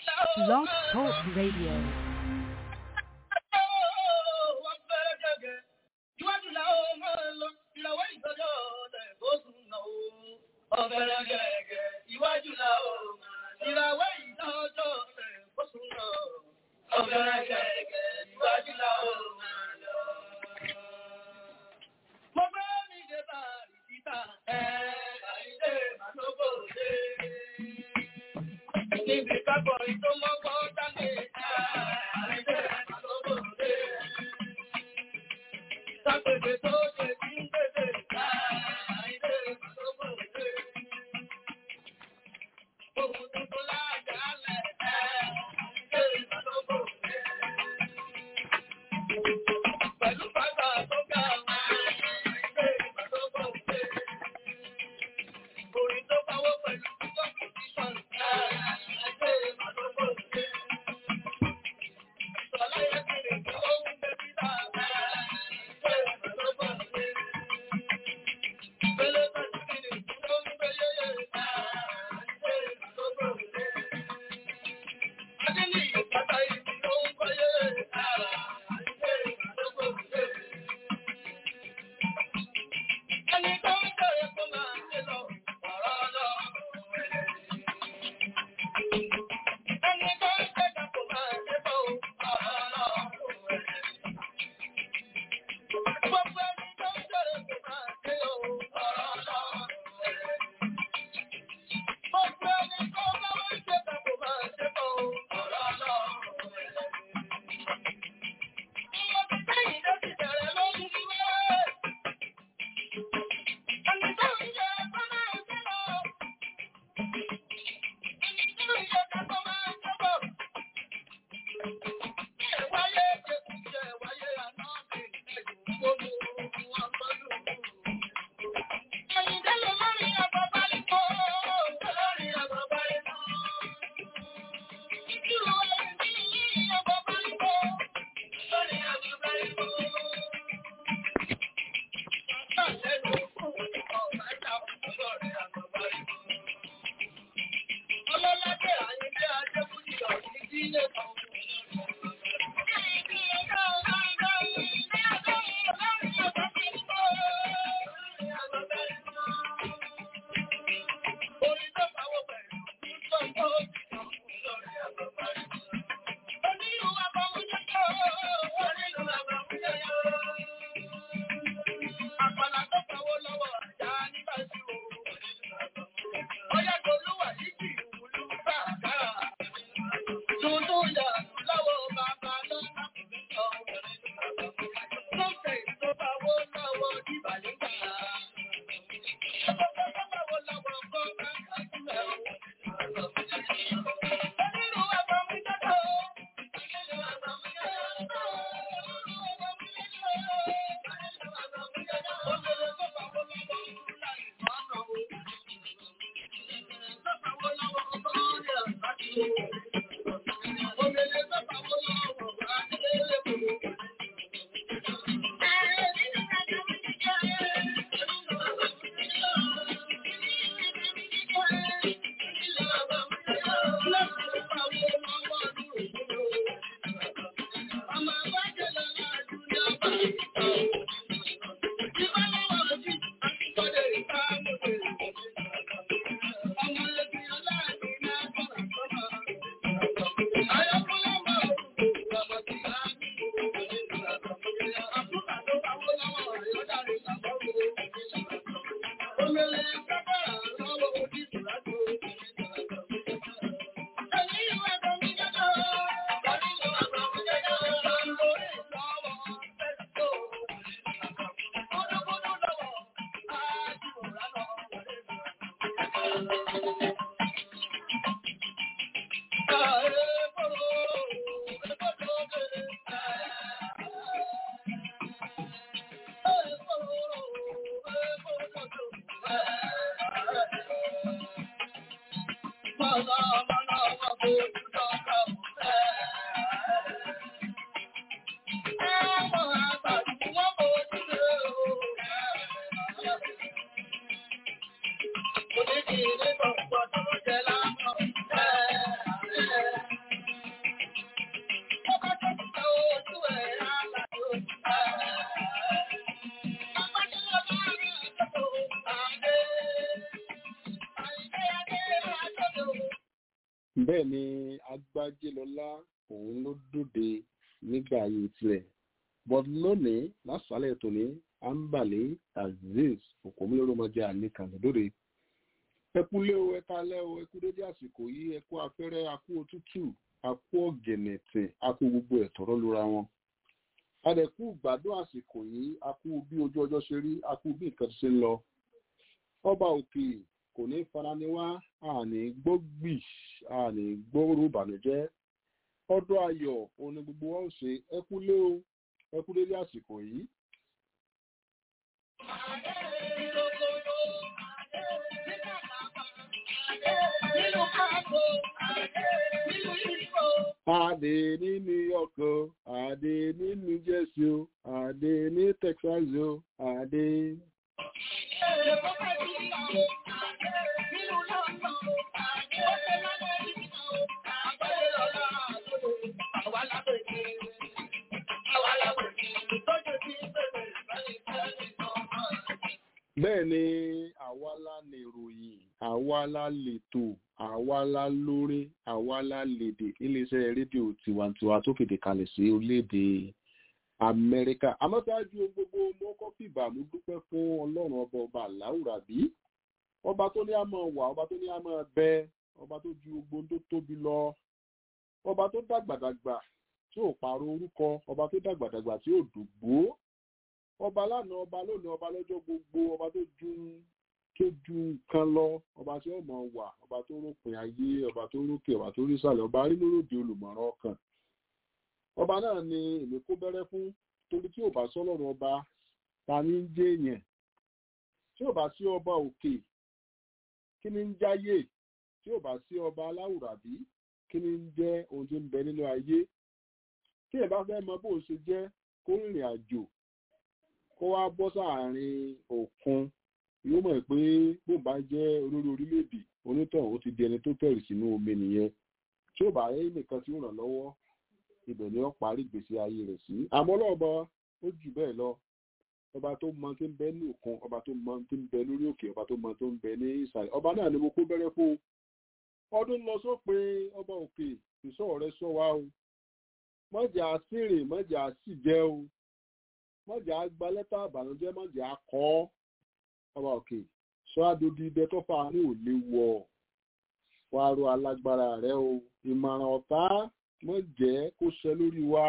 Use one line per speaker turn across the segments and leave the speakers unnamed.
Blog Talk Radio.
Iwájú la ó máa lọ. Ìràwé ìdájọ́ rẹ̀ kó sùn lọ. Ọ̀gẹ̀rẹ̀ gẹ̀gẹ̀ iwájú la ó máa lọ. Mo fẹ́ mi dé bá ìdíta ẹ̀ àìdè màlúkò dé. Níbi kápọ̀ ìtò mọ́kọ́ dání àìdè màlúkò dé. Sápèdè tó ṣe kí ń pèsè àìdè màlúkò dé. Ohun tuntun láàjà lẹ̀ àìdè màlúkò dé. Pẹ̀lú bàbá tó ga àìdè màlúkò dé. Orin tó báwọ́ pẹ̀lú competition àìdè màlúkò dé. Ìsọ̀lá yẹ kiri kí ó ń gbé síta àìdè màlúkò dé. Pẹ̀lú pẹ̀lú kiri kí ó ń gbé yéyé àìdè màlúkò dé. Adé ní ìpàtà ìdí ló ń kọ́ yéyé àìdè màlúkò dé. Ẹni tó ń bẹ̀rẹ̀ kó máa ṣe lọ, ọ̀rọ̀ lọ. Ẹni tó ń bẹ̀rẹ̀ kó máa ṣe bọ̀, ọ̀rọ̀ lọ. Gbogbo ẹni tó ń bẹ̀rẹ̀ kó máa ṣe lọ, ọ̀rọ̀ lọ. Gbogbo ẹni tó bá wá ṣe bẹ̀ kó máa ṣe bọ̀, ọ̀rọ̀ lọ. Ìwọ̀n ti sẹ́yìn ló ti bẹ̀rẹ̀ lórí wẹ́ẹ́. Ẹni tó ń jẹ kó máa ṣe lọ. Ẹni tó ń jẹ kó máa ṣe bọ̀. Ẹ wáyé jẹkújẹ wáyé àná mi gbogbo wọn gbọdọ̀. Ẹyin délé lórí àbọ̀ báyìí kọ́. Lórí àbọ̀ báyìí kọ́. Ìdúró ẹni ní àbọ̀ báyìí kọ́. Lórí àbọ̀ báyìí kọ́. Ọlọ́ládé àyíké Adébúdí ọ̀sìn tí ilé kan. Orin tó pawọ́ pẹ̀lú ìjọba Onírú àbámújẹ́jọ́, onírú àbámújẹ́jọ́. Àpàlà tó pawó lọ́wọ́ àjá nígbà tí o. Ọyá Tolúwà yìí kì í wúlú bàbá. Tuntun yà lọ́wọ́ bàbá ló ń sọ. Lókè tó pawó lọ́wọ́ ìbàlíkà. Ọkọ̀ tó pawó lọ́wọ́ kọ́ bàbá sílẹ̀ o. Onírú àbámújẹ́jọ́. Onírú àbámújẹ́jọ́. Thank you.
bẹ́ẹ̀ ni agbájélọlá òun ló dòde nígbà ayé tirẹ̀ but lónìí lásàálẹ̀ tòní ambale azeez òkòmílórúmọjẹ àníkànnìdóde ẹkúlé o ẹkálẹ́ o ẹkú dédé àsìkò yìí ẹkú afẹ́rẹ́ akú òtútù akú ọ̀gẹ̀nẹ̀tẹ̀ akú gbogbo ẹ̀tọ́rọ́ lóra wọn adẹ̀kú gbádùn àsìkò yìí akú bí ojú ọjọ́ ṣe rí akú bí nǹkan ṣe ń lọ ọba òkè kò ní farani wá àní gbógbì àní gbóòrò ìbànújẹ́ ọdún ayọ̀ òun ni gbogbo wa ó ṣe ẹkúlé o ẹkú dédé àsìkò yìí. Adé ní New York o, Adé ní New Jersey o, Adé ní Texas o, Adé. Bẹ́ẹ̀ ni àwa la lè ròyìn, àwa la lètò, àwa la lórí, àwa la lèdè iléeṣẹ́ rédíò tiwantiwa tó fèdè kalẹ̀ sí orílẹ̀-èdè Amẹ́ríkà. Àmọ́sáájú gbogbo mọ́kọ́ fìbà mú dúpẹ́ fún Ọlọ́run ọba ọba Láwùrábí. Ọba tó ní àmọ́ wà, ọba tó ní àmọ́ bẹ, ọba tó ju gbogbo tó tóbi lọ, ọba tó dàgbàdàgbà tí ò pààrọ̀ orúkọ, ọba tó dàgbàdàgbà tí ò dùgbò ọba lánàá ọba lónìí ọba lọ́jọ́ gbogbo ọba tó ju tó ju nǹkan lọ ọba tí ó mọ̀ wà ọba tó rópin ayé ọba tó rókè ọba tó rí sàlẹ̀ ọba rínúròdì olùmọ̀ràn ọkàn ọba náà ni èmi kó bẹ̀rẹ̀ fún torí tí ò bá sọ́lọ́run ọba ta ní ń jẹ́ èèyàn tí ò bá sí ọba òkè kí ni ń jáyé tí ò bá sí ọba aláwùrábí kí ni ń jẹ́ ohun tí ń bẹ nínú ayé tí ẹ bá fẹ́ mọ bó ṣe jẹ́ kó rìnrìn àjò kó wá bọ́ sáàrin òkun yóò mọ̀ pé bó bá jẹ́ olórí orílẹ̀-èdè onítọ̀hún ó ti di ẹni tó tẹ̀rì sínú omi nìyẹn tí ó bá rí nìkan tí ó ràn lọ́wọ́ ibẹ̀ ni ó parí ìgbésí ayé rẹ̀ sí àmọ́ lọ́ọ̀bọ ó jù bẹ́ẹ̀ lọ ọba tó mọ tí ń bẹ ní òkun ọba tó mọ tí ń bẹ lórí òkè ọba tó mọ tó ń bẹ ní ìsàlẹ̀ ọba náà ni mo kó bẹ̀rẹ̀ fún ọdún lọ sópin ọba òkè ìṣọ́ rẹ sọ wa o mọ̀jà sírìn mọ̀jà sì jẹ́ o mọ̀jà gba lẹ́tà àbànújẹ́ mọ̀jà kọ́ ọba òkè sọ àdòdì ibẹ tó fà ní ò lè wọ̀ wá ro alágbára rẹ o ìmọ̀ràn ọ̀tá mọ̀jẹ́ kó ṣẹ lórí wa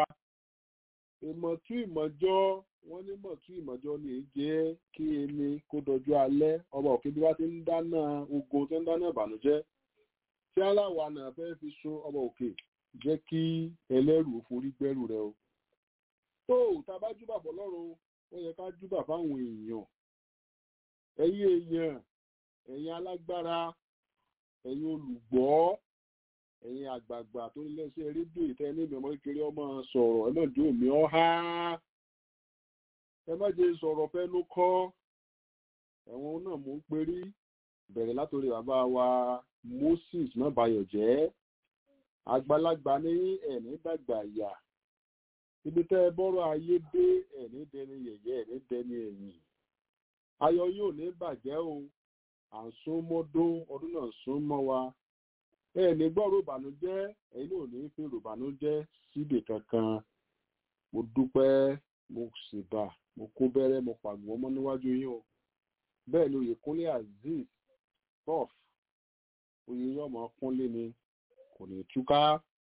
ìmọ̀tú ìmọ̀jọ́ wọ́n ní mọ̀tú ìmọ̀jọ́ ní jẹ́ kí ẹni kó dọjú alẹ́ ọba òkè bí wá ti ń dáná ogun tó ń dáná ìbànújẹ́ tí aláwa náà fẹ́ fi so ọba òkè jẹ́ kí ẹlẹ́rù forí gbẹ́rù rẹ o tó tá a bá júbà fọlọ́run ó yẹ ká júbà fáwọn èèyàn ẹ̀yin èèyàn ẹ̀yin alágbára ẹ̀yin olùgbọ́ ẹ̀yin àgbààgbà tó ní lẹ́sẹ̀ rédíò ìtẹ́ ní ìmọ̀ kékeré ọmọ sọ̀rọ̀ ẹ má dé òmí ọ́há ẹ má jẹ́ sọ̀rọ̀ fẹ́ ló kọ́ ẹ̀wọ̀n náà mò ń perí bẹ̀rẹ̀ látòrí bàbá wa Moses má bayọ̀ jẹ́ àgbàlagbà ní ẹ̀ní dàgbà yà ibi tẹ́ ẹ bọ́rọ̀ ayé dé ẹ̀ní dẹni yẹ̀yẹ́ ẹ̀ní dẹni ẹ̀yìn ayọ̀ yóò ní bàjẹ́ o à ń sún mọ́dún ọdún náà sún mọ́ wa ẹ̀ní gbọ́rọ̀ ìbànújẹ́ ẹ̀yin ò ní fi ìbànújẹ́ síbì kankan mo dúpẹ́ mo sì bà mo kó bẹ́rẹ́ mo pàgbọ́ mọ́ níwájú yín o bẹ́ẹ̀ ni Oyèkúnlé Azeez prof oyè yọmọ kúnlé ni kò ní túká.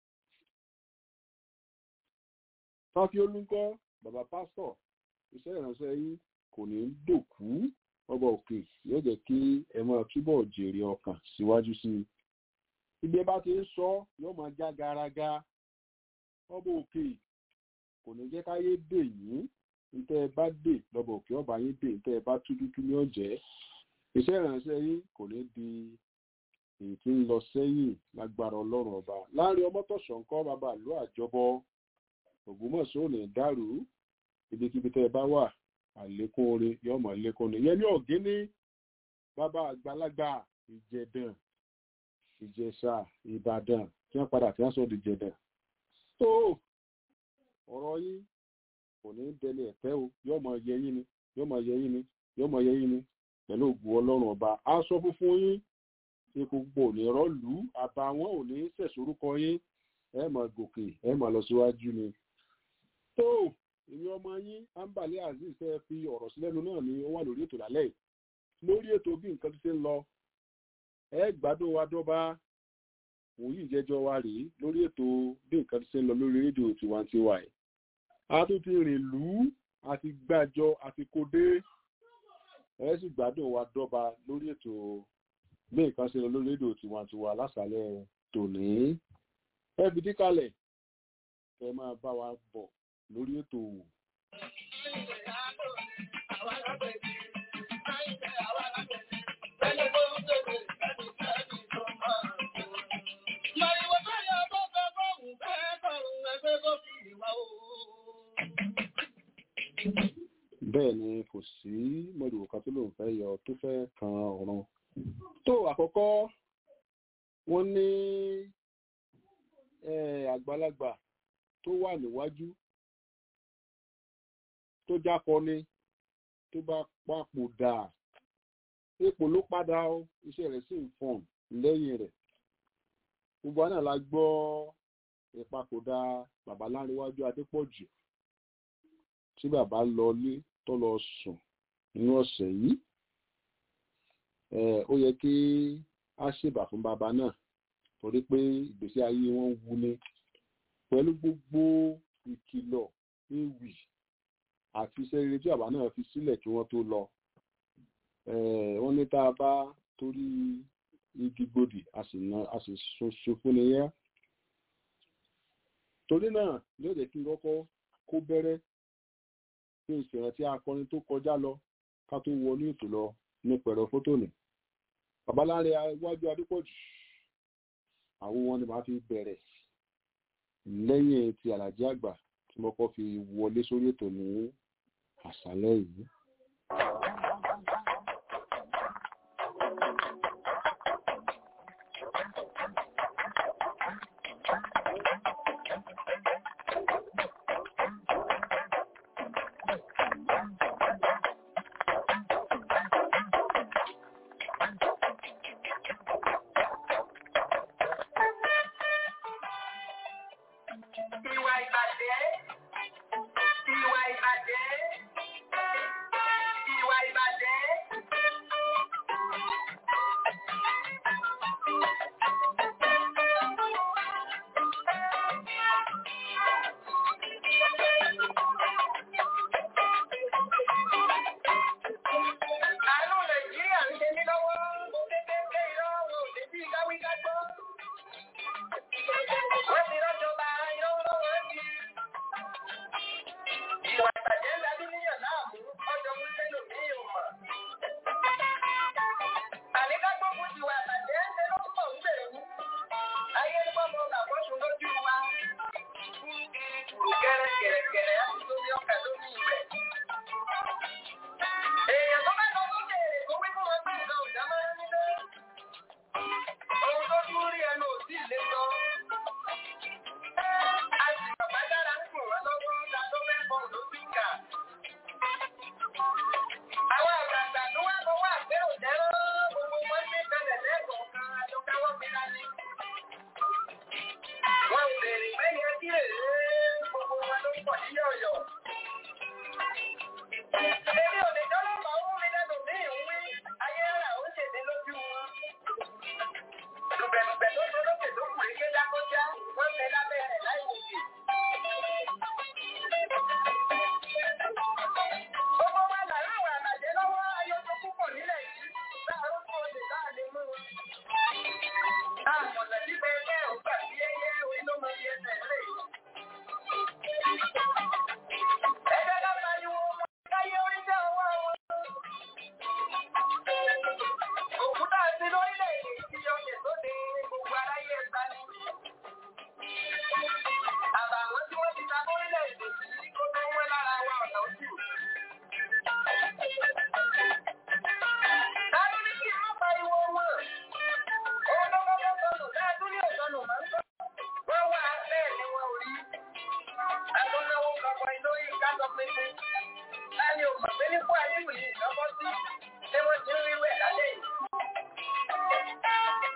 Fáfi olúkọ́ bàbá pásítọ̀ iṣẹ́ ìránṣẹ́ yín kò ní dòkú ọba òkè yóò jẹ́ kí ẹ máa túbọ̀ jèrè ọkàn síwájú sí i. Ibi ẹ bá ti ń sọ yóò máa já garaga ọba òkè kò ní jẹ́ káyé dè yín ntẹ́ ẹ bá dè lọ́ba òkè ọba yín dè ntẹ́ ẹ bá tú dúdú ní ọ̀jẹ́. Iṣẹ́ ìránṣẹ́ yín kò ní di èyí tí ń lọ sẹ́yìn lágbára ọlọ́run ọba láàrin ọmọtọ̀sán kọ́ bàbá ìlú àjọbọ ògbómọ̀ṣọ́ ò ní dàrú ibikíbi tẹ́ ẹ bá wà àlékún orin yóò mọ̀ lékún ni yẹn ní ọ̀gíní bàbá àgbàlagbà ìjẹ̀dàn ìjẹ̀ṣà ìbàdàn tí wọ́n padà tí wọ́n sọ di ìjẹ̀dàn tó ọ̀rọ̀ yín kò ní dẹni ẹ̀tẹ́ o yóò mọ̀ yẹ yín ni yóò mọ̀ yẹ yín ni yóò mọ̀ yẹ yín ni pẹ̀lú ògùn ọlọ́run ọba aṣọ funfun yín epo púpọ̀ ò ní rọ́ọ̀lù àbàwọ́n ò ní sẹ̀sórúkọ yín ẹ mọ̀ gòkè ẹ mọ̀ lọ síwájú ni. tó èmi ọmọ yín ambale azeez fẹ́ fi ọ̀rọ̀ sí lẹ́nu náà ni ó wà lórí ètò lálẹ́ yìí lórí ètò bí nǹkan ti ṣe ń lọ ẹ gbádùn wa dọ́ba wòye ìjẹ́jọ́ wa rèé lórí ètò bí nǹkan ti ṣe ń lọ lórí rédíò tiwantiwa ẹ̀ a tún ti rìn lù ú àti gbàjọ àti kódé ẹ sì gbádùn wa dọ́ba lórí ètò bí nǹkan ṣe lọ lórí rédíò tiwantiwa lásàálẹ̀ tòní ẹ fi díkàlẹ̀ kẹ máa bá wa bọ̀ lórí ètò bẹ́ẹ̀ ni kò sí mọ̀lùwò kan tó lòun fẹ́ yọ tó fẹ́ kan ọ̀ràn tó àkọ́kọ́ wọ́n ní àgbàlagbà tó wà níwájú tó jákọni tó bá papòdà ipò ló padà ó iṣẹ́ rẹ̀ sì ń fọ̀n lẹ́yìn rẹ̀ gbogbo àná la gbọ́ ìpapòdà bàbá láńrewájú adépọ̀jù tí bàbá lọ lé tó lọ sùn nínú ọ̀sẹ̀ yìí ó yẹ kí a ṣèbà fún bàbá náà torí pé ìgbésí ayé wọn wú ni pẹ̀lú gbogbo ìkìlọ̀ ewì àti iṣẹ́ rere tí bàbá náà fi sílẹ̀ kí wọ́n tó lọ wọ́n ní tá a bá torí igi gbòdì a sì ṣoṣo fún ni yá torí náà yóò jẹ́ kí n kọ́kọ́ kó bẹ̀rẹ̀ kí n sì rántí akọrin tó kọjá lọ ká tó wọnú ètò lọ ní pẹ̀rọ fótó nì babaláre iwájú adépọ̀jù àwọn wọn ni màá fi bẹ̀rẹ̀ lẹ́yìn ti àlàjì àgbà tí mo kọ́ fi wọlé sórí ètò ní àṣálẹ́ yìí.
Ìwà ìbàjẹ́. Ìwà ìbàjẹ́. Ìwà ìbàjẹ́. Àánú Nàìjíríà ń ṣe mí lọ́wọ́. Mo kékeré pé irọ́ wọn ò lè bí káwíká gbọ́. Wọ́n ti rọ́jọba irọ́ lọ́wọ́ di. Ìwà ìbàjẹ́ ń dájú níyàn láàmú, ọjọ́ mú sẹ́lò ní ìwọ̀n. Àníká gbógun ti wà ìbàjẹ́ ń ṣe ló pọ̀ ń bẹ̀rù. Ayé ń gbọ́mọ làkọ́sù lójú wa. Gẹ̀rẹ́gẹ̀rẹ́gẹ̀rẹ́ á ti lórí ọkà lórí ìwẹ̀. Èèyàn tó bá lọ sókè èrè kó wí fún wọn pé nǹkan ò dá máa ń nílé. Ohun tó tún rí ẹnu ò sí ìlé sọ. A sì bàbá dára ń sùn wọ́n lọ́wọ́ ta tó fẹ́ bọ̀ ló ti ń kà. Àwọn àgbààgbà tó wá fọwọ́ àgbérò jẹ́rọ́ gbogbo wọn gbé kalẹ̀ lẹ́ẹ̀kọ̀ọ̀kan àjọkáwọ́ fira ni. Wọ́n ń bèrè pé yẹn kí èrè gbogbo wọn ló ń pọ̀ ní yọ̀yọ̀. Èmi ò lè dọ́lọ́pàá ó mi lẹ́nu ní ìwé ayé ara ó ṣèdè lójú wọn. Lùbẹ̀lùbẹ̀ tó tó lókè tó kù èké dákọ́já, wọ́n tẹ lábẹ́ rẹ̀ láì wòkè. Gbogbo wa là láwọn àbàjẹ́ lọ́wọ́ ayọ́jọ́ púpọ̀ nílẹ̀ yìí, láàárọ̀ tó lè láàlé mú wọn. Àmọ̀nà níbẹ̀ ẹgbẹ́ ògbà bí ẹyẹ orí ló máa yẹ tẹ̀lé. Ẹgbẹ́ ká pariwo wọn káyé orí jẹ́ ọwọ́ wọn. Òkúta sí lórílẹ̀-èdè tí ọyẹ̀ tó ní gbogbo aráyé ẹ̀ta ni. Àbàwọ́n tí wọ́n ti ta lórílẹ̀-èdè tí kó tó wẹ́ lára wa ọ̀nà òsì. Tálú ní kí n má pariwo wọn. Òun ló kọ́kọ́ sọnù káàdú ní òsọnù máa ń sọ. Wọ́n wà bẹ́ẹ̀ ni wọn ò rí. Àtúnáwó kankan iná yìí ká sọ pé pé. Láni ò mọ̀ pé nípò àdéhùn yìí lọ́kọ́ sí. Ṣé wọ́n ti ń rí wẹ̀ lálẹ́ yìí?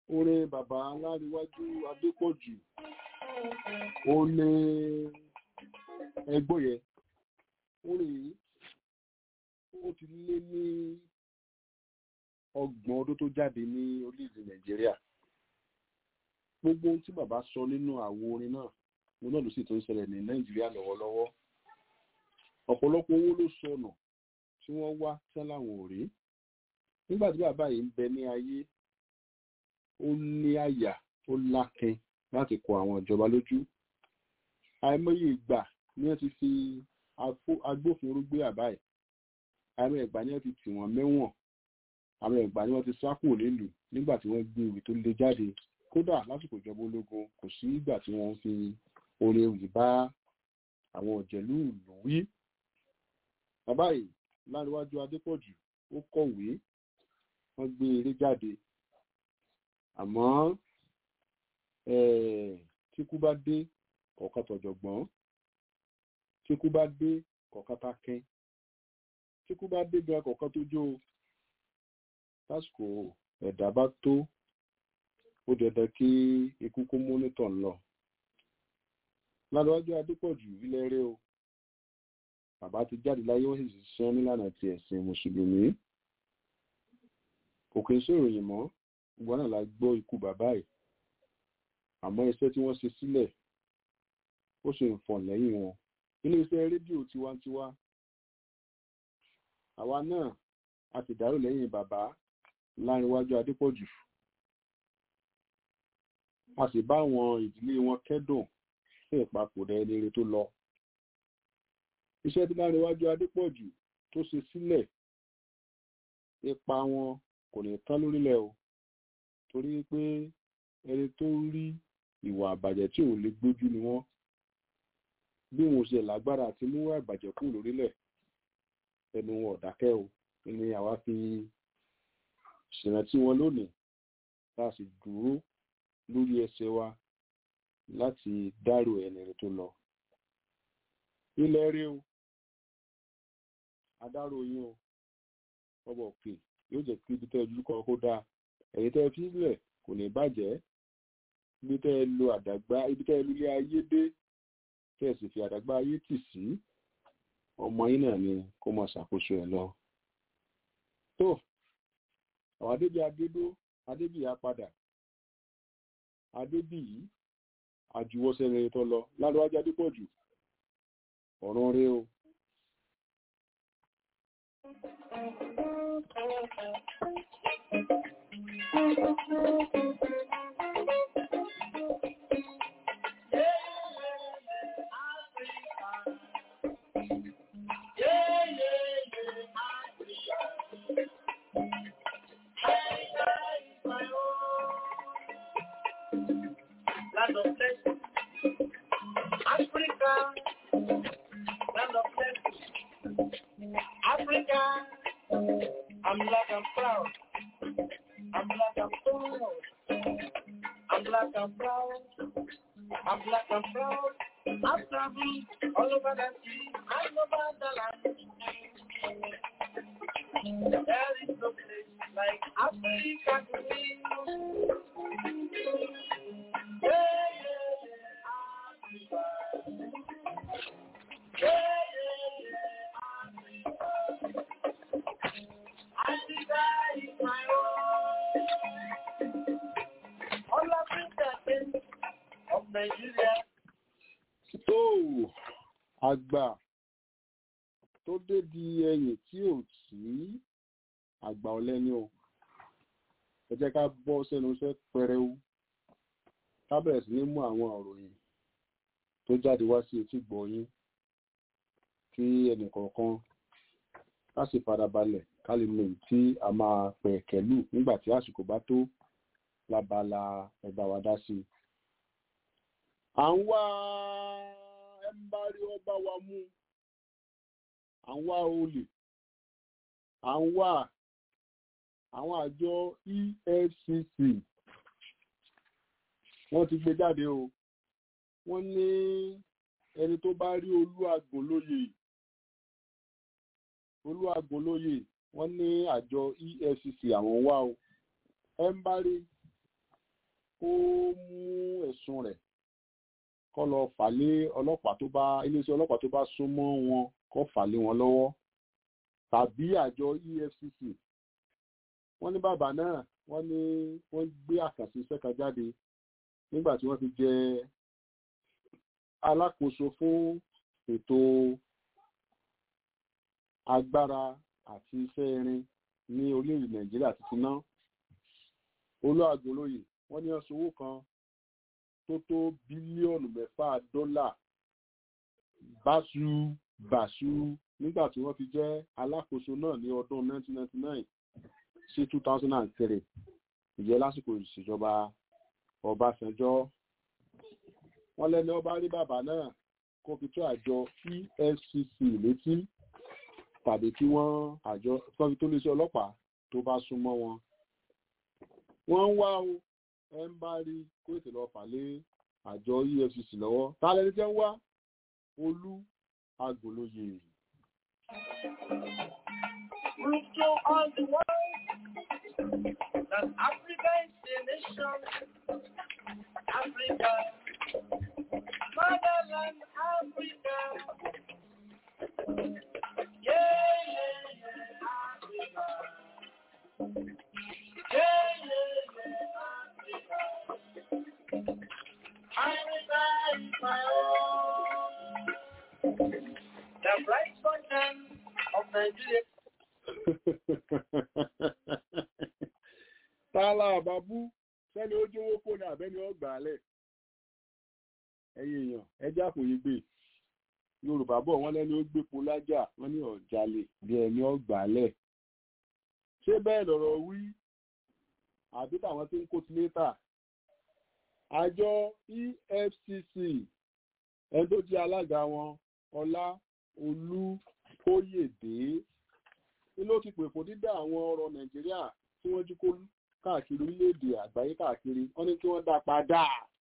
orin bàbá aláríwájú adépọ̀jù ó ní ẹgbọ́n yẹn orin yìí ó ti lé ní ọgbọ̀n ọdún tó jáde ní orílẹ̀-èdè nàìjíríà gbogbo ohun tí bàbá sọ nínú àwo orin náà mo náà ló sì tó ń ṣẹlẹ̀ ní nàìjíríà lọ́wọ́lọ́wọ́ ọ̀pọ̀lọpọ̀ owó ló sọnù tí wọ́n wá tán láwọn ò rí nígbà tí bàbá yìí ń bẹ ní ayé ó ní àyà ó lákin láti kọ àwọn ìjọba lójú àìmọye ìgbà ni wọ́n ti fi agbófinró gbé àbá ẹ̀ àìmọye ìgbà ni wọ́n ti tì wọ́n mẹ́wọ̀n àwọn ìgbà ni wọ́n ti sá kúrò nílùú nígbà tí wọ́n gbé ìwé tó lé jáde kódà lásìkò ìjọba ológun kò sí ìgbà tí wọ́n fi orin ewì bá àwọn òjẹ̀lú ìlú wí bàbá yìí láríwájú adépọ̀jù ó kọ̀wé wọ́n gbé eré jáde àmọ́ tíkú bá dé kọ̀ọ̀kan tọ̀jọ̀gbọ́n tíkú bá dé kọ̀ọ̀kan takẹ́ tíkú bá dé gan kọ̀ọ̀kan tó jó tásìkò ẹ̀dá bá tó ó dandan kí ikú kó mọ́nítọ̀ ń lọ láríwájú adépọ̀jù ilẹ̀ rẹ o bàbá ti jáde láyé wọ́n sì ṣiṣẹ́ nílànà ti ẹ̀sìn mùsùlùmí kò kí n sòròyìn mọ́ gbogbo náà la gbọ́ ikú bàbá ẹ̀ àmọ́ iṣẹ́ tí wọ́n ṣe sílẹ̀ ó ṣe ń fọ̀n lẹ́yìn wọn ilé iṣẹ́ rédíò tiwantiwa àwa náà a ti dárò lẹ́yìn bàbá lárinwájú adépọ̀jù a sì bá àwọn ìdílé wọn kẹ́dùn fún ìpapòdà ẹni rere tó lọ iṣẹ́ tí lárinwájú adépọ̀jù tó ṣe sílẹ̀ ipa wọn kò ní tán lórílẹ̀ o torí pé ẹni tó rí ìwà àbàjẹ́ tí ò lè gbójú ni wọ́n bí wọn ṣe lágbára àti mú àbàjẹ́ kù lórílẹ̀ ẹnu wọn ọ̀dákẹ́ o ni àwa fi ṣèrántí wọn lónìí tá a sì dúró lórí ẹsẹ̀ wa láti dárò ẹni rẹ̀ tó lọ ilẹ̀ rí o adáró yín o ọbọ̀ òkè yóò jẹ́ kí ibi tẹ́ ojú kan kó dáa ẹ̀yìn tẹ́ fi sílẹ̀ kò ní bàjẹ́ ibi tẹ́ lo àdàgbà ibi tẹ́ lo ilé ayé dé tẹ́ sì fi àdàgbà ayé tì sí ọmọ yín náà ni kó máa ṣàkóso ẹ̀ lọ. tó àwọn adébí adédó adébí apadà adébí yìí àjùwọ́sẹ̀ tó lọ ládùúgbò adépọ̀jù ọ̀run rí o.
Land of blessing. Africa, land of blessing. Africa, I'm black and proud. I'm black and proud. I'm black and proud. I'm black and proud. I've traveled all over the sea and over the land. There is no place like Africa to be. Yeah, yeah, yeah, Africa. Yeah, yeah, yeah, Africa. Africa is my own. All Africa of Nigeria.
tó àgbà tó dé di ẹyìn tí ò sí àgbà ọ̀lẹ́ni o ẹ jẹ́ ká bọ́ sẹ́nu iṣẹ́ pẹrẹu ká bẹ̀rẹ̀ sí ní mú àwọn òròyìn tó jáde wá sí etí gbọ̀nyín kí ẹnìkọ̀ọ̀kan ká sì farabalẹ̀ ká lè mọ èyí tí a máa pẹ̀ kẹ́lù nígbà tí àsìkò bá tó lábala ẹ̀bá wa dá sí i à ń wá ẹ ń bá rí ọba wa mú à ń wá olè à ń wá àwọn àjọ efcc wọ́n ti gbé jáde o wọ́n ní ẹni tó bá rí olúàgbò lóye olúàgbò lóye wọ́n ní àjọ efcc àwọn wá o ẹ ń bá rí kó mú ẹ̀sùn rẹ̀ kó lọ fà lé ọlọ́pàá tó bá iléeṣẹ́ ọlọ́pàá tó bá súnmọ́ wọn kó fà lé wọn lọ́wọ́ tàbí àjọ EFCC wọ́n ní bàbá náà wọ́n ní wọ́n gbé àkànṣe iṣẹ́ kan jáde nígbà tí wọ́n fi jẹ alákòóso fún ètò agbára àti iṣẹ́ irin ní orílẹ̀-èdè nàìjíríà ti ti ná olóàgbólóyè wọ́n ní ọ̀sán owó kan tó tó bílíọ̀nù mẹ́fà dọ́là báṣu báṣu nígbà tí wọ́n fi jẹ́ alákòóso náà ní ọdún 1999 sí 2003 ìyẹn lásìkò ìṣèjọba ọbásanjọ́ wọ́n lẹ́ni ọba rí bàbá náà kó fi tó àjọ efcc létí tàbí kí wọ́n àjọ kọ́fi tó lè ṣe ọlọ́pàá tó bá súnmọ́ wọn. wọ́n ń wá o ẹ ń bá rí kó ètò lọ fà lé àjọ efcc lọ́wọ́ ta lẹni tẹ́ ń wá olú agbolóye.
Prove to all the world that Africa is a nation. Africa, motherland Africa. Yeah, yeah, yeah, Africa. Yeah, yeah, yeah, Africa. Africa is my own. The bright sunshine of Nigeria.
tààlà àbábú sẹ́ni ó jówó kó ní àbẹ́ni ọgbà alẹ̀ ẹ̀yin èèyàn ẹjẹ́ àpòyí gbé yorùbá bọ̀ wọ́n lẹ́ni ó gbépo lájà wọ́n ní ọ̀jalè bí ẹni ọgbà alẹ̀ ṣé bẹ́ẹ̀ lọ̀rọ̀ wí àbí táwọn tí ń kó ti létà àjọ efcc ẹni tó jẹ́ alága wọn ọlá olúkóyèdé ni ló ti pè fún dídá àwọn ọrọ̀ nàìjíríà tí wọ́n jí kó káàkiri orílẹ̀-èdè àgbáyé káàkiri wọ́n ní kí wọ́n dá padà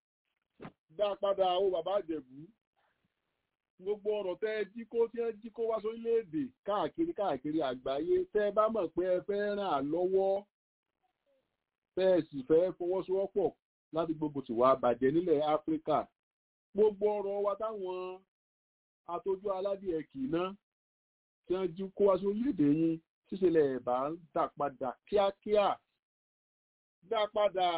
dá padà ó bàbá àjẹ̀bú gbogbo ọ̀rọ̀ tẹ́ ẹ jí kó tí ẹ jí kó wá sórílẹ̀-èdè káàkiri káàkiri àgbáyé tẹ́ ẹ bá mọ̀ pé ẹ fẹ́ ràn án lọ́wọ́ tẹ́ ẹ sì fẹ́ fọwọ́sowọ́pọ̀ láti gbogbo tìwà bàjẹ́ nílẹ̀ áfíríkà gbogbo ọ̀rọ̀ wa táwọn atójú aládìẹ kì í ná tí wọ́n jí kó wá sórílẹ̀-èdè yín ṣíṣẹlẹ̀ ẹ̀bà ń dà padà kíákíá dá padà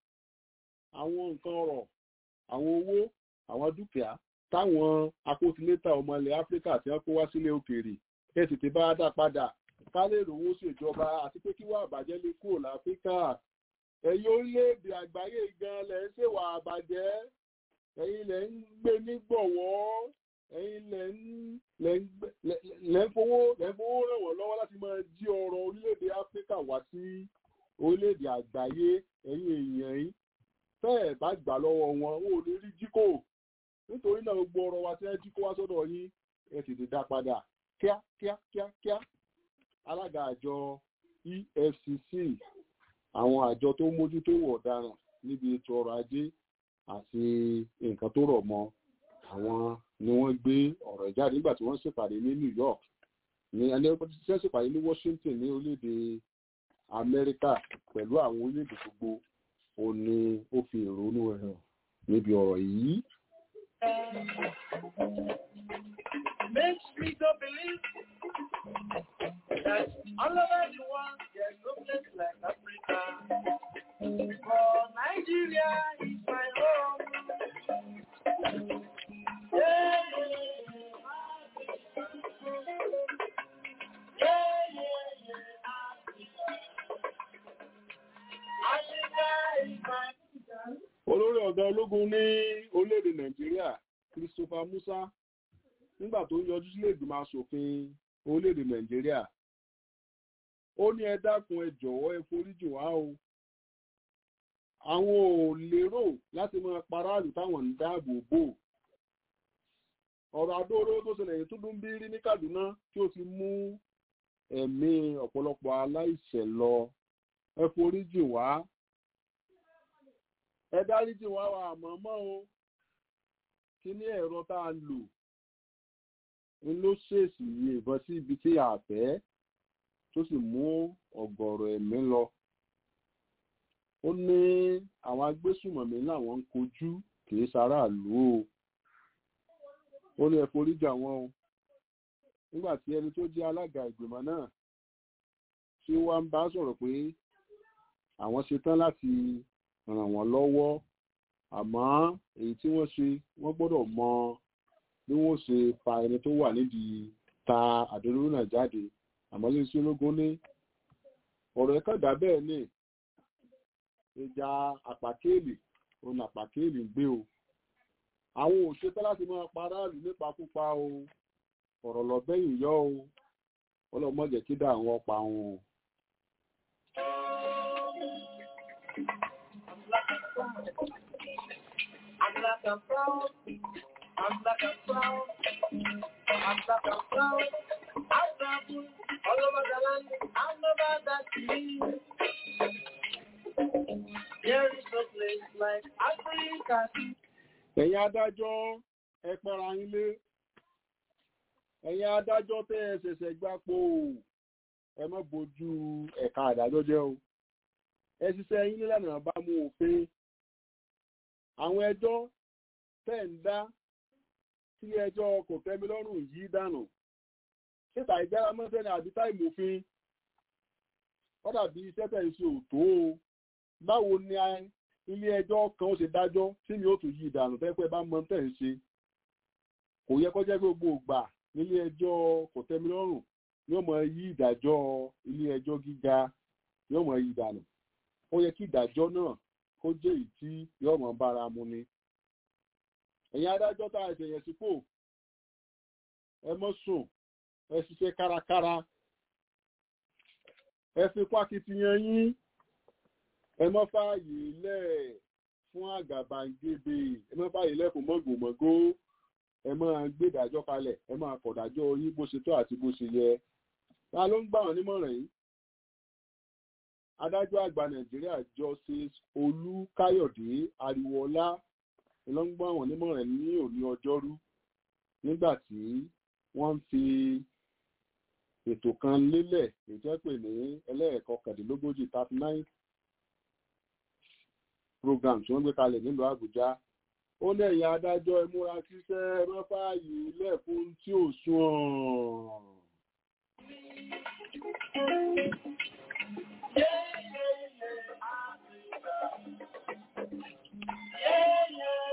àwọn nǹkan ọ̀rọ̀ àwọn owó àwọn dúkìá táwọn akótilétà ọmọ ilẹ̀ áfíríkà tí wọ́n kó wá sílé òkèèrè ẹ tètè bá dá padà ká lè rówó ṣèjọba àti pé kí wà àbàjẹ́ lè kúrò láfíríkà ẹ̀yin orílẹ̀-èdè àgbáyé gan lẹ̀ ń ṣèwà àbàjẹ́ ẹ̀yin lẹ̀ ń gbé nígbọ̀wọ́ ẹ̀yin lẹ̀ ń lẹ̀ ń lẹ̀ ń fowó lẹ̀ ń fowó ràn wọ́n lọ́wọ́ láti máa jí ọrọ̀ orílẹ̀-èdè áfíríkà wá sí orílẹ̀-èdè àgbáyé ẹ̀yin èèyàn yìí tẹ́ ẹ̀ bá gbà lọ́wọ́ wọn ó lè rí jíkò nítorí náà gbogbo ọ̀rọ̀ wa tí ẹ jí kó wá sọ́dọ̀ yín ẹ tètè dá padà kíá kíá kíá kíá alága àjọ efcc àwọn àjọ tó mójútó ìwà ọ̀daràn níbi ètò ọrọ̀ ajé àti nǹkan tó rọ̀ mọ́ àwọn ni wọ́n gbé ọ̀rọ̀ jáde nígbà tí wọ́n ṣèpàdé ní new york ní ẹni tí wọ́n ṣèpàdé ní washington ní orílẹ̀-èdè amẹ́ríkà pẹ̀lú àwọn orílẹ̀-èdè gbogbo ó ní ó fi ìrònú ẹ̀ hàn níbi ọ̀rọ̀ yìí.
Makes me to believe that all over the world there's no place like Africa. For Nigeria is my home. Yeah, yeah, yeah, yeah, Africa. Africa is my
olórí ọ̀gá ológun ní orílẹ̀-èdè nàìjíríà christopher musa nígbà tó ń yọjú sílé ìgbìmọ̀ asòfin orílẹ̀-èdè nàìjíríà ó ní ẹ dákun ẹ jọ̀wọ́ ẹ foríjì wá o àwọn ò lérò láti máa paráàlú táwọn ń dáàbò bò ọ̀rọ̀ adóró tó ṣẹlẹ̀ yìí tó dún bí rí ní kaduna tí ó ti mú ẹ̀mí ọ̀pọ̀lọpọ̀ aláìṣẹ̀ lọ ẹ foríjì wá ẹ dáríjì wá wa àmọ́mọ́ o kí ní ẹ̀rọ tá a lò ń ló ṣèèṣì yí ìbọn sí ibi tí a fẹ́ tó sì mú ọ̀gọ̀rọ̀ ẹ̀mí lọ ó ní àwọn agbésùmọ̀mí làwọn ń kojú kì í ṣaráàlú o ó ní ẹ forí jà wọ́n o nígbà tí ẹni tó jẹ́ alága ìgbìmọ̀ náà tí ó wá ń bá sọ̀rọ̀ pé àwọn ṣetán láti ràn wọ́n lọ́wọ́ àmọ́ èyí tí wọ́n ṣe wọ́n gbọ́dọ̀ mọ bí wọ́n ṣe fa ẹni tó wà nídìí ta àdéhùn náà jáde àmọ́ lè sí ológun ní ọ̀rọ̀ ẹ̀kọ́ dà bẹ́ẹ̀ ni ìjà àpàkéèlì òun àpàkéèlì ń gbé o àwọn òṣèpẹ́ láti máa paráàlú nípakúpa o ọ̀rọ̀ lọ́bẹ̀yìn yọ o ọlọ́mọdé kí dá àwọn ọpa wọn.
I'm like a flower. I'm like a flower. I'm like a flower. I travel all over the land. I'm about that sea. There is no place like Africa.
ẹ̀yin adájọ́ ẹ pẹ́ra yín lé ẹ̀yin adájọ́ tẹ́ ẹ ṣẹ̀ṣẹ̀ gbapò ẹ má bójú ẹ̀ka àdájọ́ jẹ́ o ẹ ṣiṣẹ́ yín nílànà bá mú òfin àwọn ẹjọ́ tẹ́ ń dá sílé ẹjọ́ kò tẹ́mi lọ́rùn yìí dànù síta ìjára mọ́sẹ́ ni àbí táì mòfin ó dàbí iṣẹ́ tẹ̀ ń ṣe òtó o báwo ni ilé ẹjọ́ kan ó ṣe dájọ́ tí mi ó tún yí ìdànù tẹ́pẹ́ bá mọ tẹ̀ ń ṣe kò yẹ kó jẹ́ gbogbo ìgbà nílé ẹjọ́ kò tẹ́mi lọ́rùn yóò mọ yí ìdájọ́ ilé ẹjọ́ gíga yóò mọ yí ìdànù ó yẹ kí ìdájọ́ náà kó jẹ́ èyí tí yóò mọ bára mu ni ẹ̀yin adájọ́ tá a ṣẹ̀yẹ̀ sípò ẹ mọ́ sùn ẹ ṣiṣẹ́ kárakára ẹ fi pákìtìyàn yín ẹ mọ́ fààyè lẹ̀ fún àgàbàǹgebè ẹ mọ́ fààyè lẹ̀ fún mọ́gòmọ́gó ẹ máa gbé ìdájọ́ kalẹ̀ ẹ máa kọ̀dájọ́ yín bó ṣe tó àti bó ṣe yẹ ta ló ń gbà wọ́n nímọ̀ràn yìí adájọ́ àgbà nàìjíríà justice olúkáyọ̀dé ariwoọlá ló ń gbà wọ́n nímọ̀ràn ní òní ọjọ́rú nígbà tí wọ́n ń fi ètò kan lélẹ̀ ètò ẹ̀pẹ̀ ní ẹlẹ́ẹ̀kọ́ kẹ̀dínlógójì thirty nine program tí wọ́n gbé kalẹ̀ nílùú àbújá ó lẹ́yìn adájọ́ ìmúra ṣiṣẹ́ mọ́fààyè lẹ́kùn tí ò sùn
Yeah, yeah, yeah, Africa. Yeah, yeah,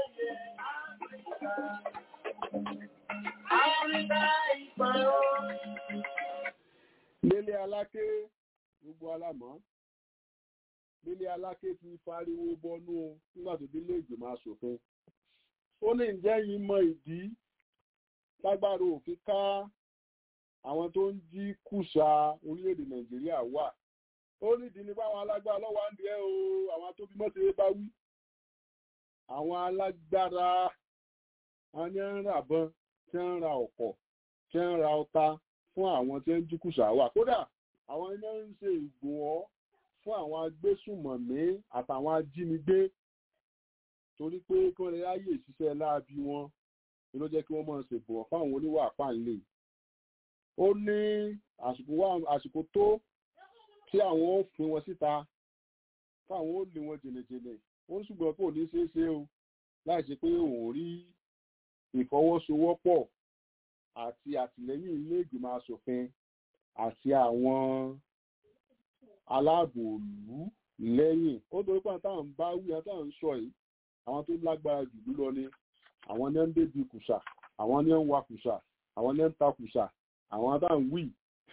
yeah, Africa. Africa is my own.
nílé aláké gbogbo alámọ̀ nílé aláké ti fariwo bọnú o nígbà tó délé ìgbìmọ̀ asòfin ó ní ǹjẹ́ yìí mọ ìdí lágbára òfin ká àwọn tó ń jí kùsà orílẹ̀-èdè nàìjíríà wà ó nídìí ní báwọn alágbára lọ́wọ́ ń diẹ o àwọn tó bímọ ṣe bá wí àwọn alágbára wọn ní ń ra àbọn tí ń ra ọ̀pọ̀ tí ń ra ọta fún àwọn tí ń jí kùsà wà kódà àwọn iná ń ṣe ìgbòho fún àwọn agbésùmọ̀mí àtàwọn ajínigbé torí pé kí wọ́n lè ráyè ṣiṣẹ́ láabi wọn ni ló jẹ́ kí wọ́n máa ṣègbòho fáwọn oníwà pàǹlẹ̀ ó ní àsìkò wà àsìkò tó tí àwọn ó fún wọn síta káwọn ó lé wọn jìnnìjìnnì ó ń ṣùgbọ́n kò ní ṣeé ṣe o láì ṣe pé òun rí ìfọwọ́sowọ́pọ̀ àti àtìlẹ́yìn ilé ìgbìmọ̀ asòfin àti àwọn aláàbò òlú lẹ́yìn ó torí pé táwọn bá wí táwọn ń sọ yìí àwọn tó lágbára jù lọ ni àwọn ní ń débi kùsà àwọn ní ń wa kùsà àwọn ní ń ta kùsà àwọn táwọn wí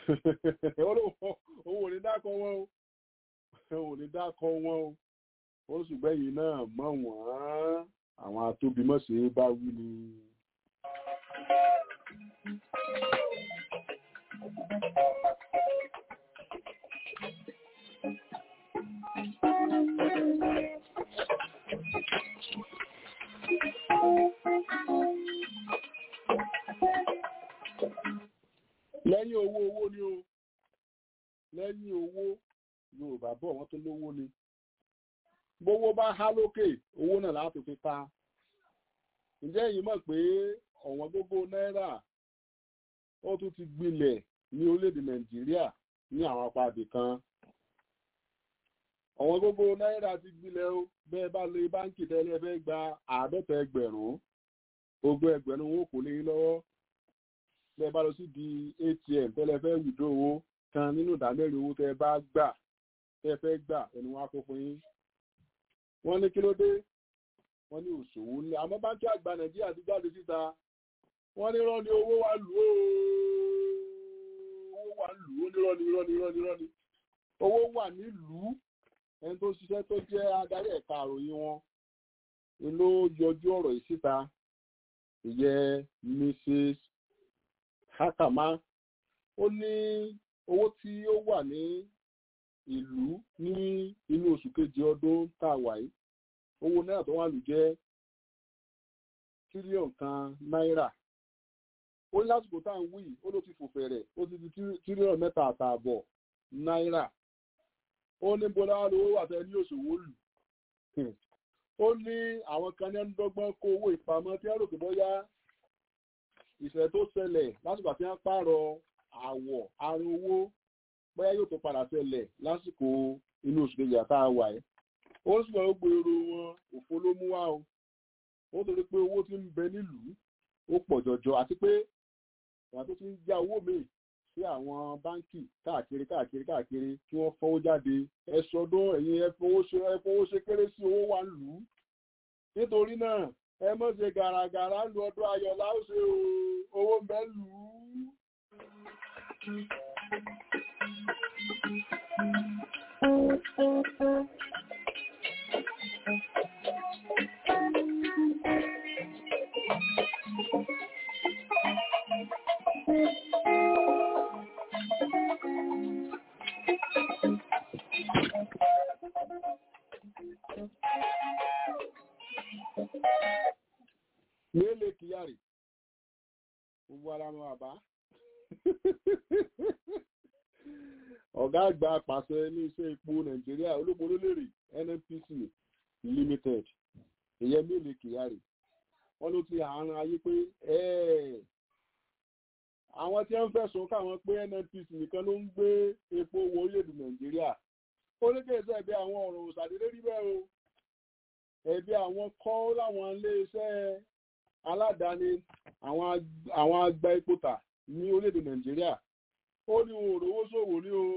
owó ò ní dákọ wọn o ò ní dákọ wọn o ó ṣùgbọ́n yìí náà mọ̀ wọ́n àwọn atóbimọ̀ṣe bá wí ni. lẹ́yìn owó owó ni o lẹ́yìn owó yorùbá bọ̀ wọ́n tó lówó ni gbówó bá há lókè owó náà láti fi ta ǹjẹ́ èyí mọ̀ pé ọ̀wọ́n gbogbo náírà ó tún ti gbilẹ̀ ní orílẹ̀-èdè nàìjíríà ní àwọn apáàdé kan ọ̀wọ́n gógó náírà ti gbilẹ̀ o bẹ́ẹ̀ bá lè báńkì tẹ́lẹ̀ fẹ́ gba àádọ́ta ẹgbẹ̀rún ogún ẹgbẹ̀rún owó kò lè yín lọ́wọ́ bẹ́ẹ̀ bá lọ sí di atm tẹ́lẹ̀ fẹ́ wùdó owó kan nínú ìdámẹ́rin owó tẹ́ bá gbà tẹ́ fẹ́ gbà ẹni wọn á kó fún yín. wọ́n ní kí ló dé wọ́n ní òṣòwò ní àmọ́ báńkì àgbà nàìjíríà ti jáde síta wọ́n ní rán ni owó wa lù ó owó wa lù ó ní rán ni rán ni rán ni rán ni owó wà nílùú ẹni tó ṣiṣẹ́ tó jẹ́ adarí ẹ̀ka àròyìn wọn ni ló yọjú ọ̀rọ̀ yìí síta ìyẹn mrs hakama ó ní owó tí ó wà ní ìlú ní inú oṣù kejì ọdún tá a wà yìí owó náírà tó wà lù jẹ́ tírílíọ̀nù kan náírà ó ní lásìkò tá à ń wí ó ló ti fò fẹ̀rẹ̀ ó ti di tírílíọ̀nù mẹ́ta àtààbọ̀ náírà ó ní bọ́lá lówó wà tẹ́ ní òṣòwò lù ó ní àwọn kan ní ẹnudọ́gbọ́n kó owó ìpamọ́ tí wọ́n rò pé bóyá ìṣẹ̀lẹ̀ tó ṣẹlẹ̀ lásìkò àti wọ́n pààrọ̀ àwọ̀ arun owó bóyá yóò tó padà ṣẹlẹ̀ lásìkò inú oṣù kejì àtà wà ẹ́ ó sì lọ́ọ́ gbèrò wọn òfo ló mú wá o ó torí pé owó tí ń bẹ nílùú ó pọ̀ jọjọ àti pé ìwà tó ti ń já owó míì sí àwọn báńkì káàkiri káàkiri káàkiri kí wọ́n fọwọ́ jáde ẹ sọdún ẹ̀yin ẹ fowó ṣe kéré sí owó wa lù ú nítorí náà ẹ mọ̀ ṣe gàràgàrà lu ọdún ayọ̀ láòṣe owó ń bẹ lù ú. Mele Kyari. Gbogbo ara mọ àbá. Ọ̀gá àgbà pàṣẹ ní iṣẹ́ epo Nàìjíríà olóborólèrè NNPC Limited. Ìyẹn Mele Kyari. Wọ́n ló ti àárín ayé pé àwọn tí wọ́n fẹ̀sùn káwọn pé NNPC nìkan ló ń gbé epo wọ orílẹ̀-èdè Nàìjíríà. Ó ní kí ẹ̀sẹ̀ bí àwọn ọ̀rọ̀ òṣàdédé rí bẹ́ẹ̀ o. Ẹ̀bí àwọn kọ́ láwọn ilé-iṣẹ́ aládàáni àwọn agba epo tà ní orílẹ̀-èdè nàìjíríà ó ní òrówó ṣòwò ní o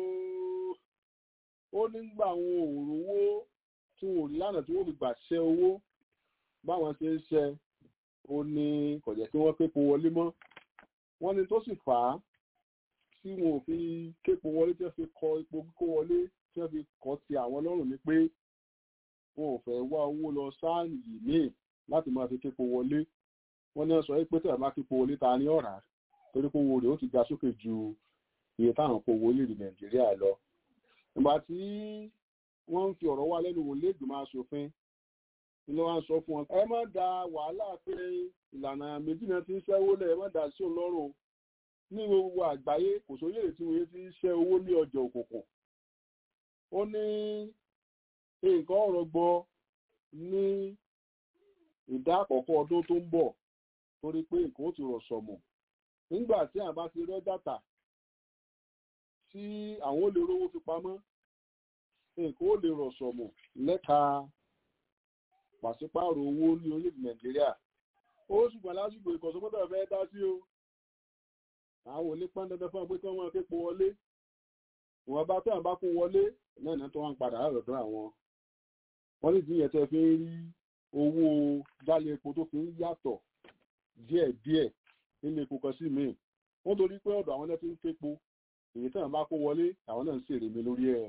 ó nígbà àwọn òrówó tí wọn ò rí lánàá tí wọn fi gbà ṣẹ owó báwọn ṣe ń ṣe ó ní kò jẹ́ kí wọ́n képo wọlé mọ́ wọ́n ní tó sì fà á tí wọn ò fi képo wọlé tí wọ́n fi kọ epo kíkó wọlé tí wọ́n fi kọ́ ti àwọn lọ́rùn ni pé wọn ò fẹ́ wá owó lọ sáàyè míì láti máa fi képo wọlé wọ́n ní sọ pé tẹ̀lé máa kípo wọlé ta ní ọ̀rá torí pé owó rẹ̀ ó ti ga sókè ju iye táwọn kò wọlé ní nàìjíríà lọ. ìgbà tí wọ́n ń fi ọ̀rọ̀ wá lẹ́nu wò lẹ́gbẹ̀mọ aṣòfin ni wọ́n sọ fún wọn. ẹ má da wàhálà pé ìlànà méjì náà ti ń ṣẹ́wó lẹ̀ ẹ má da sí òun lọ́rùn ní gbogbo àgbáyé kò sóyè tí wọ́n ti ń ṣẹ́ owó ní ọjà òkùnkùn. ó ní nǹkan ọ̀rọ̀ gbọ́ ní ìdá àkọ́kọ́ ọdún tó ń bọ̀ torí pé nǹkan ó ti rọ̀ sọ̀mù nígbà tí àwọn bá ti rọ́jà tà tí àwọn ó lè rówó fi pamọ́ nǹkan ó lè rọ̀ sọ̀mù lẹ́ka pàṣípààrọ̀ owó ní orílẹ̀-èdè nàìjíríà ó ṣùgbọ́n lásìkò ìkọ̀sọ́gbọ́dọ̀ fẹ́ dá sí o àwọn onípọ́n dandan fún ọgbẹ́ tí wọ́n máa képo wọlé ìwọ̀n bá tó àwọn bá kó wọlé náà náà tó wọ́n ń padà lọ́dọ̀ àwọn wọ́n ní ìdíyẹ̀ tẹ́ fi ń rí owó dálé epo tó fi ń yàtọ̀ díẹ̀díẹ̀ nílé epo kan sí míì wọ́n torí pé ọ̀dọ̀ àwọn náà ti ń képo èyí tí àwọn bá kó wọlé àwọn náà ń ṣèrè mi lórí ẹ̀.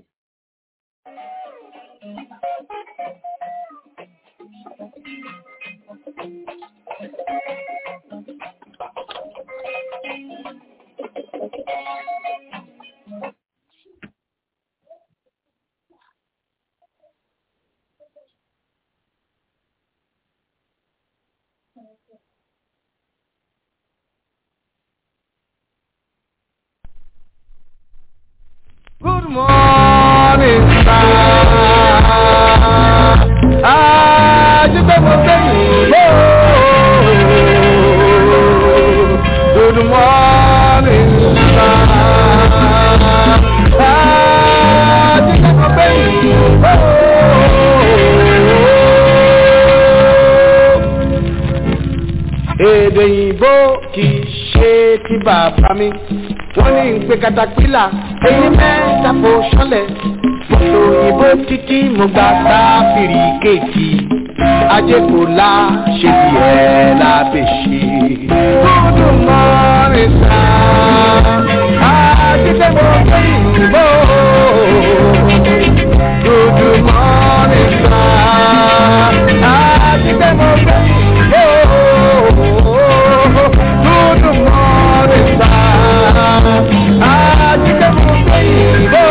Good morning, sir. Àdúgbò mo fẹ́ yìí lé o. Good morning, sir. Àdúgbò mo fẹ́ yìí lé o. èdè òyìnbó kì í ṣe ti bàbá mi wọ́n ní ń pe katapila èyí mẹ́ta fò ṣọlẹ̀ mọ́tò òyìnbó títí mo gba sáfìrì kéèkì ajé kò la ṣe tiẹ̀ lábẹ́ ṣe. Good morning sir, àjíṣẹ́ mo gbé ìbò. Good morning sir, àjíṣẹ́ mo gbé ìbò. Good morning sir, àjíṣẹ́ mo gbé ìbò.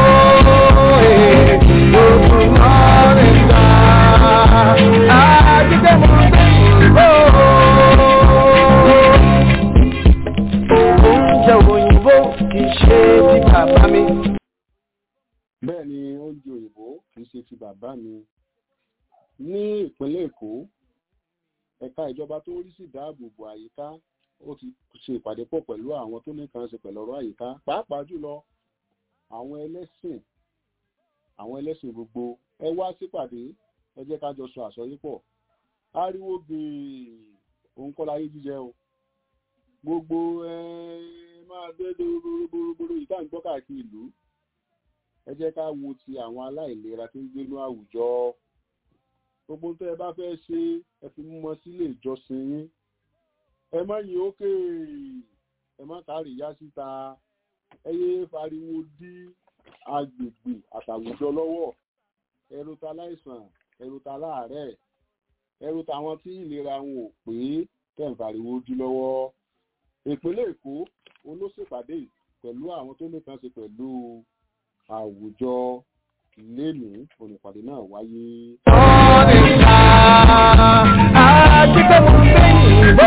Good morning sir, àjíṣẹ́ mo gbé ìbò oúnjẹ òyìnbó kì í ṣe ti bàbá mi.
bẹ́ẹ̀ ni oúnjẹ òyìnbó kì í ṣe ti bàbá mi ní ìpínlẹ̀ èkó ẹ̀ka ìjọba tó ń rí sí ìdáàbòbò àyíká ó ti ṣe ìpàdé pọ̀ pẹ̀lú àwọn tó ní kan ṣe pẹ̀lú ọ̀rọ̀ àyíká pàápàá jùlọ àwọn ẹlẹ́sìn àwọn ẹlẹ́sìn gbogbo ẹ wá sípàdé ẹ jẹ́ ká jọ sọ àsọyípọ̀ ariwo gbèè òun kọ́ láyé jíjẹ o gbogbo ẹ máa dédé gbogbogbò ìta ń gbọ́ káàkiri ìlú ẹ jẹ́ ká wo ti àwọn aláìlera tó ń gbénú àwùjọ gbogbo tó ẹ bá fẹ́ ṣe ẹ fi mú wọn sílé ìjọsìn yín ẹ má yìn ókè ẹ má kárí yá síta ẹ yé fariwo dí agbègbè àtàwùjọ lọ́wọ́ ẹrù ta láìsàn ẹrù ta láàárẹ̀ ẹrù táwọn tí ìlera wọn ò pé tẹ̀ ń fariwo dí lọ́wọ́ ìpínlẹ̀ èkó olóṣèpàdé pẹ̀lú àwọn tó nìkan ṣe pẹ̀lú àwùjọ lẹ́nu olùpàdé náà wáyé.
Morning star, àjíṣẹ́ mo gbé ìbò.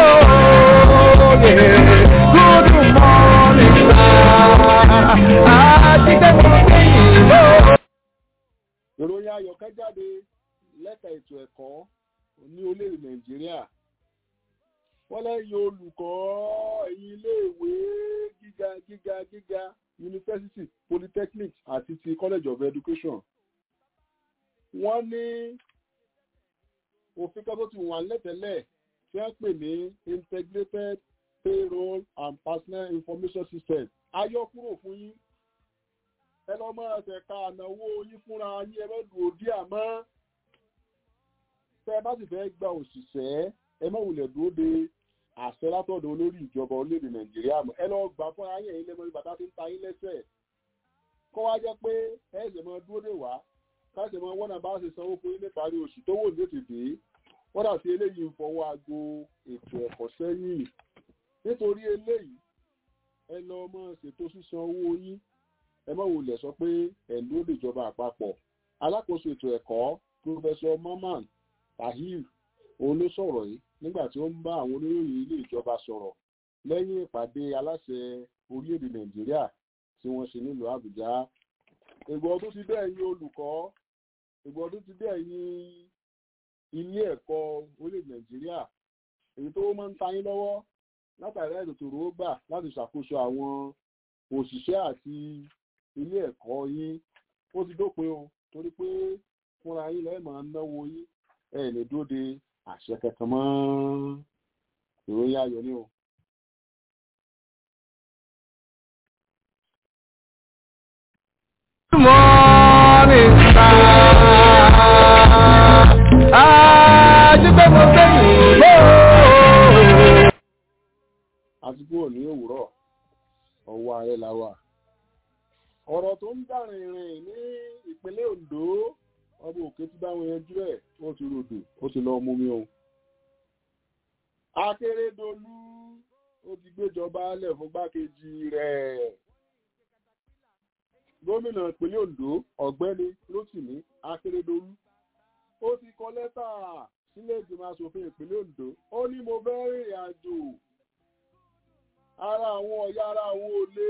Good morning sir, àjíṣẹ́ mo gbé ìbò.
ìròyìn ayọ̀kẹ́ jáde lẹ́ka ètò ẹ̀kọ́ ní orílẹ̀-èdè nàìjíríà wọ́n lẹ́yìn olùkọ́ ẹ̀yìn iléèwé gíga gíga gíga yunifásitì polytechnic àti ti college of education wọ́n ní òfin kan tó ti wà lẹ́tẹ̀lẹ̀ tí wọ́n pè ní integrated payroll and personal information system ayọ́kúrò fún yín ẹ lọ́ mọ́ ẹsẹ̀ ka ànáwó yín fúnra yín ẹ má dùn òdì àmọ́ tẹ́ ẹ bá sì fẹ́ gba òṣìṣẹ́ ẹ má wulẹ̀ dúró de àṣẹ látọ̀dọ̀ olórí ìjọba orílẹ̀-èdè nàìjíríà mọ́ ẹ lọ gbà fún ayé yín lẹ́mọ́ bàtà tí ń ta yín lẹ́sẹ̀ kọ́ wá jẹ́ pé ẹ ṣẹ̀ mọ́ dúró dè wá káṣẹ̀ mọ́ wọ́n náà bá ṣe sanwó fún yín níparí oṣù tó wò ní ètò dé wọ́n dà sí eléyìí ń fọwọ́ aago ètò ẹ̀kọ́ sẹ́yìn nítorí eléyìí ẹ lọ mọ́ ṣètò sísan owó yín ẹ má wulẹ̀ sọ pé ẹ̀ ló lè jọba àpapọ̀ alákòóso ètò ẹ̀kọ́ pírọfẹsọ Mamman Tahir òun ló sọ̀rọ̀ yìí nígbà tí ó ń bá àwọn oníròyìn ilé ìjọba sọ̀rọ̀ lẹ́yìn ìpàdé aláṣẹ orílẹ̀-èdè Nàìjíríà tí wọ́n ṣe nílùú Àbújá ìgbà ọdún ti dé ẹ̀yin olùkọ́ ìgbà ọdún ti dé ẹ̀yin ilé ẹ̀kọ́ orílẹ̀-èdè Nàìjíríà èyí tó máa ń ta yín lọ́wọ́ látàrí ètò òró gbà láti ṣàkóso àwọn òṣìṣẹ́ àti ilé ẹ̀kọ́ yín ó ti dópin o torí pé fúnra yín lẹ́ẹ̀ máa ń náwó yín ẹ̀ lè dúró de àṣẹ kankan mọ́ ìròyìn ayọ̀ ni o.
Good morning sir, àjíṣẹ́ mo gbé ìbò.
àti kúrò ní òwúrọ̀ ọwọ́ ààrẹ la wà. ọ̀rọ̀ tó ń dà rìnrìn ní ìpínlẹ̀ Ondo ọba òkè ti bá wọn yanjú ẹ̀ ó ti rodò ó ti lọ mú mi o. Akérédolú ó ti gbéjọba lẹ̀ fún gbákejì rẹ̀. gómìnà ìpínlẹ̀ Ondo ọ̀gbẹ́ni Rótìmí Akérédolú ó ti kọ lẹ́tà sílé ìgbìmọ̀ asòfin ìpínlẹ̀ Ondo ó ní mo fẹ́ rìnrìn àjò ara àwọn ọ̀yà ara àwọn olè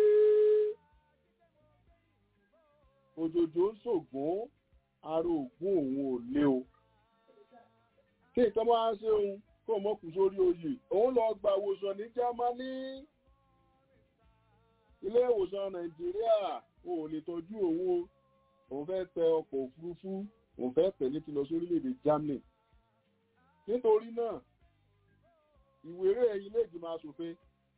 òjòjò ń ṣògùn ara ògùn òun ò lé o kí nǹkan máa ń ṣe òun kó mọ́ kù sórí oyè òun lọ gba ìwòsàn ní Jámánì ilé ìwòsàn Nàìjíríà ò lè tọ́jú òun o òun fẹ́ tẹ ọkọ̀ òfurufú òun fẹ́ tẹ̀lé ti lọ sórílẹ̀-èdè Germany nítorí náà ìwéré ilé ìgbìmọ̀ asòfin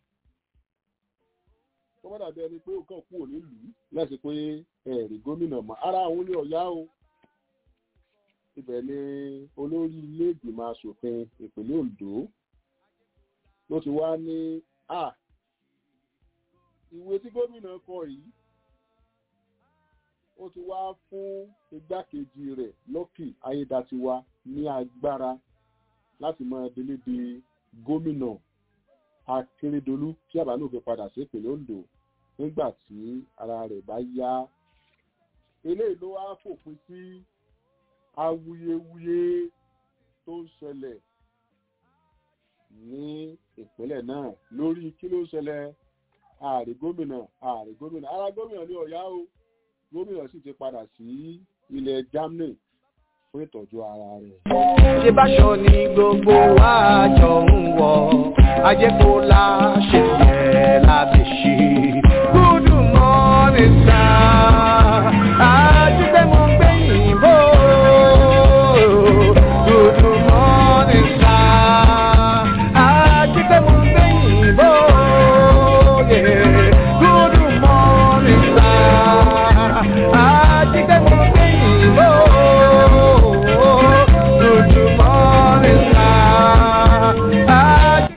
tó bá dàbí ẹni pé ó kàn kúrò nílùú láti pé ẹ̀rí gómìnà mọ́ ara àwọn ní ọ̀yá o ibẹ̀ ni olórí ilé ìgbìmọ̀ asòfin ìpínlẹ̀ Ondo ló ti wá ní à ìwé tí gómìnà kọ yìí ó ti wá fún igbákejì rẹ̀ Lucky Ayédatiwa ní agbára láti máa délé de gómìnà Akérédolú tí àbánú fi padà sí ìpínlẹ̀ Ondo nígbà tí ara rẹ̀ bá yá eléyìí ló wá fòpin sí awuyewuye tó ń ṣẹlẹ̀ ní ìpínlẹ̀ náà lórí kí ló ń ṣẹlẹ̀ ààrẹ gómìnà ààrẹ gómìnà ara gómìnà ní Ọ̀yá o gómìnà sì ti padà sí ilẹ̀ Germany fún ìtọ́jú ara rẹ̀.
ṣe báṣọ ni gbogbo wa jọ ń wọ ajẹ́kó la ṣe yẹ láti ṣe. good morning sir àjíṣẹ́ mo ń gbé yìnbó. good morning sir àjíṣẹ́ mo ń gbé yìnbó. Yeah. good morning sir àjíṣẹ́ mo ń gbé yìnbó. Good morning, sir. Àjíṣẹ́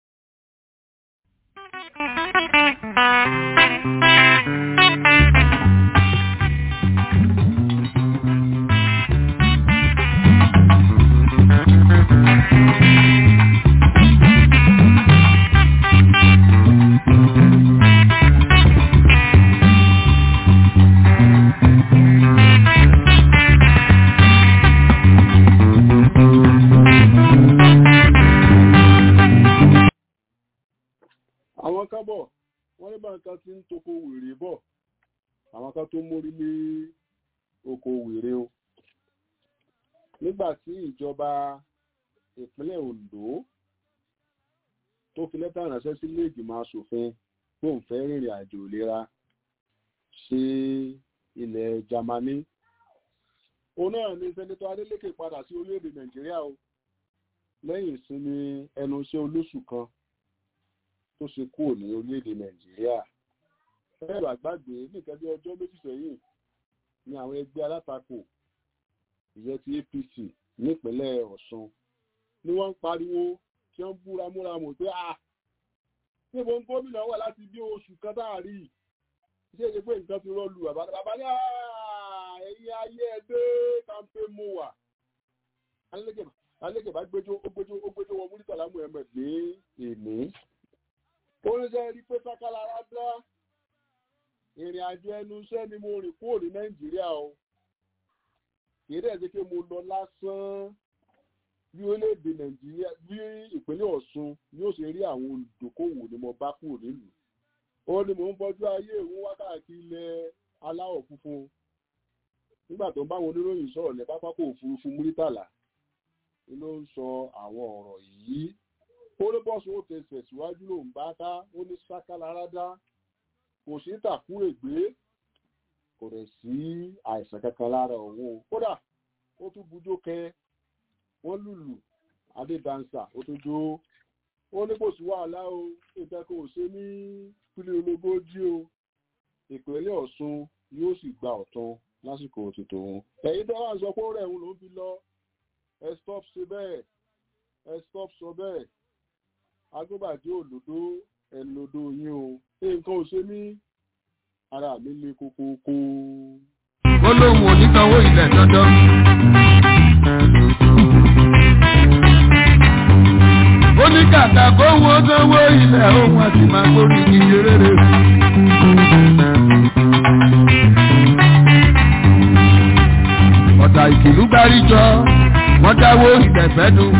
àwọn kan bọ̀ wọ́n ní bá nǹkan tí ń toko wèrè bọ̀ àwọn kan tó mórí lé oko wèrè o nígbà tí ìjọba ìpínlẹ̀ Ondo tó fi lẹ́tà ránṣẹ́ sí ilé ìgbìmọ̀ asòfin tó ń fẹ́ rìnrìn àjò ìlera sí ilẹ̀ Jámánì òun náà ni sẹ́nitọ́ Adeleke padà sí orílẹ̀-èdè Nàìjíríà o lẹ́yìn ìsinmi ẹnu iṣẹ́ olóṣù kan tó ṣe kúrò ní orílẹ̀-èdè nàìjíríà ẹ̀rọ àgbàgbé nìkan bí ọjọ́ méjì sẹ́yìn ni àwọn ẹgbẹ́ alátakò ìyẹn ti APC nípínlẹ̀ Ọ̀ṣun ni wọ́n ń pariwo tí wọ́n ń búra múra mọ̀ pé à níbo ń gómìnà wà láti bí oṣù kan táàrí ṣé èdè pé nǹkan ti rọ́ọ̀lù bàbá bàbá ní ẹ̀yìn ayé ẹgbẹ́ kàńpé mo wà alẹ́kẹ̀ bá gbẹ́jọ́ ó gbẹ́jọ́ ó gbẹ́jọ́ wọ Murtala Muhammed ní èmi oníṣẹ́ rí pé sákàlára dá ìrìn àjò ẹnu iṣẹ́ ni mo rìn kúrò ní nàìjíríà o kìí dẹ̀ ṣe pé mo lọ lásán bí orílẹ̀-èdè nàìjíríà bí ìpínlẹ̀ ọ̀ṣun yóò ṣe rí àwọn olùdókòwò ni mo bá kúrò nílùú ó ní mò ń bọ́jú ayé ìwọ̀n wákàtí ilẹ̀ aláwọ̀ funfun nígbà tó ń bá àwọn oníròyìn sọ̀rọ̀ ní pápákọ̀ òfurufú múrítàlá ló ń sọ àwọn ọ̀rọ̀ yìí kórébọ́sùn ó tẹsẹ̀ síwájú ló ń bá ká ó ní sákàlárádá kò sí tàkú ègbé kò rẹ̀ sí àìsàn kankan lára òun kódà ó tún bujó kẹ wọ́n lùlù adédánsà ó tún jó ó ní kò sí wàhálà o ìfẹ́ kò ṣe ní pílẹ̀ ológójì o ìpínlẹ̀ ọ̀ṣun yóò sì gba ọ̀tún lásìkò òtítọ́ òun ẹ̀yin tó wà ń sọ pé ó rẹ̀ òun ló ń fi lọ ẹ stop ṣe bẹ́ẹ̀ ẹ stop sọ bẹ́ẹ̀ agbóbàjẹ́ òlòdó ẹnlòdó yín o nǹkan ò ṣe ní ara mi le kókókó.
ó lóun ò ní sanwó ilẹ̀ dandan. ó ní kàkà kó wọ́n sanwó ilẹ̀ òun àti máa gbórí iye rere. ọ̀tà ìkìlú gbáríjọ wọ́n dáwó ìtẹ̀fẹ́ dùn.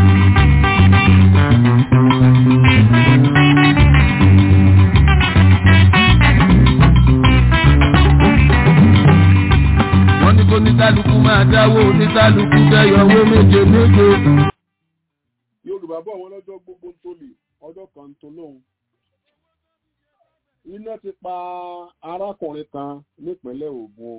wọ́n ní kó níkálukú máa dáwó níkálukú dẹ́yọ owó méje méje.
yorùbá bọ̀ wọ́n lọ́jọ́ gbogbo ń tó lè ọjọ́ kan ń tó lóhun. iná ti pa arákùnrin kan nípínlẹ̀ Ògùn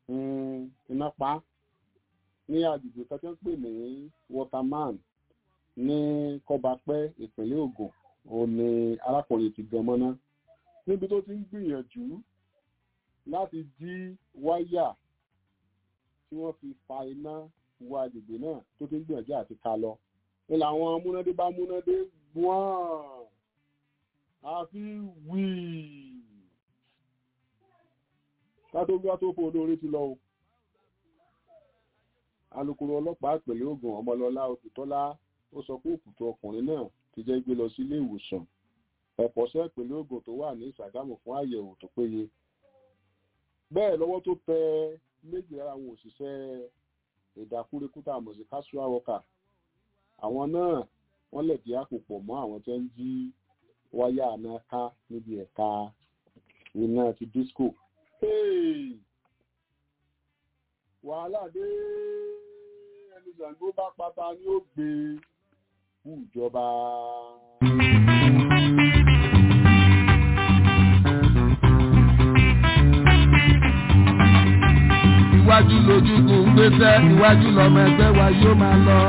iná pa ní agbègbè kan tí wọ́n pè ní waterman ní kọ́bapẹ́ ìpínlẹ̀ Ògùn òun ni arákùnrin ti gan mọ́ná níbi tó ti ń gbìyànjú láti jí wáyà tí wọ́n fi fa iná wọ agbègbè náà tó ti ń gbìyànjú àti ká lọ ní làwọn amúnádé bá múnádé gbọ́n àfi wíì kátó gbá tó fún olóore ti lọ o alukoro ọlọ́pàá ìpínlẹ̀ Ògùn ọmọlọ́lá òkùtọ́lá ó sọ pé òkùtọ́ ọkùnrin náà ti jẹ́ gbé lọ sí ilé ìwòsàn ẹ̀kọ́ṣẹ́ ìpínlẹ̀ Ògùn tó wà ní Ìṣàgámù fún àyẹ̀wò tó péye bẹ́ẹ̀ lọ́wọ́ tó tẹ méjì lára àwọn òṣìṣẹ́ ìdákúrekúta àmọ̀ sí casual worker àwọn náà wọ́n lẹ̀dí àpò pọ̀ mọ́ àwọn tó ń jí wáyà náà ká níbi ẹ̀ka iná ti disco Hey! wàhálà dé ẹni Ṣàngó bá pátá ni ó gbé fún ìjọba.
iwájú lójúkùn ń gbéṣẹ́ iwájú lọmọ ẹgbẹ́ wa yóò máa lọ.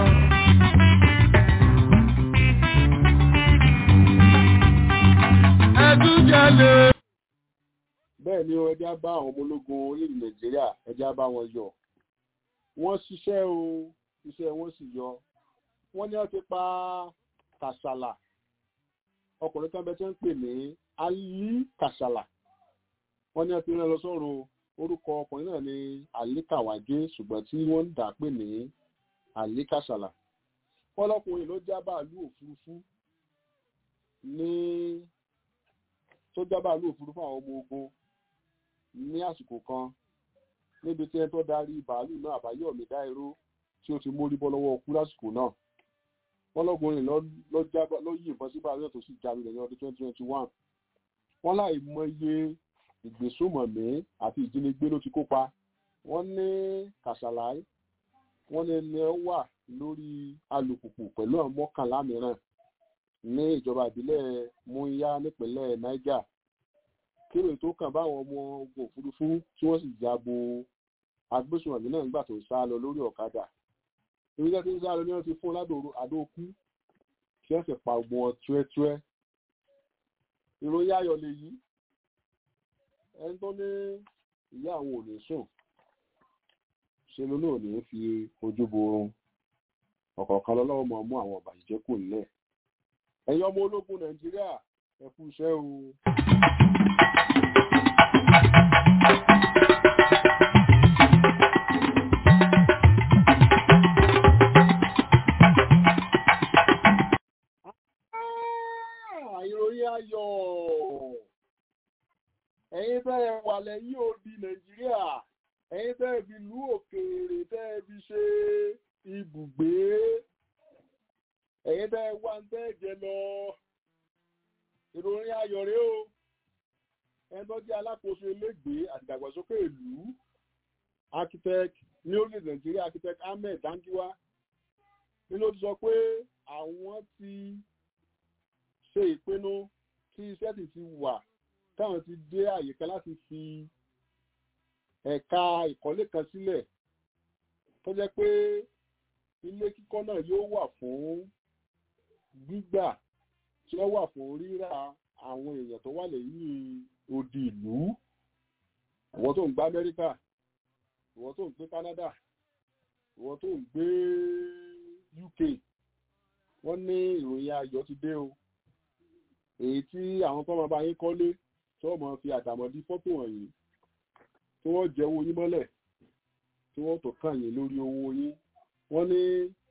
ẹdún jalè.
bẹ́ẹ̀ ni ẹjẹ́ á bá àwọn ọmọ ológun orílẹ̀ Nàìjíríà ẹjẹ́ á bá wọn yọ wọ́n ṣiṣẹ́ o iṣẹ́ wọn sì yọ wọ́n ní wọ́n ti pa Kàṣàlà ọkùnrin kan bẹ tí wọ́n ń pè ní Ali Kàṣàlà wọ́n ní wọ́n ti rán lọ sọ́run orúkọ ọkùnrin náà ní Ali Kàwájé ṣùgbọ́n tí wọ́n ń dà pé ní Ali Kàṣàlà wọ́n lọ́kùnrin ló já bàálù òfurufú ní tó já bàálù òfurufú àwọn ọmọ ogun ní àsìkò kan níbi tí ẹni tó darí bàálù náà àbáyọ̀mí dáìró tí ó ti mórí bọ́ lọ́wọ́ ọkú lásìkò náà wọ́n lọ́gbọ̀nrin ló yí ìbọn sí bàálù náà tó sì jáde lẹ́yìn ọdún 2021 wọ́n láì mọye ìgbésùmọ̀mí àti ìjínigbé ló ti kópa wọ́n ní kàṣàláì wọ́n ní ẹni wà lórí alùpùpù pẹ̀lú àwọn mọ́kànlá mìíràn ní ìjọba ìbílẹ̀ múyá nípínlẹ̀ niger kéré tó kàn báwọn ọmọ ogun òfurufú tí wọ́n sì jábo agbésùnmọ̀mí náà nígbà tó ń sá lọ lórí ọ̀kadà ìrìnà tí ń sá lọ ní wọ́n ti fún ládòrò àdókú kí wọ́n sì pa ogun wọn túẹ́túẹ́ ìròyìn ayọ̀ lè yí ẹni tó ní ìyá àwọn ò ní sùn ṣe ló náà ní fi ojú bo oorun ọ̀kọ̀ọ̀kan lọ́lọ́wọ́ máa mú àwọn ọ̀bàyíjẹ́ kù nílẹ̀ ẹ̀yin ọmọ ológun nàìjíríà ẹ kú iṣẹ́ o. ìròyìn ayọ̀ ẹ̀yin tẹ́ ẹ wà lẹ́yìn odi nàìjíríà ẹ̀yin tẹ́ ẹ fi lú òkèèrè tẹ́ ẹ fi ṣe ibùgbé ẹ̀yin tẹ́ ẹ wá ń tẹ́ ẹ jẹ lọ ìròyìn ayọ̀ rẹ o ẹni tó jẹ́ alákòóso ilégbèé àti ìdàgbàsókè ìlú architect ní orílẹ̀ nàìjíríà architect ahmed dangiwa nínú ó ti sọ pé àwọn ti ṣe ìpinnu tí iṣẹ́ sì ti wà táwọn ti dé àyè kan láti fi ẹ̀ka ìkọ́lé kan sílẹ̀ tó jẹ́ pé ilé kíkọ́ náà yóò wà fún gbígbà tí ó wà fún rírà àwọn èèyàn tó wà lẹ́yìn odi ìlú ìwọ tó ń gbé Amẹ́ríkà ìwọ tó ń gbé Canada ìwọ tó ń gbé UK wọ́n ní ìròyìn ayọ̀ ti dé o èyí tí àwọn tó máa bá yín kọ́lé tí wọ́n máa fi àdàmọ̀dí fọ́tò wọ̀nyí tí wọ́n jẹ owó yín mọ́lẹ̀ tí wọ́n tó kàn yín lórí owó yín wọ́n ní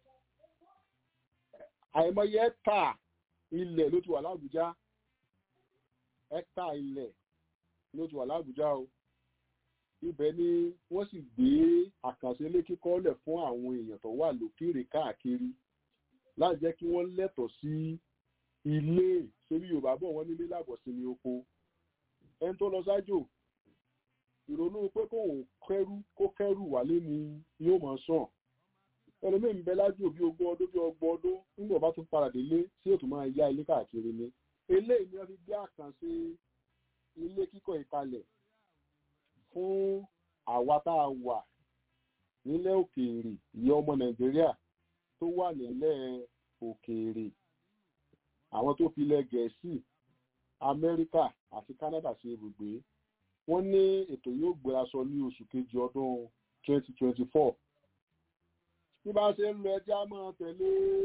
àìmọye ẹ́kà ilẹ̀ ló ti wà lábújá ẹ́kà ilẹ̀ ló ti wà lábújá o ibẹ̀ ni wọ́n sì gbé àkànṣe ilé kíkọ́ lẹ̀ fún àwọn èèyàn tó wà lókèrè káàkiri láti jẹ́ kí wọ́n lẹ́tọ̀ọ́ sí ilé sórí yorùbá bọ̀ wọ́n nílé láàbọ̀ sí ní oko ẹni tó lọ sájò ìrònú pé kó kẹrù kó kẹrù wálé ni yóò máa sàn ẹlòmíín ń bẹ lájò bí ogún ọdún bí ọgbọ̀n ọdún nígbà bá tún padà délé tí yóò tún máa yá ilé káàkiri ni eléyìí ni wọ́n fi gbé àkànṣe ilé kíkọ́ ìkalẹ̀ fún àwa tá a wà nílẹ̀ òkèèrè ìyẹn ọmọ nàìjíríà tó wà nílẹ̀ òkèèrè àwọn tó fi ilẹ̀ gẹ̀ẹ́sì amẹ́ríkà àti canada ṣe ibùgbé wọ́n ní ètò yóò gbéra sọ ní oṣù kejì ọdún 2024 bí bá ṣe ń lọ ẹjẹ́ á máa tẹ̀lé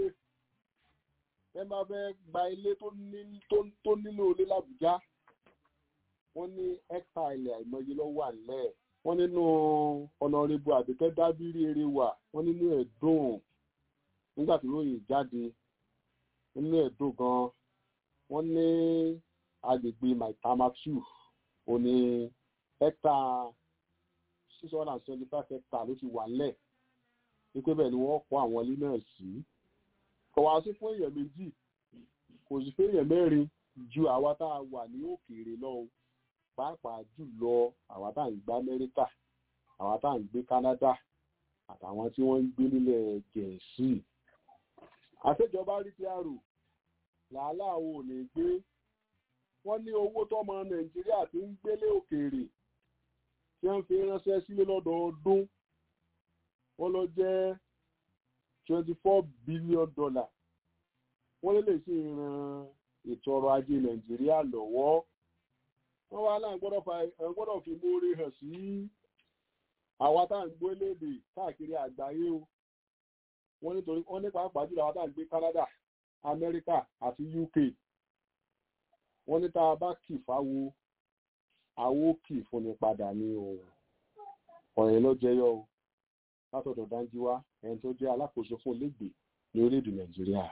ẹ bá fẹ́ gba ilé tó nílò ilé làbújá wọ́n ní ẹ́kà ilẹ̀ àìmọye lọ́wọ́ àlẹ́ wọ́n nínú ọ̀nàrẹ́bù àbíkẹ́ dábírí eré wà wọ́n nínú ẹ̀ dùn nígbà tí ròyìn jáde nínú ẹ̀ dùn gan wọ́n ní agbègbè maitama two òní ẹ́kà six hundred and seventy five hectare ló ti wà lẹ̀ wípé bẹ́ẹ̀ ni wọ́n kọ́ àwọn ilé náà sí kò wá sí fún èèyàn méjì kò sí fún èèyàn mẹ́rin ju àwa tá a wà ní òkèèrè lọ pàápàá jùlọ àwa tá à ń gbé amẹ́ríkà àwa tá à ń gbé canada àtàwọn tí wọ́n ń gbé nílẹ̀ gẹ̀ẹ́sì àṣejọba rí ti àrò làálàá wo ò ní gbé wọ́n ní owó tọ́mọ nàìjíríà ti ń gbélé òkèèrè tí wọ́n fi ránṣẹ́ sílé lọ́dọọdún wọ́n lọ jẹ́ twenty four billion dollar wọ́n lè lè sí ran ètò ọrọ̀ ajé nàìjíríà lọ́wọ́ wọ́n wá náà gbọ́dọ̀ fi mórí hàn sí àwa tá à ń gbé léde káàkiri àgbáyé o wọ́n nítorí wọ́n ní pàápàá jùlọ àwa tá à ń gbé canada amẹ́ríkà àti uk wọ́n ní tá a bá kì fáwo àwo kì fúnni padà ní o ọ̀rẹ́ ló jẹyọ o látọ̀dọ̀ Danjiwa ẹni tó jẹ́ alákòóso fún ilégbèé ní orílẹ̀-èdè Nàìjíríà.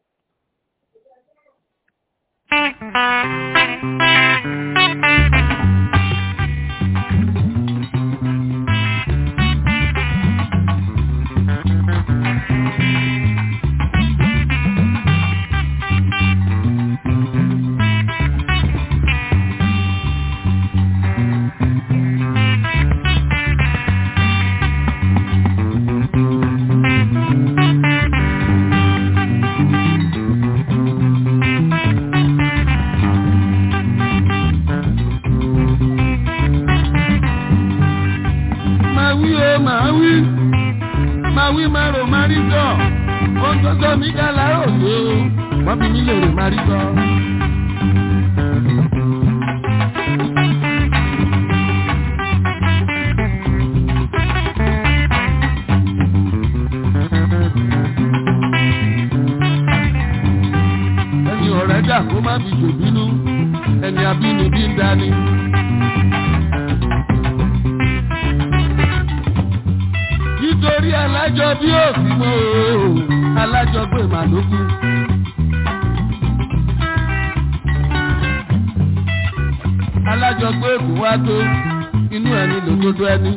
alájọgbé èkó wá tó inú ẹni lòdodo ẹni.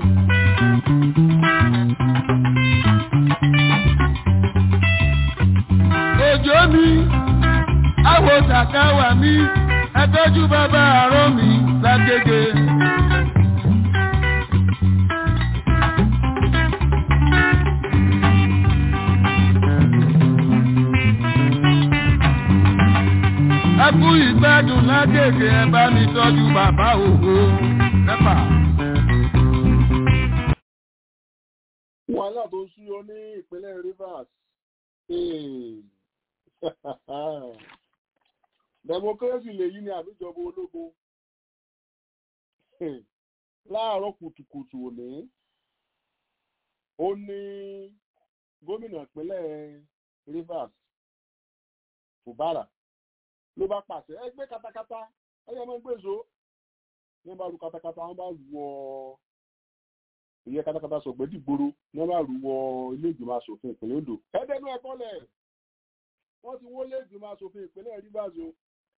òjò mi àwọ̀ tàkàwà mi ẹtọ́jú bàbá àárọ̀ mi lágége. ẹkú ìgbádùn lágègè ẹ bá mi tọ́jú bàbá ògo nẹ́pà.
wàhálà tó ń súyọ ní ìpínlẹ̀ Rivers democracy lèyí ni àbíjọba ológun láàárọ̀ kùtùkùtù òní ó ní gómìnà ìpínlẹ̀ Rivers Fubara ló bá pàṣẹ ẹ gbé katakata ẹyẹ máa ń gbé zo ní bá lu katakata wọn bá wọ ìyẹn katakata sọgbẹ dìgboro ní wọn bá lu wọ ilé ìgbìmọ̀ asòfin ìpínlẹ̀ Ondo ẹdẹnu ẹkọlẹ wọn ti wọlé ìgbìmọ̀ asòfin ìpínlẹ̀ Rivers o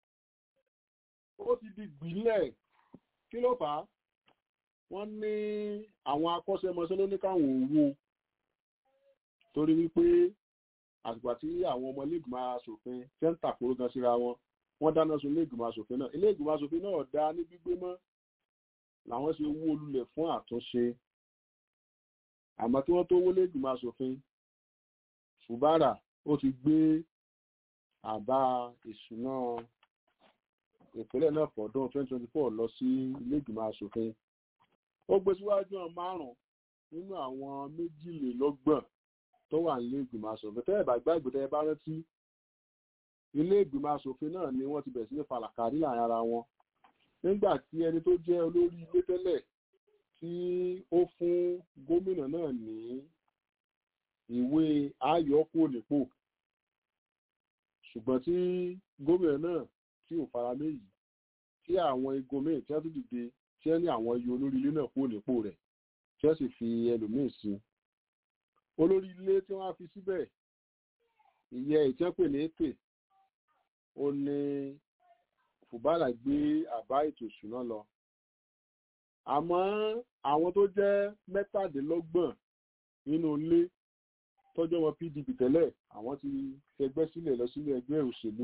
ó ti di gbìlẹ̀ kí ló fà á wọ́n ní àwọn akọ́ṣẹ́mọṣẹ́ ló ní káwọn owó torí wípé àgbà tí àwọn ọmọ iléègbìmọ̀ asòfin fẹ́ ń tàkóró gan síra wọn wọ́n dáná sun iléègbìmọ̀ asòfin náà iléègbìmọ̀ asòfin náà dá ní gbígbé mọ́ làwọn ṣe wó lulẹ̀ fún àtúnṣe àmọ́ kí wọ́n tó wó iléègbìmọ̀ asòfin Fubara ó ti gbé àbá ìṣúná ìpínlẹ̀ náà fọ̀dún 2024 lọ sí iléègbìmọ̀ asòfin ó gbé síwájú àwọn márùn-ún nínú àwọn méjìlélọ́gbọ̀n tó wà nílé ìgbìmọ̀ asòfin tẹ́ ẹ̀ bá gbàgbé tẹ́ ẹ bá rántí ilé ìgbìmọ̀ asòfin náà ni wọ́n ti bẹ̀rẹ̀ sí ní falàkàrí láàrin ara wọn nígbà tí ẹni tó jẹ́ olórí ilé tẹ́lẹ̀ tí ó fún gómìnà náà ní ìwé ayọ̀kú nípò ṣùgbọ́n tí gómìnà náà tí ò fara méyì tí àwọn igun míì tí wọ́n tún dìde tí wọ́n ní àwọn iye olórí ilé náà kúrò nípò rẹ̀ tí wọ́n sì fi ẹlòmíì sí olórí ilé tí wọ́n á fi síbẹ̀ ìyẹn ìtẹ́pẹ̀ ní èpè ó ní fùbálà gbé àbá ètò ìṣúná lọ àmọ́ àwọn tó jẹ́ mẹ́tàdínlọ́gbọ̀n nínú ilé tọ́jọ́ wọn pdp tẹ́lẹ̀ àwọn ti fẹgbẹ́ sílẹ̀ lọ sílé ẹgbẹ́ òṣèlú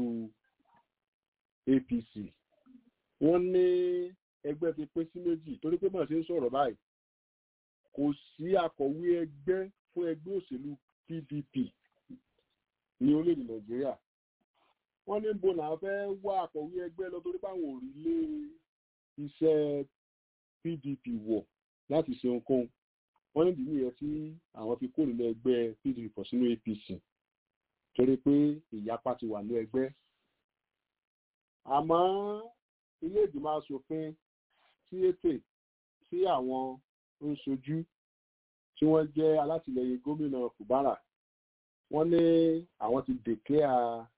apc wọ́n ní ẹgbẹ́ ti pín sí méjì torí pé màá ṣe ń sọ̀rọ̀ báyìí kò sí akọ̀wé ẹgbẹ́ fún ẹgbẹ́ òṣèlú pdp ní orílẹ̀-èdè nàìjíríà wọ́n ní bo làwọn fẹ́ wá akọ̀wé ẹgbẹ́ lọ torí báwọn ò rí lé iṣẹ́ pdp wọ̀ láti ṣe ohunkóhun wọ́n ní ìdílé yẹn tí àwọn fi kó nínú ẹgbẹ́ pdp pọ̀ sínú apc torí pé ìyapa ti wà ní ẹgbẹ́ àmọ́ ilé ìgbìmọ̀ asòfin tí ètè tí àwọn ń sojú tí wọ́n jẹ́ alátìlẹyìn gómìnà fubara wọ́n ní àwọn ti dèkẹ́à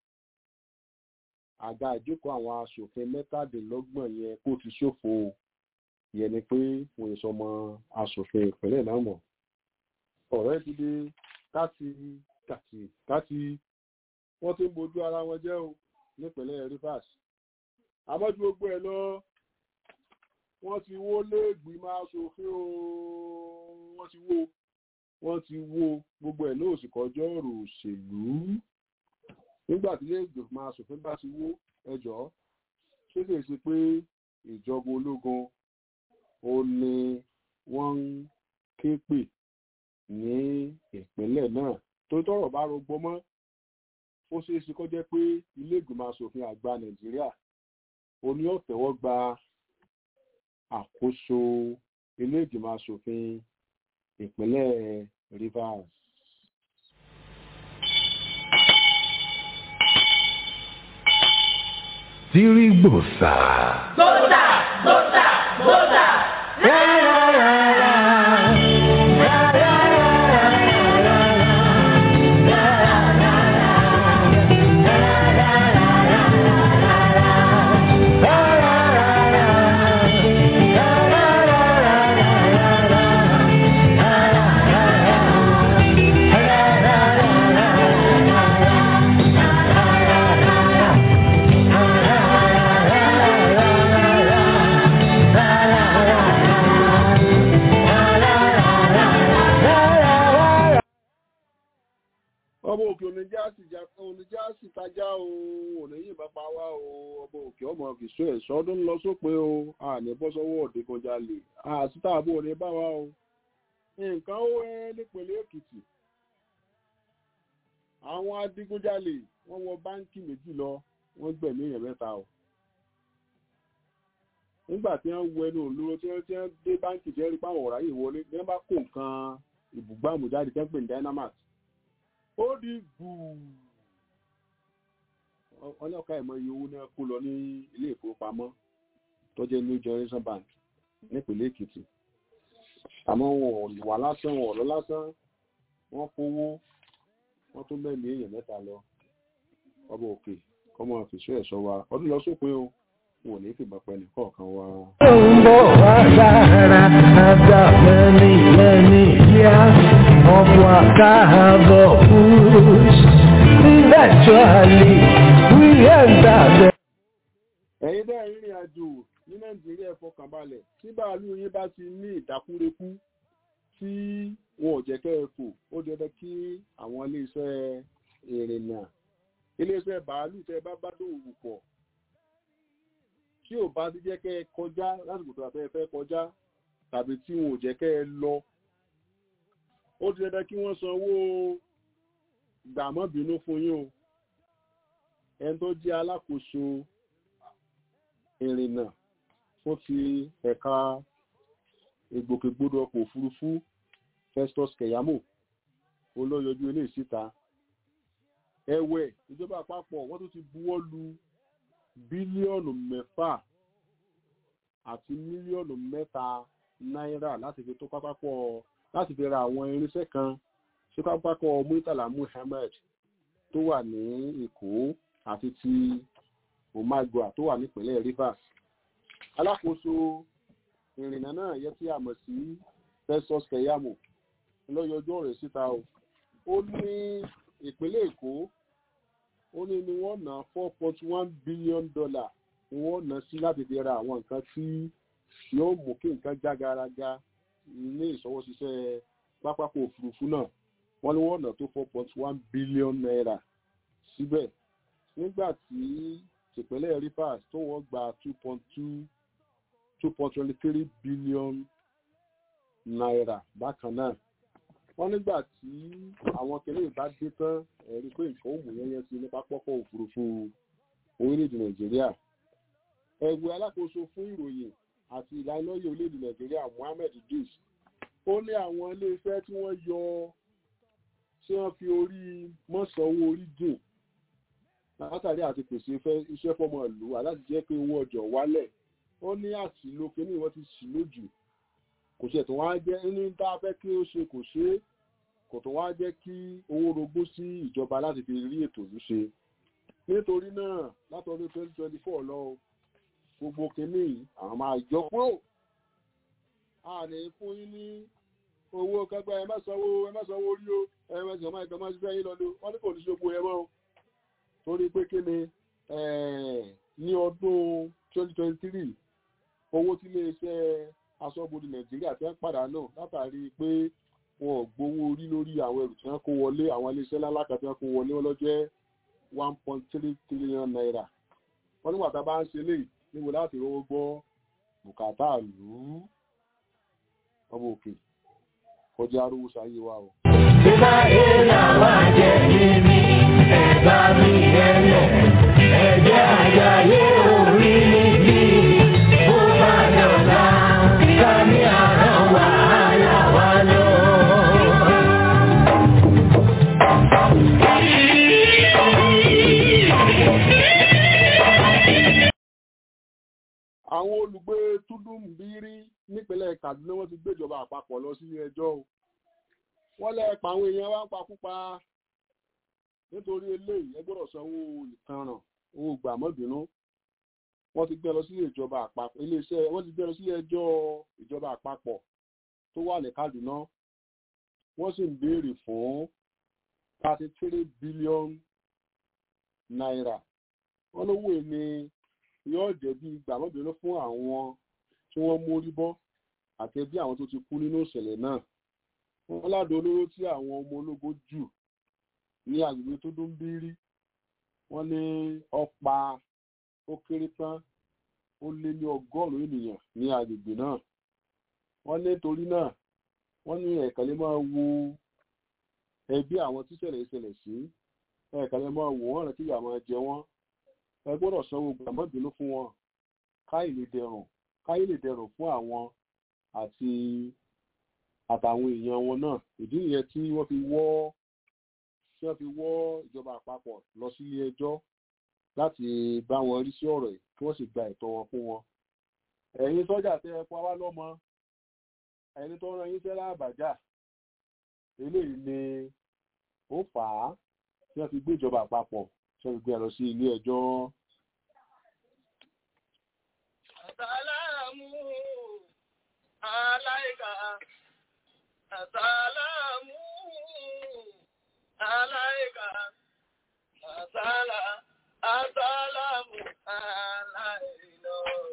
àga ìjókòó àwọn asòfin mẹ́tàdínlọ́gbọ̀n yẹn kó ti ṣòfò yẹn ni pé wọ́n yẹ sọmọ asòfin ìpínlẹ̀ náà mọ̀ ọ̀rẹ́ ti dé káti kàtì káti wọ́n ti ń bojú ara wọn jẹ́ o nípínlẹ̀ rivers àmọ́jú gbogbo ẹ̀ lọ wọ́n ti wó léègbìmọ̀ asòfin o wọ́n ti wó wọ́n ti wó gbogbo ẹ̀ náà sì kọjọ́ ọ̀rọ̀ òṣèlú nígbà tí léègbìmọ̀ asòfin bá ti wó ẹjọ́ ṣé kìí ṣe pé ìjọba ológun ó ní wọ́n ń ké pè ní ìpínlẹ̀ náà tó tọrọ bá rọgbọ mọ́ ó ṣeé ṣe kó jẹ́ pé ilé ìgbìmọ̀ asòfin àgbà nàìjíríà oní ọ̀tẹ̀wọ́ gba àkóso ilé ìgbìmọ̀ asòfin ìpínlẹ̀ rivers.
Tirigbosa.
Gbọ́dà gbọ́dà gbọ́dà.
ọmọ òkè oníjà sì já oníjà sì tajá o òníyìn bá pa wá o ọmọ òkè ọmọ fìṣó ẹ̀ṣọ́ ọdún ń lọ sópin o àní bọ́ sọ́wọ́ òdìgunjalè àtúntàbò ní bá wa o nǹkan ó ẹ nípínlẹ̀ èkìtì àwọn adigunjalè wọ́n wọ báńkì méjì lọ wọ́n gbẹ̀mí èèyàn mẹ́ta o nígbà tí wọ́n wọ ẹnu òlóró tí wọ́n ti ń dé báńkì tí wọ́n rí pàwọn ọ̀rá yìí wọlé ní wọ́n bá kó nǹkan ìbùgbàmù jáde tẹ́ ń pè ní dynamite ó di gbùù ọlọ́ka ìmọ̀ iye owó náà kó lọ ní ilé ìfowópamọ́ tó jẹ́ new generation bank nípínlẹ̀ èkìtì àmọ́ wọn ò wà lásán wọn ò lọ lásán wọ́n kówó wọ́n tún bẹ́ẹ̀ ní èèyàn mẹ́ta lọ ọba òkè kọ́mọ fìṣó ẹ̀ṣọ́ wa ọdún lọ sópin o wọn ò ní fìbọn pẹ́ nìkọ̀ọ̀kan wa.
Ó ń bọ̀ wá sára after many many years of wakaabo push. Eventually we enter the
ẹ̀yin bẹ́ẹ̀ rìnrìn àjò ní nàìjíríà fọkànbalẹ̀ tí bàálù yín bá ti ní ìdákúrekú tí wọn ò jẹ́ kẹ́ ẹ fò ó dandan kí àwọn iléeṣẹ́ ìrìnnà iléeṣẹ́ bàálù tẹ́ bá bá dòwò pọ̀ tí ò bá ti jẹ́ kẹ́ ẹ kọjá lásìkò tó àfẹ́ fẹ́ kọjá tàbí tí wọn ò jẹ́ kẹ́ ẹ lọ ó ti dandan kí wọ́n sanwó gbàmọ́bínú fún yín o ẹni tó jẹ́ alákòóso ìrìnnà fún ti ẹ̀ka ìgbòkègbodò ọkọ̀ òfurufú festus keyamo olóyọjú ilé ìsíta ẹ̀wẹ̀ ìjọba àpapọ̀ wọ́n tún ti buwọ́ lu bílíọ̀nù mẹ́fà àti mílíọ̀nù mẹ́ta náírà láti fi tó pápákọ̀ láti fi ra àwọn irinṣẹ́ kan sí pápákọ̀ Murtala Muhammed tó wà ní Èkó àti ti Omagua tó wà nípínlẹ̀ Rivers alákòóso ìrìnnà náà yẹ kí a mọ̀ sí Festus Keyamo lọ́yọjọ́ rẹ̀ síta o ó ní ìpínlẹ̀ Èkó ó ní ni wọ́n ná four point one billion dollar ni wọ́n ná sí láti fi ra àwọn nǹkan tí yóò mú kí nǹkan já garaga ní ìṣọwọ́ṣiṣẹ́ pápákọ̀ òfurufú náà wọ́n ní wọ́n ná tó four point one billion naira síbẹ̀ nígbà tí tìpínlẹ̀ Rivers tó wọ́n gba two point two two point twenty three billion naira bákan náà wọ́n nígbà tí àwọn kìnìún bá dé tán ẹ̀rí pé nǹkan òmù yẹn sí ní pápákọ̀ òfurufú orílẹ̀-èdè nàìjíríà ẹgbẹ́ alákòóso fún ìròyìn àti ìlanilọ́yẹ̀ orílẹ̀-èdè nàìjíríà mohammed idris ó ní àwọn iléeṣẹ́ tí wọ́n yọ tí wọ́n fi orí mọ́sàn-owó orí dùn látàrí àti pèsè iṣẹ́ fọ́mọ ìlú aláti jẹ́ pé owó ọjọ́ wálẹ̀ ó ní àṣìlò kìnìún wọ́n ti ṣì lójú kò ṣe tó wá jẹ́ inú tá a fẹ́ kí ó ṣe kò ṣe é kò tó wá jẹ́ kí owó rogún sí ìjọba láti fi rí ètò yìí ṣe nítorí náà látọdún twenty twenty four lọ gbogbo kínní àwọn máa yọ kúrò a ní fún yín ní owó kẹgbẹ ẹ má sanwó ẹ má sanwó orí o ẹ má sanwó ẹgbẹ má ṣiṣẹ́ yín lọ́dún wọ́n ní kò ní ṣogbo ẹ mọ́ o torí pé kí ni ní ọdún twenty twenty three owó tí iléeṣẹ́ aṣọ́bodè nàìjíríà ti ń pàdánù látàrí pé wọn ò gbowó orí lórí àwọn ẹrù tí wọn kó wọlé àwọn iléeṣẹ́ lálákà tí wọn kó wọlé wọn lọ́jọ́ one point three trillion naira wọn nígbà tá a bá ń ṣe léyìí níbo láti rówó gbọ́ bùkátà lù ú ọmọ òkè kọjá arówó sáyé wa o.
Bíbá èèyàn wá jẹ́ mímí, ẹ̀bá mi ẹlẹ̀, ẹ̀jẹ̀ àjàyè orí níbí, ó bá dọ̀la, ká ní àrán wàhálà wá lọ.
àwọn olùgbé túdúmbírí nípínlẹ̀ kaduna wọ́n ti gbéjọba àpapọ̀ lọ sí ẹjọ́ o wọ́n lẹ pa àwọn èèyàn wá ń pakúpa nítorí eléyìí ẹ gbọ́dọ̀ sanwó ìtanràn owó gbàmọ́bìnú wọ́n ti gbé lọ sílé ìjọba àpapọ̀ iléeṣẹ́ wọ́n ti gbé lọ sílé ẹjọ́ ìjọba àpapọ̀ tó wà ní kaduna wọ́n sì ń béèrè fún thirty three billion naira wọ́n lówó ní yóò jẹ́ bí gbàmọ́bìnú fún àwọn tí wọ́n mórí bọ́ àti bí àwọn tó ti kú nínú ìṣẹ̀lẹ̀ náà wọ́n ládò olóró tí àwọn ọmọ ológun jù ní agbègbè tó dún bírí wọ́n ní ọ̀pá ó kéré tán ó lé ní ọgọ́rùn-ún ènìyàn ní agbègbè náà wọ́n ní torí náà wọ́n ní ẹ̀ka lè máa wo ẹbí àwọn tíṣẹ̀lẹ̀ ìṣẹ̀lẹ̀ sí ẹ̀ka lè máa wò wọ́n rẹ̀ kí ìyà máa jẹ wọ́n ẹ gbọ́dọ̀ sanwó gbàmọ́bìnú fún wọn káyì lè dẹrùn káyì lè dẹrùn fún àwọn àti àtàwọn èèyàn wọn náà ìdí nìyẹn tí wọ́n fi wọ́ tí wọ́n fi wọ́ ìjọba àpapọ̀ lọ sí ilé ẹjọ́ láti bá wọn rí sí ọ̀rọ̀ yìí kí wọ́n sì gba ẹ̀tọ́ wọn fún wọn. ẹ̀yin sọ́jà tẹ ẹ pa wá lọ́mọ ẹni tó rán yín sẹ́lá àbàjá eléyìí ni ó fà á tí wọ́n fi gbé ìjọba àpapọ̀ tí wọ́n fi gbé ẹ lọ sí ilé ẹjọ́.
Àsàlámù aláìka. Àsàlámù aláìka. Àsàlá àsàlámù aláìlọ.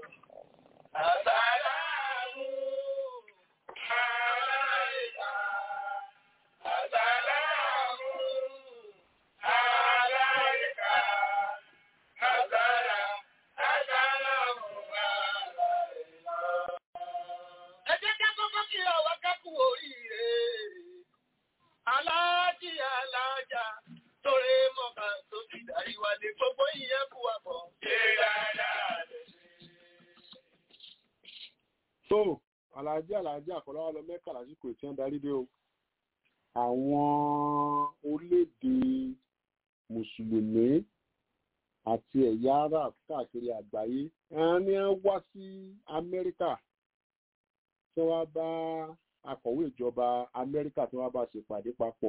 Àsàlámù aláìka. Àsàlámù aláìka. Àsàlá àsàlámù aláìlọ. Ẹ jẹ́ ká kọ́kọ́ kí ọwọ́ kákú oríire. Aláàjì aláàjà torí mọ̀ká tó ti darí wálé gbogbo ìyẹn kú wa bọ̀. Ṣé dáadáa lè ṣe?
tó aláàjì aláàjì àkọlọ́wọ́ lọ mẹ́kà lásìkò tí wọ́n darí dé o àwọn orílẹ̀-èdè mùsùlùmí àti ẹ̀yà arab káàkiri àgbáyé àwọn ni wọ́n wá sí amẹ́ríkà tí wọ́n bá akọ̀wé ìjọba amẹ́ríkà tí wọ́n bá ṣèpàdé papọ̀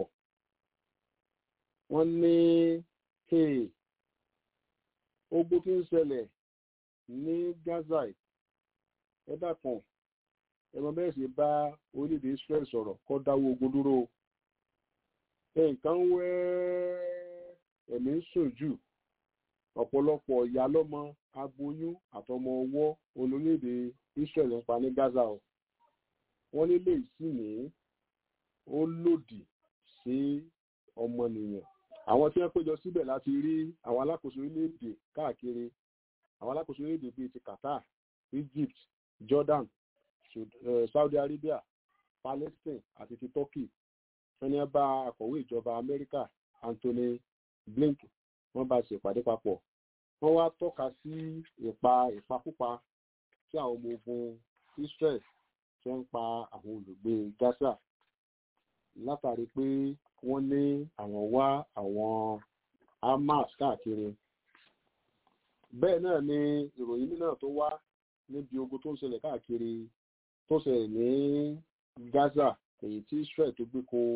wọ́n ní hey, ogun tí ń ṣẹlẹ̀ ní gaza yìí, ẹ dákun ẹ̀rọ bẹ́ẹ̀ sì bá orílẹ̀-èdè israel sọ̀rọ̀ kó dáwọ́ ogun dúró o. nǹkan wẹ́ ẹ̀mí ń sùn jù ọ̀pọ̀lọpọ̀ ìyá lọ́mọ aboyún àtọmọ ọwọ́ olórílẹ̀-èdè israel ń pa ní gaza o wọ́n nílé ìsìnì ó lòdì sí ọmọnìyàn àwọn tí wọ́n péjọ síbẹ̀ láti rí àwọn alákòóso orílẹ̀-èdè káàkiri àwọn alákòóso orílẹ̀-èdè bíi ti qatar egypt jordan Sud- eh, saudi arabia palestine àti ti turkey wọ́n ní bá akọ̀wé ìjọba amẹ́ríkà anthony blinken wọ́n bá ṣèpàdé papọ̀ wọ́n wá tọ́ka sí ìpa ìpakúpa tí àwọn ọmọ ogun israel tí wọ́n ń pa àwọn olùgbé gaza látàrí pé wọ́n ní àwọn wá àwọn hamas káàkiri bẹ́ẹ̀ náà ni ìròyìn náà tó wá níbi ogun tó ń ṣẹlẹ̀ káàkiri tó ṣẹlẹ̀ ní gaza èyí tí israel tó gbé ko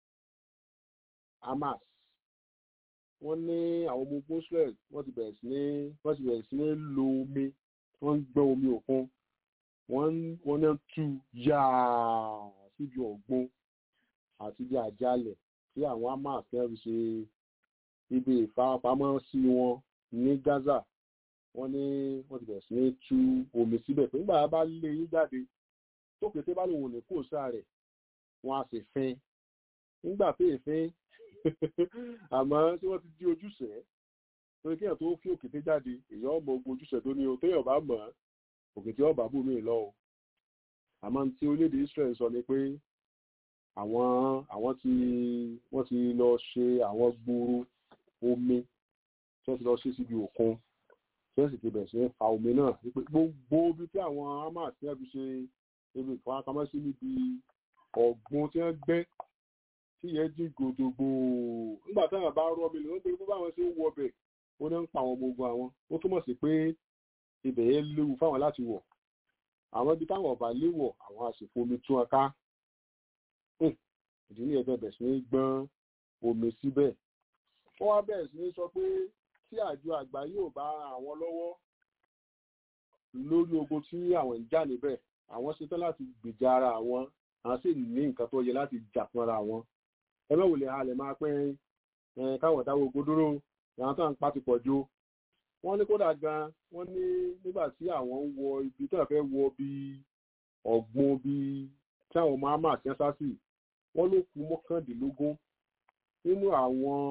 hamas wọ́n ní àwọn ọmọ ogun israel wọ́n ti bẹ̀rẹ̀ sí ní wọ́n ti bẹ̀rẹ̀ sí ní lo omi wọ́n ń gbẹ́ omi òkun wọ́n ń- wọ́n náà tú yáà síbi ọ̀gbun àti bí àjálẹ̀ tí àwọn hamas fẹ́ fi ṣe ibi ìfarapamọ́ sí wọn ní gaza wọ́n ní wọ́n ti bẹ̀rẹ̀ sí ní tú omi síbẹ̀ pé nígbà bá lé yín jáde tó kété bá lòun ò ní kó sáà rẹ̀ wọ́n á sì fin nígbà tó èéfín àmọ́ tí wọ́n ti di ojúṣe torí kéèyàn tó fi òkété jáde èèyàn ọmọ ogun ojúṣe tó ní o téèyàn bá mọ̀ ọ́ òkété ọba bù mí lọ o àmọ́ tí orílẹ̀-èdè israel sọ ni pé àwọn àwọn tí wọ́n ti lọ ṣe àwọn gbòòrò omi tí wọ́n ti lọ ṣe síbi òkun tí wọ́n sì ti bẹ̀rẹ̀ sí ní fa omi náà wípé gbogbo ibi tí àwọn hamas ti fi ṣe ibi ìfowópamọ́ sí níbi ọ̀gbun tí wọ́n gbẹ́ tí yẹn jí gòdògbò nígbà táwọn bá rọ́ mi lè wọ́n pé bó báwọn ṣe ń wọ ọbẹ̀ ó ní ń pa àwọn ọmọ ogun àwọn ó túmọ̀ sí pé ibẹ̀ yẹn léwu fáwọn láti wọ̀ àwọn ibi táwọn ọba léwọ̀ àwọn àsìkò omi tún wọn ká Hmm, ìdí ní ẹgbẹ́ bẹ̀rẹ̀ sí ní gbọ́n omi síbẹ̀ wọ́n wá bẹ̀rẹ̀ sí ní sọ pé tí àjọ àgbà yóò bá àwọn lọ́wọ́ lórí ogun tí àwọn ń jà níbẹ̀ àwọn ṣetán láti gbèjà ara àwọn àwọn sì ní nǹkan tó yẹ láti jà fúnra wọn ẹ bẹ́ẹ̀ wò lè halẹ̀ máa pẹ́ ẹ káwọn dáwọ́ ogun dúró àwọn tó ń pa ti pọ̀ jù wọ́n ní kódà gan wọ́n ní nígbà tí àwọn ń wọ ibi tí wọ́n fẹ́ wọ bí ọ̀gbun bí tí àwọn ọmọ àmà àti ẹ́sásì wọ́n ló kú mọ́kàndínlógún nínú àwọn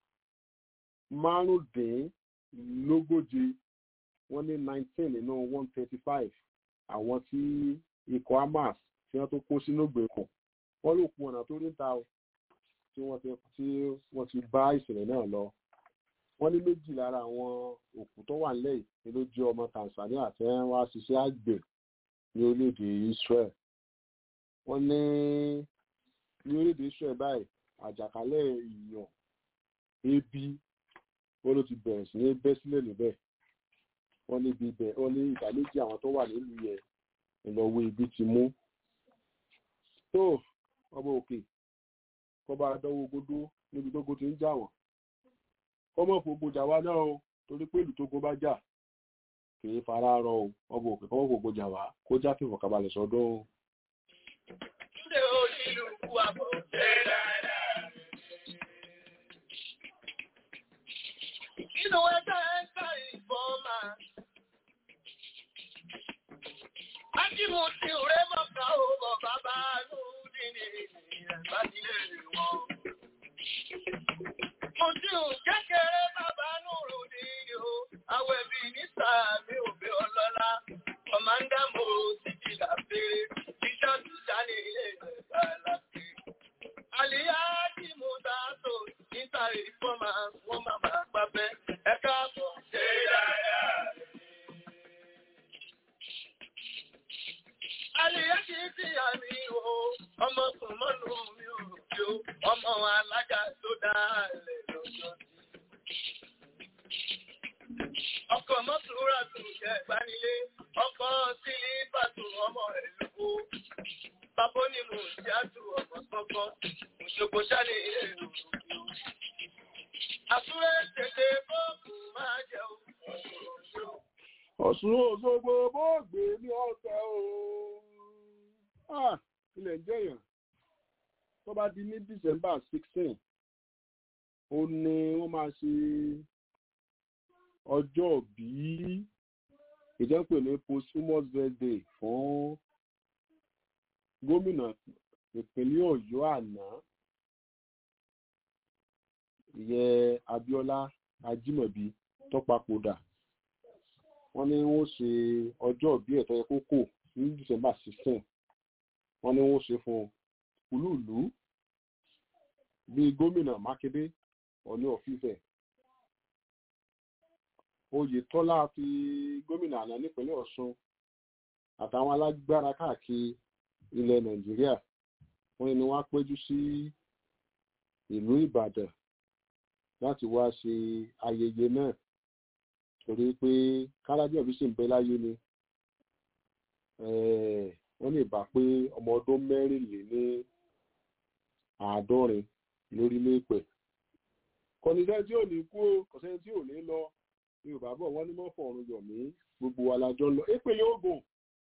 márùndínlógóje wọ́n ní nineteen nínú one thirty five àwọn tí ikọ̀ hamas tí wọ́n tó kó sínú ìgbèkùn wọ́n ló kú ọ̀nà tó rí ta o tí wọ́n ti tí wọ́n ti bá ìṣẹ̀lẹ̀ náà lọ wọ́n ní méjì lára àwọn òkú tó wà nílẹ̀ yìí ló jẹ́ ọmọ tanzania tí wọ́n wá ṣiṣẹ́ àgbẹ̀ ní orílẹ̀-èdè israel wọ́n ní ní orílẹ̀-èdè israel báyìí àjàkálẹ̀ ìyàn ebi wọ́n ló ti bẹ̀rẹ̀ sí ní bẹ́ sílẹ̀ níbẹ̀ wọ́n ní ibi ibẹ̀ wọ́n ní ìdá méjì àwọn tó wà nílùú yẹn ìlọ́wọ́ ibi ti mú tó ọmọ òkè kọba dánwó gbódó níbi tó ti ń jà wọ́n kọ́mọ fògbò jà wá náà o torí pé ìlú tó gbó bá jà kì í fara rọ o ọmọ òkè kọ́mọ fògbò jà wá kó já fìfọ̀ kabalẹ̀ sọ́dún o.
Ṣé onílùkù àbọ̀ jẹ́ dáadáa? Inú ẹgbẹ́ ẹ̀ka ìfọ́mà. Ájímù ti rẹ́ bọ̀ká o bọ̀ bàbá lóde ní ìrẹ̀bájílé wọn. Mo ti ò kékeré bàbá nùrù ní o, àwẹ̀ bí ní sàmì òbí ọlọ́lá. Kọ̀mándà mo ti di làbẹ́, ìjà tùjà ní ilé ìgbà láti. Àlìyá tí mo dá tó níta ìfọ́mà wọ́n máa máa gbábẹ́. Ẹ káàbọ̀ ṣe dáadáa. Àlìyá kì í fi àmì o, ọmọ kò mọ́nu mi ò bí o, ọmọ alága tó dá lè lọ́jọ́ sí. Òṣogbo ṣáni èrò. Àsúré tètè bọ́ọ̀kù máa jẹ o.
Ọ̀ṣun Òṣogbo bó gbé ní ọ̀sẹ̀ o. Ah, ilẹ̀ ń jẹ̀yàn. Tó bá di ní December sixteen, ó ní wọ́n máa ṣe ọjọ́ bí ìjẹ́pẹ̀ ní posthumous birthday fún gómìnà ìpínlẹ̀ Ọ̀yọ́ àná ìyẹn Abíọ́lá Ajímọ̀bí tó papòdà wọ́n ní wọ́n ṣe ọjọ́ bí ẹ̀tọ́ yẹ kó kò ní December sixteen wọ́n ní wọ́n ṣe fún olúùlú bíi gómìnà Mákindé Ọ̀ní ọ̀fífẹ́ Oyètọ́lá fi gómìnà àná nípínlẹ̀ Ọ̀ṣun àtàwọn alágbára káàkiri ilẹ̀ Nàìjíríà wọ́n ní wọ́n á péjú sí ìlú Ìbàdàn láti wá ṣe ayẹyẹ náà torí pé kálábíà bí sì ń bẹ láyé ni wọ́n lè bá pé ọmọ ọdún mẹ́rìnléní àádọ́rin lórílẹ̀ èpẹ̀ kọ́nisẹ́ tí ò ní kú o kọ́sẹ́ tí ò ní lọ yorùbá bọ̀ wọ́n ní mọ́ fọ̀run yọ̀ mí gbogbo alájọ lọ ìpínlẹ̀ Ògùn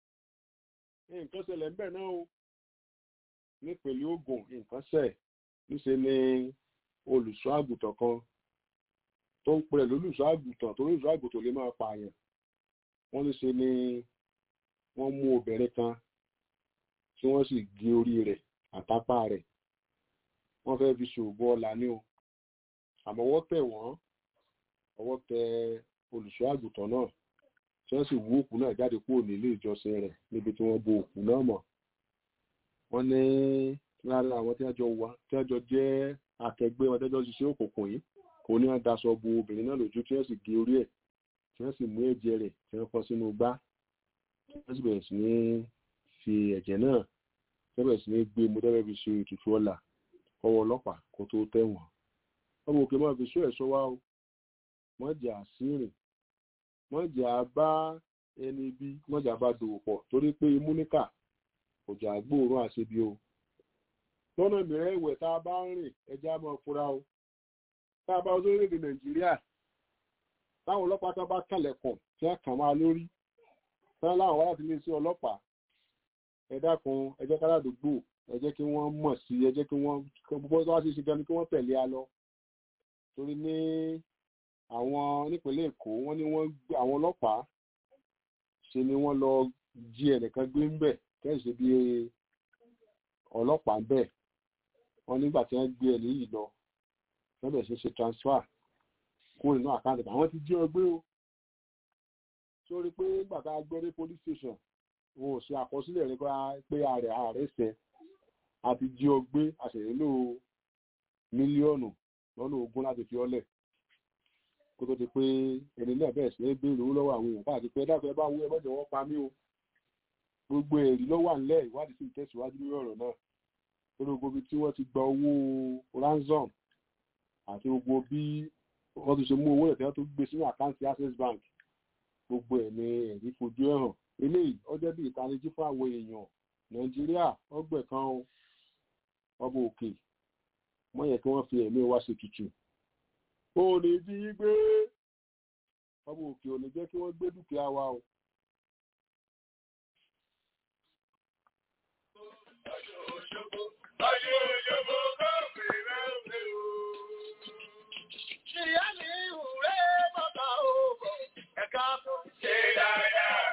nǹkan ṣẹlẹ̀ ń bẹ̀ náà o nípínlẹ̀ Ògùn nǹkan ṣẹ̀ níṣẹ́ ni olùṣọ́ àgùntàn kan tó ń pẹ̀lú olùṣọ́ àgùntàn tó olùṣọ́ àgùntàn lè máa pààyàn wọ́n ní ṣe ni wọ́n mú obìnrin kan tí wọ́n sì gé orí rẹ̀ àtápá rẹ̀ wọ́n fẹ́ fi ṣòògùn ọ̀la ní o àmọ́ ọwọ́ tẹ̀ wọ́n ọwọ́ tẹ olùṣọ́ àgùntàn náà tí wọ́n sì wú òkú náà jáde kúrò nílé ìjọsìn rẹ̀ níbi tí wọ́n bo òkú náà mọ́ wọ́n ní lára àwọn tí wọ́n jọ wá tí wọ́n jọ jẹ́ akẹgbẹ́ wọn tẹ́jọ́ ṣiṣẹ́ òkùnkùn yìí kò ní wọ́n daṣọ bo obìnrin náà lójú tí wọ́n sì gé orí ẹ̀ tí wọ́n sì mú ẹ̀jẹ̀ rẹ̀ tí wọ́n kọ́ sínú gbá wọ́n sì bẹ̀rẹ̀ sí ní fi ẹ̀jẹ̀ náà wọ́n bẹ̀rẹ̀ sí ní gbé mu dẹ́rẹ́ fi ṣe ètùtù ọ̀la ọwọ́ ọlọ́pàá kó tó tẹ̀wọ̀n ọmọ òkè máa fi ṣó ẹ̀ṣọ́ wá o mọ́jà sírìn mọ́jà bá ẹni bí mọ́jà bá dòwò pọ̀ torí pé imú níkà kò jà gbóòórùn àṣebi o lọ́nà mìíràn ìwẹ̀ tá a bá ń rìn ẹja máa fura o tá a bá wọ́n sórílẹ̀-èdè nàìjíríà táwọn ọlọ́pàá tó bá kàlẹ̀kùn tí wọ́n kàn máa lórí tán láwọn wá láti iléeṣẹ́ ọlọ́pàá ẹ dákun ẹ jẹ́ káládùúgbò ẹ jẹ́ kí wọ́n mọ̀ sí ẹ jẹ́ kí wọ́n gbogbo tó wá sí ṣe gan ni kí wọ́n tẹ̀lé a lọ torí ní àwọn nípínlẹ̀ èkó wọ́n ní wọ́n àwọn ọlọ́pàá ṣe ni wọ́n lọ jí ẹnìkan gbé ń bẹ̀ kẹ́sì bí ọlọ́pàá ń bẹ̀ wọ́n nígbà tí wọ́n gbé ẹni yìí lọ wọ́n bẹ̀rẹ̀ sí ṣe transfer kúrò nínú àkáǹtì àwọn ti jí ọ gbé o sórí pé nígbà tá a gbé dé police station wọn ò ṣe àkọsílẹ̀ rẹ pé ààrẹ ààrẹ ṣẹ àti jí ọ gbé àṣẹyìnlò mílíọ̀nù lọ́nà ogún láti fi ọlẹ̀ kó tó di pé ẹni náà bẹ̀rẹ̀ sí ní béèrè owó lọ́wọ́ àwọn èèyàn káàkiri pé dákun ẹ bá wú ẹ mọ́jọ wọ́n pa mí o gbogbo èrì ló wà nílẹ̀ ìwádìí sì ń tẹ̀síwájú lórí ọ̀rọ̀ náà lórí gbogbo ibi tí wọ́n ti gba owó ransom àti gbogbo bí wọ́n ti ṣe mú owó ẹ̀tẹ́ tó gbé sínú àkáǹtì access bank gbogbo ẹ̀ ní ẹ̀rí fojú ẹ̀ hàn eléyìí ó jẹ́ bí ìtanijí fún àwọn èèyàn nàìjíríà ọgbẹ̀ kan ọba òkè wọ́n yẹ kí wọ́n fi ẹ̀mí wa ṣe tutù ó ní bí gbé ọba òkè ò ní jẹ́ kí wọ́n gbé dúkìá wa o.
Ìyá mi ìwúrẹ́ bàbá òbọ̀ ẹ̀ka fún ṣe dáadáa.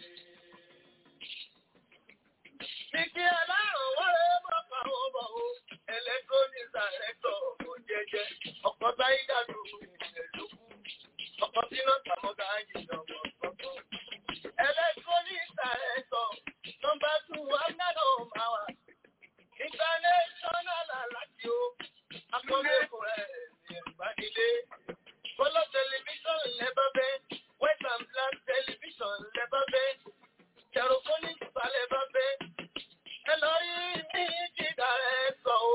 Ìkí ẹlẹ́rùn wọlé bàbá òbọ̀ o, ẹlẹ́tọ́nì sàrẹ́tọ̀ kò jẹjẹ, ọkọ̀ táyé dàdú ìrìnlẹ̀lókù, ọkọ̀ sínú tàmọ́gà yìí ọmọ ọ̀pọ̀. Ẹlẹ́tọ́nì sàrẹ́tọ̀ nọmba tù amúnádọ̀ máa wà. International aláti o, akọ́lẹ́kùn rẹ̀ ìbánilé. Kọ́lọ́ tẹlifíṣọ̀n lẹ́bàá bẹ́ẹ̀, West and Black tẹlifíṣọ̀n lẹ́bàá bẹ́ẹ̀, Tẹ̀rọ̀fónìkì balẹ̀ bá bẹ́ẹ̀. Ẹ lọ rí ní jìdá ẹ sọ o.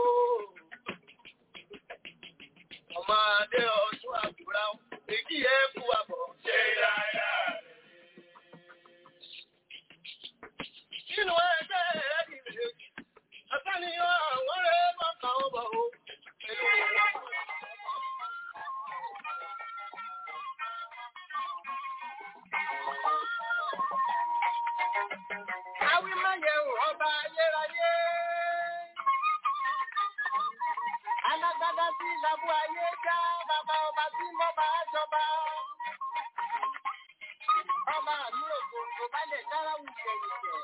Ọmọ adé ọdún àbúrá o, èyí ẹ kú àbọ̀. Ṣé dáadáa? Nínú ẹgbẹ́ ẹ̀ ìrèjì, àtàníyàn àwọn ọ̀rẹ́ bàbá ọ̀bọ̀ Awímáyẹ̀wò ọba ayérayé. Alágbádá tí ìlàbú ayé já bàbá ọba tí mo bá jọba. Ọba mi ò gbòǹgbò bá lè dára wù jẹ̀yìjẹ̀.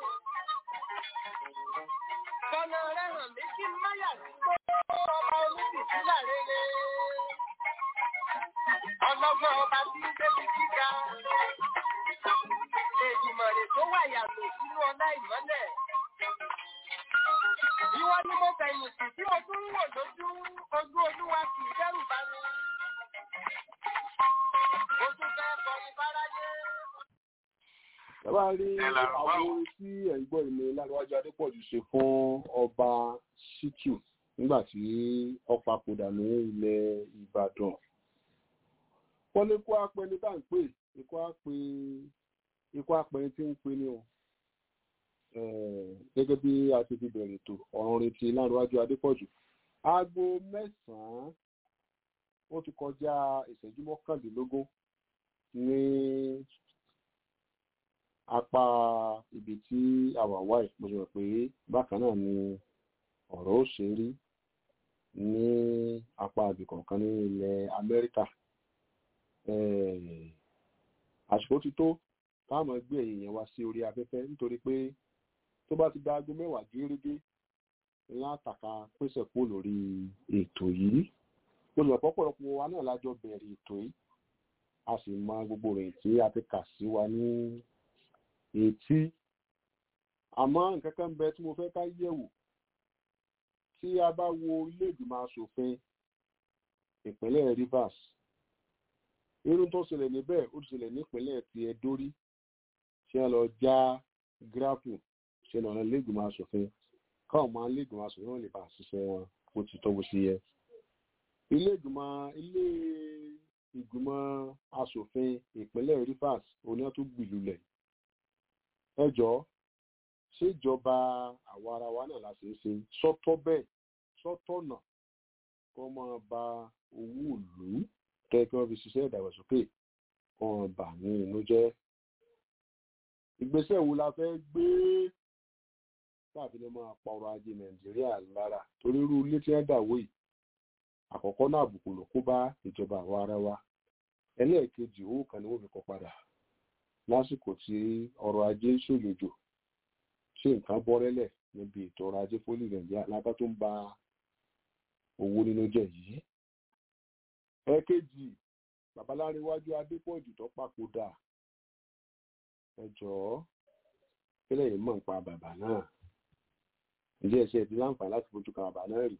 Bọ́lá rẹ̀ hàn mí kí n má yà sí pé ọba oníbìsílà rere. Ọlọ́gbọ́n ọba tí ń débi gíga. Èdìmọ̀rè tó wà yàtọ̀ sínú ọlá ìmọ́lẹ̀. Ìwọ ni mo fẹ̀yìntì tí mo tún ń wò lójú ojú olúwa kì í dẹ́rù bá mi. Mo tún fẹ́ kọrin fáráyé.
Bàbá rí àwọn orin tí ẹ̀yin gbọ́ ìlú Lárúwájú Adépọ̀jù ṣe fún ọba Ṣítù nígbà tí ó papòdà ní ilẹ̀ Ìbàdàn. Wọ́n ní kó apẹni tá à ń pè ikú apẹ ikú apẹni tí ń pè ní o. Eh, Gẹ́gẹ́ bí a ti fi bẹ̀rẹ̀ ètò ọ̀run orin ti Lárúwájú Adépọ̀jù. Aago mẹ́sàn-án ó ti kọjá ìṣẹ́jú mọ́kàndínlógún ní apá ibi tí àwa wà yìí mo rò pé bákan náà ni ọ̀rọ̀ ó ṣe rí ní apá ibì kọ̀ọ̀kan ní ilẹ̀ Amẹ́ríkà Eh, àsìkò ti tó táwọn gbé èèyàn wá sí orí afẹ́fẹ́ nítorí pé tó bá ti da aago mẹ́wàá gérégé ńlá àtàkà pèsè kúrò lórí ètò yìí olùrànpọ̀ pọ̀lọpọ̀ wa náà lájọ bẹ̀rẹ̀ ètò yìí a sì mọ gbogbo rẹ̀ tí a ti kà sí wa ní etí àmọ́ nǹkan kan bẹ tí mo fẹ́ ká yẹ̀wò tí a bá wo ilé ìgbìmọ̀ asòfin ìpínlẹ̀ Rivers irun tó ṣẹlẹ̀ níbẹ̀ ó ti ṣẹlẹ̀ nípínlẹ̀ ti Ẹdó rí ṣé wọn lọ já gíráàpù ṣe lọ́nà ilé ìgbìmọ̀ asòfin káwọn máa ilé ìgbìmọ̀ asòfin wọn lè bá ṣiṣẹ́ wọn bó ti tọ́ bó ṣe yẹ ilé ìgbìmọ̀ ilé ìgbìmọ̀ asòfin ìpínlẹ̀ Rivers oní ọtún gbìlúlẹ̀ ẹ jọ̀ọ́ ṣèjọba àwa ara wa náà la ṣe ń ṣe sọ́tọ̀ bẹ́ẹ̀ sọ́tọ̀ náà kó máa ba owó ìlú kẹ́ kí wọ́n fi ṣiṣẹ́ ìdàgbàsókè kó wọn bà ní inú jẹ́ ìgbésẹ̀ wo la fẹ́ gbé tàbí lè máa pa ọrọ̀ ajé Nàìjíríà lára torí irú ilé tí wọ́n dàwó yìí àkọ́kọ́ náà àbùkù ló kó bá ìjọba àwa ara wa ẹlẹ́ẹ̀kejì owó kan ni wọ́n fi kọ́ padà lásìkò tí ọrọ̀ ajé ń ṣòyòjò ṣé nǹkan bọ́rẹ́lẹ̀ níbi ètò ọrọ̀ ajé fólì nàìjíríà lábá tó ń ba owó nínú jẹ́ yìí. ẹ̀ẹ̀kejì babaláríwájú adépọ̀jù tó papòdà ẹ jọ̀ọ́ kílẹ̀ yìí mọ̀ nípa bàbá náà ǹjẹ́ ẹ̀ṣẹ̀ ti láǹfààní láti fojú kan bàbá náà rí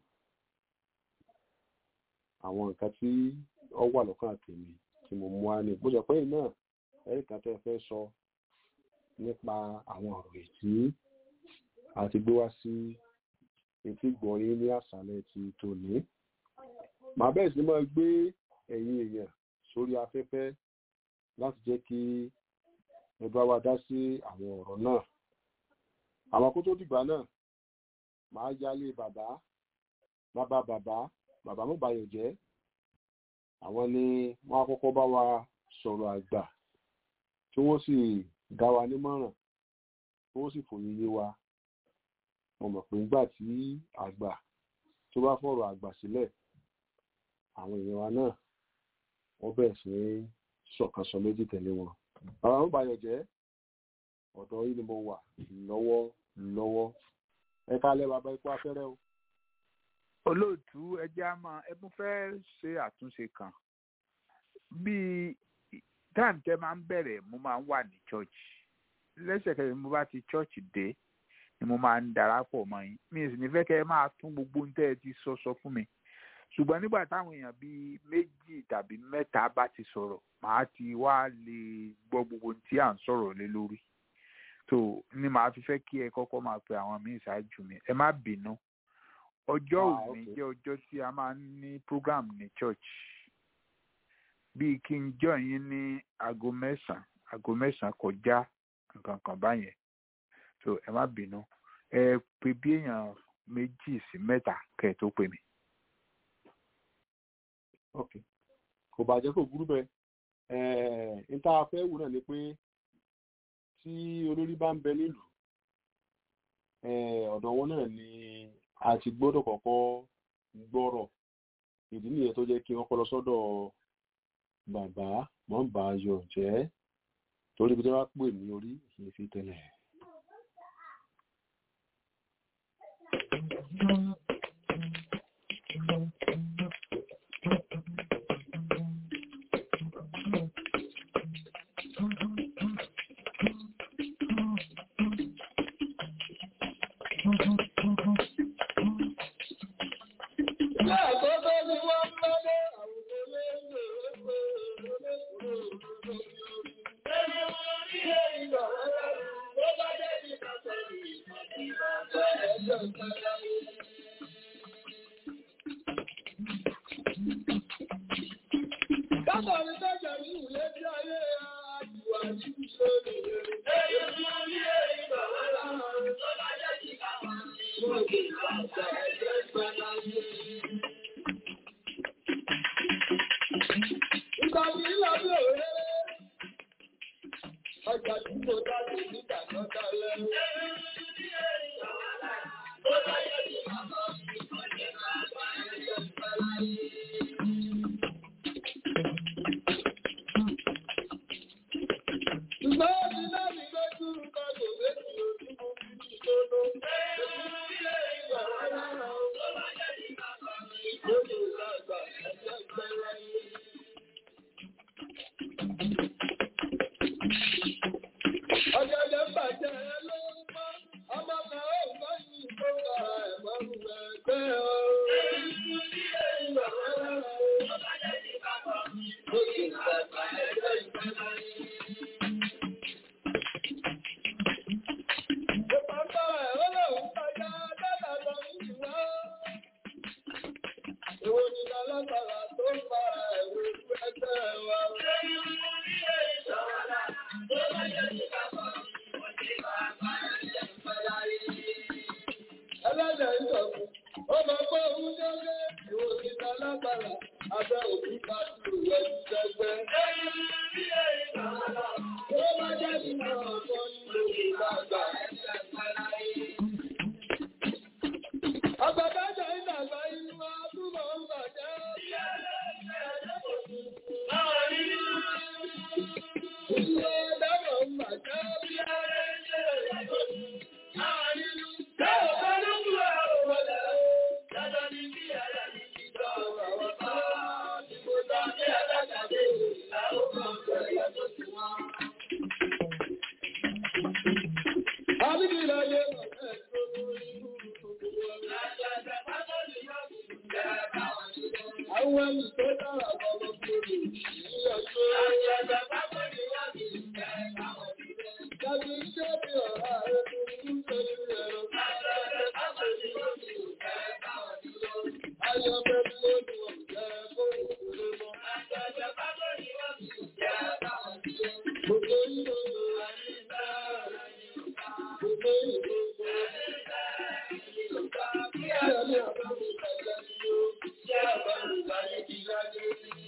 àwọn nǹkan tí ó wà lọ́kàn tèmi tí mo mú wá ní bó ṣe pé náà ẹ̀rí kan tẹ́ fẹ́ sọ nípa àwọn ọ̀rọ̀ ètí àti gbé wá sí etí gbọ̀nyìn ní àṣálẹ́ ti tòní. màá bẹ́ẹ̀ sí máa gbé ẹ̀yin èèyàn sórí afẹ́fẹ́ láti jẹ́ kí ẹ bá wa dá sí àwọn ọ̀rọ̀ náà. àwọn kó tó dìgbà náà màá yálé bàbá bàbá bàbá bàbá mú bayọ̀ jẹ́ àwọn ni wọ́n á kọ́kọ́ bá wa sọ̀rọ̀ àgbà tí wọ́n sì dá wa nímọ̀ràn tí wọ́n sì fòye yé wa mo mọ̀ pé nígbà tí àgbà tó bá fọ̀rọ̀ àgbà sílẹ̀ àwọn èèyàn wa náà wọ́n bẹ̀rẹ̀ sí ní ṣọ̀kan sọ méjì tẹ̀lé wọn bàbá mú bayọ̀ jẹ́ ọ̀dọ̀ yìí ni mo wà lọ́wọ́ lọ́wọ́ ẹ kálẹ̀ bàbá ikú afẹ́rẹ́ o
olóòtú ẹjẹ á máa ẹ mú fẹ́ ṣe àtúnṣe kan bíi táìm tẹ máa ń bẹ̀rẹ̀ mo máa ń wà ní church lẹ́sẹ̀kẹsẹ̀ mo bá ti church dé ni mo máa ń darapọ̀ mọ́ yín mi sì ní fẹ́ kẹ́ ẹ máa tún gbogbo ohun tẹ́ ẹ ti sọ sọ fún mi ṣùgbọ́n nígbà táwọn èèyàn bíi méjì tàbí mẹ́ta bá ti sọ̀rọ̀ màá ti wá lè gbọ́ gbogbo ohun tí à ń sọ̀rọ̀ lé lórí tó ni màá fi fẹ́ kí ẹ kọ́kọ́ máa pe àwọn míì ṣáájú mi ẹ má bínú ọjọ́
Ah,
òní
okay.
jẹ́ ọjọ́ tí a máa ń ní program ní church bíi kí n jọ yín ní aago mẹ́sàn-án aago mẹ́sàn-án kọjá nǹkan kan báyẹn so ẹ má bínú ẹ pè bí èèyàn méjì sí mẹ́ta kẹ́ ẹ tó pè mí.
ok kò bàjẹ́ kò burú bẹ́ẹ̀ ẹ̀ẹ́n níta fẹ́ wù náà ni pé tí olórí bá ń bẹ nílùú eh, ọ̀dọ̀ wọn náà ni a ti gbọ́dọ̀ kọ́kọ́ gbọ́rọ̀ ìdí nìyẹn tó jẹ́ kí wọ́n kọ́ lọ sọ́dọ̀ bàbá wọ́n bá a yọ̀ jẹ́ torí bí wọ́n pè ní orí kì í fi tẹ́lẹ̀.
Láàkọ́kọ́ ni wọ́n mọ́lé àwùjọ lẹ́gbẹ̀ẹ́ Ẹni wọn rí èyí lọ rárá, tó bá jẹ́ ní kàtọ́ ní ìgbà ẹ̀jọ̀ ìpàdà yìí. Kábọ̀ ní tọ́jà ní ìwé tí ayé àjùwà ní ìṣòro. Ẹni wọn rí èyí lọ rárá, tó bá jẹ́ ní kàtọ́ ní ìgbà ẹ̀jọ̀ ìpàdà yìí. Ìgbà tí ń lọ bí òwe. Ọjà tí mo dá sí nígbà tó dá lẹ́nu. Ó dáyé ní bàbá mi, ọjọ́ bàbá ẹ̀jẹ̀ ìfẹ́lá yìí. Ṣùgbọ́n ó ti náà ní pé kí n kọ́ kò méjì ojú mo fi ní ìṣòro. Ilé ìgbà rárá o, tó bá jẹ́ ní bàbá mi, ó lè lágbà ẹ̀jẹ̀ ìfẹ́lá yìí. Ọjọ́jọ́ bàjẹ́ ló ń mọ́, ọmọ kan ó gbọ́ yìí tó wà ẹ̀mọ́ ẹgbẹ́ o. Ó sì ń bàbá ẹgbẹ́ ìfẹ́ láyé. Ìpàpọ̀ ẹ̀ ó lòun kọjá dáadáa lọ ìwọ́. Èwo ni lọ́lọ́gbàrà tó ń fa ẹ̀rọ ẹgbẹ́ wa? Ẹlẹ́dẹ̀ ìjọ̀kú, ó mọ pé òun jẹ́gẹ́ ìwò ìta lágbára, abẹ́ òkú bá tù rẹ̀ jẹ́gbẹ́. Ó bá jẹ́ nínú ọ̀pọ̀ nínú ìgbàgbà. Ọgbàdájọ́ ìdàgbà inú wa túbọ̀ ń bàjẹ́. Ilé ẹ̀dàgbà ń bàjẹ́ bí Àwọn ẹni tó dára bọ̀bọ̀ kúrò ní ọjọ́ Tàbí iṣẹ́ bí ọ̀rá rẹ̀ tó ń tẹ́lú ẹ̀rọ. Ayọ̀ bẹ́ẹ̀ ló ní ọ̀jẹ́ kó ìwé mọ́. Gbogbo ìlú Gbogbo ìlú Kí ẹ̀rọ ní àbámu ìgbàgbọ́ ni ó ṣe àbámu ìgbàgbọ́ ìgbàgbọ́.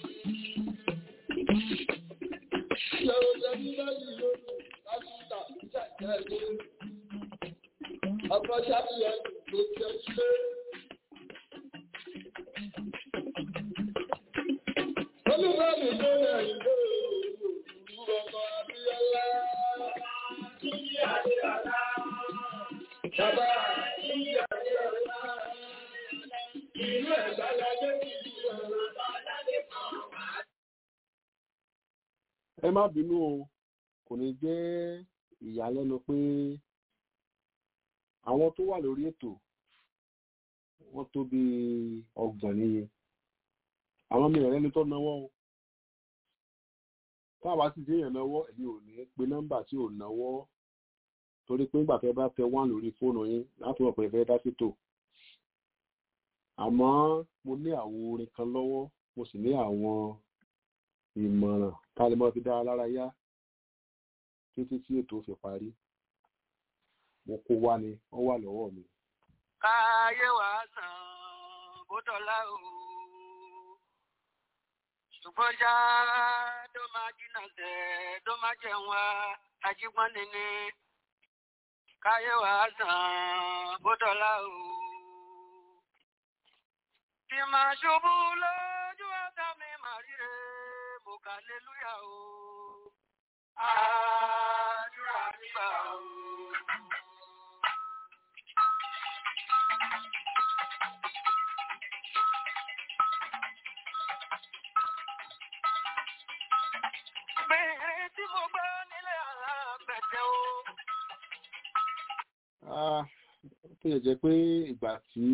Ìyàwó jẹ́ nígbà yìí ló Áfíríkà jẹ́ ìjẹ́ Ọkọ̀ ṣàfihàn ló jẹ́ ṣe. Olúbọ̀mí tó rẹ̀ ìlú òòrùn ọkọ̀ Abíọ́lá. Túnjí Adéọlá. Bàbá Túnjí Adéọlá. Ìlú ẹ̀gbá lajẹ́ ìlú ẹ̀rọ.
ẹ má bínú o kò ní jẹ́ ìyàlẹ́nu pé àwọn tó wà lórí ètò wọ́n tó bí ọgbọ̀n níye àwọn mi ìrẹ́ni tó náwó o táwa sì dé èèyàn náwó èyí ò ní pe nọ́mbà tí ò náwó torí pé nígbà tẹ́ bá tẹ wán lórí fóònù yín láti wọ̀ pé ẹ fẹ́ dá sétò àmọ́ mo ní àwọn orin kan lọ́wọ́ mo sì ní àwọn ìmọ̀ràn ká lè mọ́ fi dára lára yá títí tí ètò fi parí mo kó wá ni ó wà lọ́wọ́ mi.
káyé wá sàn bó dọ̀la o ṣùgbọ́n já ló máa jìnnà tẹ̀ ló máa jẹun wá ajígbọ́n nínú káyé wá sàn bó dọ́là o. Tí máa ṣubú lójú ọ̀tá mi máa ríre, mo kà lélúyà o. Àdúrà nígbà o. Bẹ̀rẹ̀ tí mo gbọ́ nílé alágbẹ̀dẹ o.
Ah, ó yẹ jẹ́ pé ìgbà tí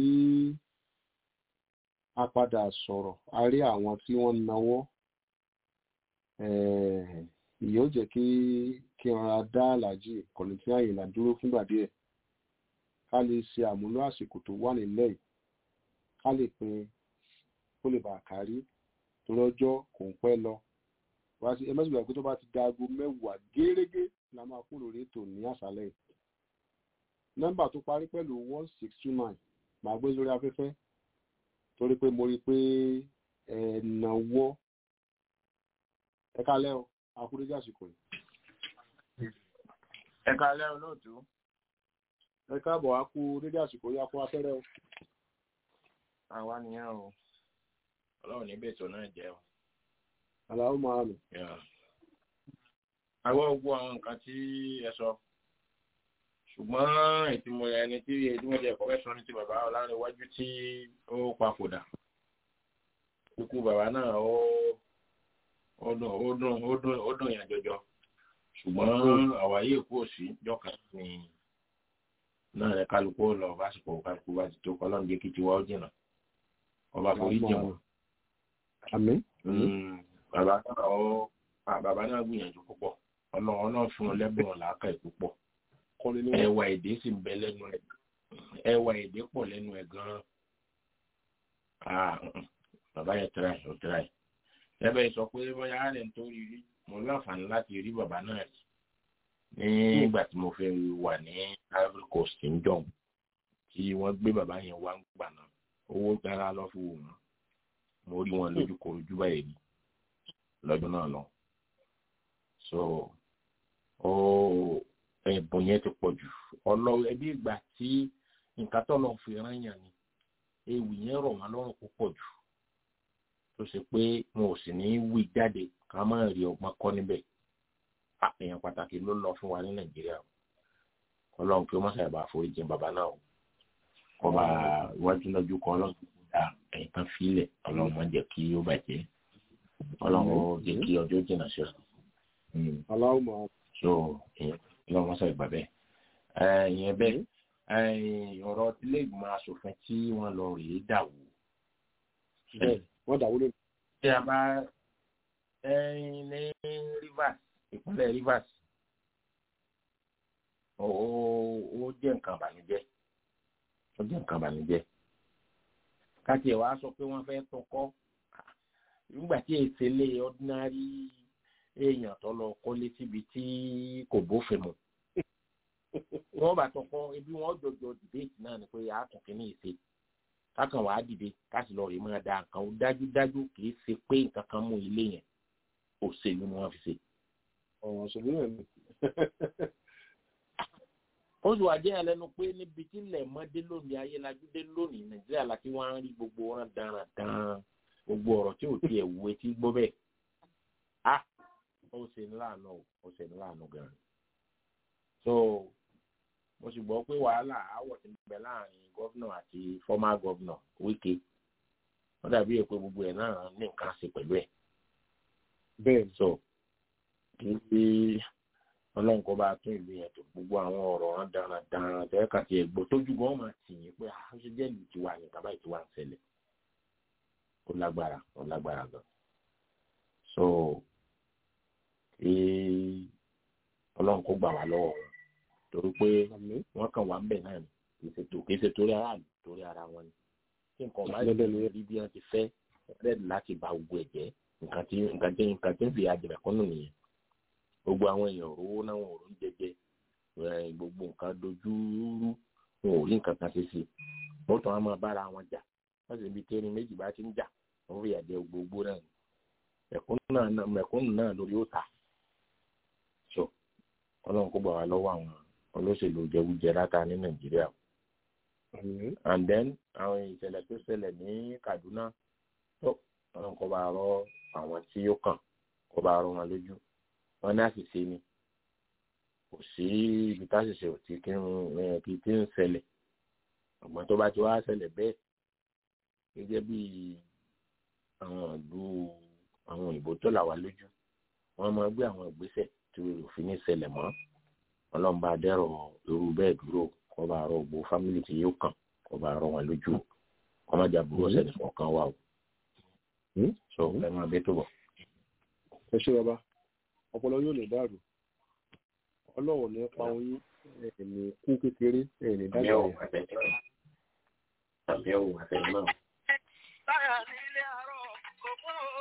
a padà sọ̀rọ̀ a rí àwọn tí wọ́n nawọ́ eh, ìyẹn ó jẹ́ kí kí n ra dá àlàjì ìkọ̀lù tí àyìnlá dúró fúngbà díẹ̀ ká lè ṣe àmúlò àsìkò tó wà nílẹ̀ yìí ká lè pin kó lè bà kárí torí ọjọ́ kò ń pẹ́ lọ wá sí ẹ mẹ́sàn-án gbà pé tó bá ti da aago mẹ́wàá gẹ́rẹ́gẹ́ la máa kúrò lórí ètò ní àṣálẹ́ yìí nọ́mbà tó parí pẹ̀lú one six two nine màá gbé lórí afẹ́fẹ́ torí pé mo rí i pé ẹ̀ẹ̀nàwọ́ ẹ kálẹ́ o akúrédé àsìkò yìí
ẹ kálẹ́ olóòtú
ẹ káàbọ̀ á kú dédé àsìkò yìí á kú afẹ́rẹ́ o
àwa nìyẹn o ọlọ́run ní bẹ́ẹ̀ tó náà jẹ́ o.
àlàó máa nù
àwọn gbogbo àwọn nǹkan tí ẹ sọ ṣùgbọ́n ìtumọ̀ ẹni tí ẹni wọ́n jẹ́ ẹ̀kọ́ sọ ní ti bàbá ọlárẹ̀wájú tí ó papòdà ikú bàbá náà ó ó dùn ó dùn ó dùn ó dùn yàn jọjọ ṣùgbọ́n àwáyé èkó òsì jọkàn ní náà rẹ kálukú lọ básìkò kálukú bá ti tó kọlọ́n jẹ́ kí tiwa ó jìnà ọba forí jẹun
àmín
bàbá náà ó bàbá náà gbìyànjú púpọ̀ ọlọ́run náà fún un lẹ́bùn làákàyè púpọ̀
kọ́ni ní
ẹwà èdè sì ń bẹ lẹ́nu ẹ̀ ẹwà èdè pọ̀ lẹ́nu ẹ̀ gan-an ah mm, bàbá yẹn tẹ́ra ẹ̀ ó tẹ́ra ẹ̀ lẹ́bẹ̀ẹ́ sọ pé bóyá rẹ̀ ń tó rí rí mo láǹfààní láti rí bàbá náà rí nígbà tí mo fẹ́ wà ní Ivory Coast ń jọ̀hún tí wọ́n gbé bàbá yẹn wá ń gbà náà owó gbára lọ fún wọn mo rí wọn lójú korojú báyìí rí lọ́dún náà lọ so ó ẹ̀bùn yẹn ti pọ̀ jù ọlọ́wọ́ ẹbí ìgbà tí nǹkan tó lọ́ọ́ fi rán yàn ni ewì yẹn rọ̀ wọ́n lọ́rùn púpọ̀ jù tó ṣe pé wọn ò sì ní í wí jáde ká má rí ọgbọ́n kọ́ níbẹ̀ èèyàn pàtàkì ló lọ fún wa ní nàìjíríà o ọlọ́run kí ó má ṣàyẹ̀bà àforíjì bàbá náà o kọba iwájú lọ́jú kan ọlọ́run kò dá ẹ̀yìn kan fílẹ̀ ọlọ́run má jẹ́ kí ó bàjẹ́ ọlọ́run ó jẹ́ kí ọjọ́ jìnnà sí ọ
aláwọ̀ máa
so ìyẹn wọn sọ ìgbà bẹ́ẹ̀ ìyẹn bẹ́ẹ̀ ọ̀rọ̀ ilé ìgbìmọ̀ asòfin tí wọ́n lọ rèé dàwó
bẹ́ẹ̀ wọ́n dàwó lónìí.
tí a bá ní Rivers ìpínlẹ̀ Rivers ó ó jẹ́ nǹkan ìbànújẹ́ ó jẹ́ nǹkan ìbànújẹ́ káti ẹ̀ wá sọ pé wọ́n fẹ́ tọkọ́ nígbà tí èsè lé ordinary èèyàn tó lọ kọ́lé síbi tí kò bófin mu wọ́n bá tọkọ ibi wọ́n jọjọ dìbéètì náà ni pé àtún kìíní ìṣe kákan wàá dìde káàsì lọ rèé máa da nǹkan ó dájúdájú kìí ṣe pé nǹkan kan mú ilé yẹn òṣèlú ni wọ́n fi ṣe.
ọ̀rọ̀ òṣèlú náà ni.
ó sì wá jẹ́ ẹlẹ́nu pé níbi tí ilẹ̀ mọ́dé lónìí ayélujáde lónìí nàìjíríà láti wá ń rí gbogbo wọn dáradára gbogbo ọ̀rọ̀ tí ò tiẹ̀ wú etí gbọ́ bẹ́ẹ̀ ah ó ṣe ní láàánú ó ṣe ní láàánú gan-an so mo sì gbọ́ pé wàhálà àwọ̀ ti bẹ láàrin gọ́vnà àti fọ́mà gọ́vnà Wike wọ́n dàbí èpè gbogbo ẹ̀ náà ní nǹkan ṣe pẹ̀lú ẹ̀
bẹ́ẹ̀
so kí bí ọlọ́run kó bá tún ìlú yẹn tó gbogbo àwọn ọ̀rọ̀ wọn dáradára tẹ́ kàtí ẹ̀gbọ́n tójú gan máa tì yín pé àṣẹ jẹ́ ìlú tiwa ní kaba ìtiwa ń ṣẹlẹ̀ ó lágbára ó lágbára gan so kí ọlọ́run kó gbà wá lọ́wọ́ wọn torí pé wọ́n kàn wá ń bẹ̀ náà ni kì í ṣe torí aráàlú torí ara wọn ni tí nǹkan bá yẹ rí bí wọ́n ti fẹ́ rẹ́ẹ̀dì láti ba gbogbo ẹ̀ jẹ́ nǹkan tí nǹkan tí nǹkan tí ń fi àjẹmẹ̀kọ́nù nìyẹn gbogbo àwọn èèyàn rówó náà wọn ò rí jẹjẹ gbogbo nǹkan dojú rú wọn ò rí nǹkan kan ṣe sí wọ́n tún á máa bára wọn jà wọ́n sì ibi tẹ́ni méjì bá ti ń jà wọ́n fi àjẹ gbogbo náà mẹ̀kúnnù náà lórí ó ta so ọlọ́run kó gbà wá lọ́wọ́ àwọn olóṣèlú jẹgújẹ láta ní nàìjíríà and then àwọn ìṣẹ̀lẹ̀ tó ṣẹlẹ̀ ní kaduna tó àwọn kò bá rọ àwọn tí ó kàn kò bá rọ wọn lójú wọn ní àṣìṣe ni kò sí ibi táṣìṣe ò tí kí ń kí tí ń ṣẹlẹ̀ ọ̀gbọ́n tó bá ti wá ṣẹlẹ̀ bẹ́ẹ̀ gẹ́gẹ́ bí àwọn ìlú àwọn òyìnbó tó là wá lójú wọ́n máa gbé àwọn ìgbésẹ̀ tí òfin ní ṣẹlẹ̀ mọ́ ọlọ́mọba dẹ́rọ̀ irú bẹ́ẹ̀ dúró kó bá rọ gbogbo fámìlì tí yóò kàn kó bá rọ wọn lójú kó má jà burú ọ̀sẹ̀ nìkan kan wà o. so ẹ máa bẹ tó bọ̀.
ẹ ṣe bàbá ọpọlọ yóò lè dàrú ọlọ́wọ̀ ní pa oyún ẹ̀ẹ̀ni kú kékeré ẹ̀ẹ̀ni
àmì
dájú
ò àtẹ̀yìn náà àmì ò àtẹ̀yìn náà.
Táyà nílé àárọ̀ ògún o.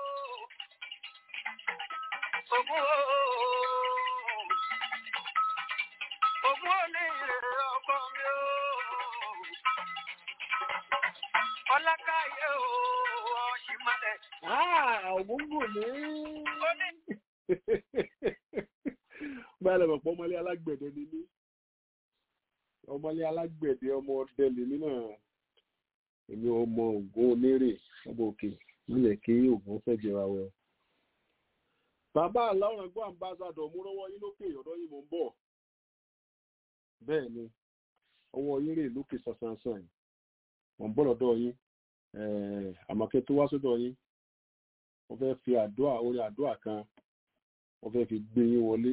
Ògún o. Ògún ò ní ìrè ọkọ mi o. Ọlákáyé o, ọ̀ṣìmọ́lẹ̀.
ògúngùn ní.
Ó ní
báyìí lọ́pọ̀ pọ̀ ọmọlé alágbẹ̀dẹ ni mí ọmọlé alágbẹ̀dẹ ọmọ ọdẹ lèmi náà èmi ọmọ ògùn onírè ọmọ òkè nílẹ̀ kí ògùn fẹ́ jẹra wẹ. bàbá aláwọ̀ ẹgbẹ́ àmbásádọ̀ mú rọ́wọ́ yín lókè ọ̀dọ́ yìí mò ń bọ̀ bẹ́ẹ̀ ni ọwọ́ yín rè lókè sàṣàṣàn yìí mò ń bọ̀ lọ́dọ̀ yín ẹ̀ẹ́ àmọ̀kẹ́ tó wá sọ́dọ̀ yín wọ́n fẹ́ fi àdúrà orí àdúrà kan wọ́n fẹ́ fi gbé yín wọlé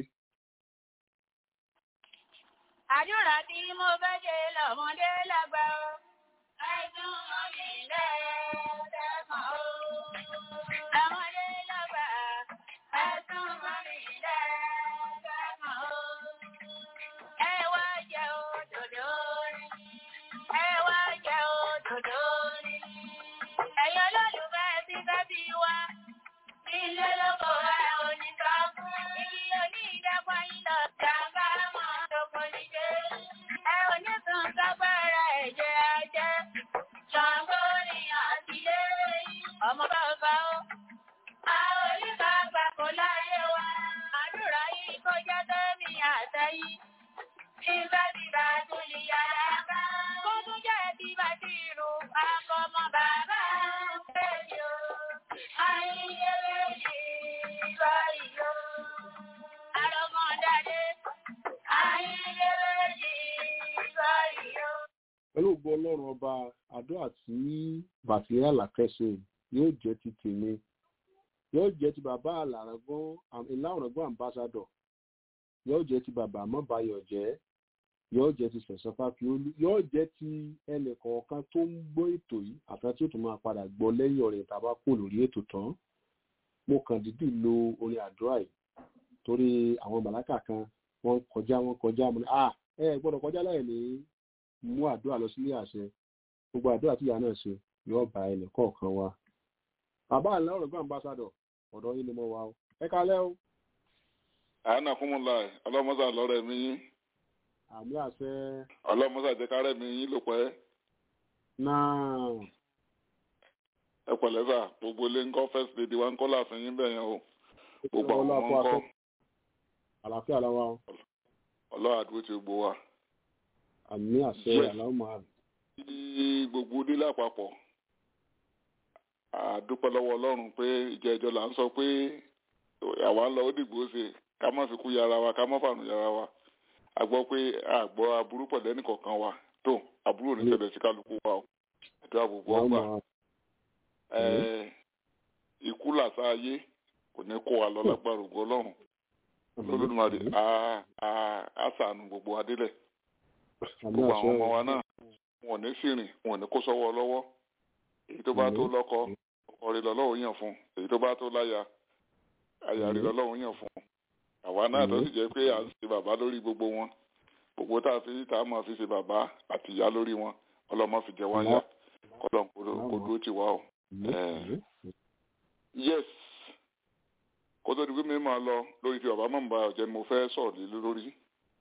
Àdúrà tí mo fẹ́ ṣe lọ́mọdé lágbà ó. Àìsàn ọ̀mì lẹ́ẹ̀dẹ́mọ̀ ó. Lọ́mọdé lágbà, àìsàn ọ̀mì lẹ́ẹ̀dẹ́mọ̀ ó. Ẹ wá jẹ òdòdó rí. Ẹ wá jẹ òdòdó rí. Ẹ̀yin olólùfẹ́ ti fẹ́ bí wá. Ilé lóko ẹ̀ oníkà fún. Igi onídàpọ̀ yín lọ jàmbá mọ́ lóko nílé. Ẹ oníkan kágbára ẹ̀jẹ̀ ajẹ́. Ṣàngó ni àtìlé. Ọmọ bàbá ó. A oníkà gbà kó láyé wa. Àdúrà yìí kó jẹ́ tẹ́mi àtẹ́yìn. Nígbà tí bá tún lè yára ká. Kó tún jẹ́ tí bá ti rù akọmọ bàbá. Bẹ́ẹ̀ni o, ayé méjì báyìí o. Àrọ̀mọ̀dádé, ayé méjì báyìí o.
pẹ̀lú ògbó ọlọ́run ọba àdúrà tí bàtíríà làkẹ́sẹ̀ yóò jẹ́ ti tèmi yóò jẹ́ ti bàbá àlàrangán ìlàrangán ambassador yóò jẹ́ ti bàbá mọ́bayọ̀ jẹ́ yóò jẹ́ ti sẹ̀sán fáfiolú yóò jẹ́ ti ẹnì kọ̀ọ̀kan tó ń gbọ́ ètò yìí àtàwọn tí ó tún máa padà gbọ́ lẹ́yìn ọ̀rẹ́ tàbá kò lórí ètò tán mo kàn dídì lo orin àdúrà yìí torí àwọn màláìkà kan wọ́n kọjá wọ́n kọjá mo ní à ẹ gbọ́dọ̀ kọjá láì ní mú àdúrà lọ sílé àṣẹ gbogbo àdúrà tí ìyá náà ṣe yóò bá ẹnì kọ̀ọ̀kan wa bàbá àlẹ́ ọ̀rọ̀ gbọ́n ambassador ọ̀dọ̀ yín ni mo wà o ẹ kalẹ́ o
àánà fún mi láì ọlọ́mọ́sà lọ́rẹ̀ mi yín
àmì àṣẹ
ọlọ́mọ́sà jẹ́ kárẹ̀ mi yín ló pẹ́
náà
ẹ pẹ̀lẹ́ sà gbogbo ilé ńkọ́ first lady wa ńkọ́ láàfin yín bẹ̀yẹn o gbogbo àwọn
Ọlọ́run
ọmọ
fún
ńkọ́
akẹ́- àlàáfíà làwa o
ọlọ́run àdúró ti gbogbo wa.
àmì àṣẹ
Yes.
àlàó máa
Ní gbogbo ilé lápapọ̀ àdúpẹ́ lọ́wọ́ ọlọ́run pé ìjẹ́jọ́ là ń sọ pé àwa ń lọ ó dìgbò ṣe ká má fi kú yára wa ká má fànù yára wa a gbọ́ pé àgbọ̀ aburú pọ̀ lẹ́nì kọ̀ọ̀kan wa tó aburú ò ní ṣẹlẹ̀ sí kálukú wa o àdúrà gbogbo
àlàó
ọgbà
máa
Ẹ, ikú làṣà ayé kò ní kó wa lọ lágbára ògo ọlọ́run lólùmarè á á á ṣàánú gbogbo adélẹ̀
àmì
gbogbo
àṣẹ
àwọn ọmọ wa náà wọn ò ní sìrìn wọn ò ní kó sọ́wọ́ lọ́wọ́ èyí tó bá tó lọ́kọ ọkọ rẹ̀ lọ́lọ́run yàn fún èyí tó bá tó láya aya rẹ̀ lọ́lọ́run yàn fún àwa náà tó sì jẹ́ pé à ń ṣe bàbá lórí gbogbo wọn gbogbo tá a fi tá a máa fi ṣe bàbá àti ìyá lórí wọn ọlọ́mọ fi jẹ wá yá kọ́lọ́n kó kó dúró tì wá o. Eh, yes kó tó di pé mi máa lọ lórí ti bàbá mọ̀ bá ọ̀jẹ̀ mo fẹ́ sọ̀rọ̀ lé lórí.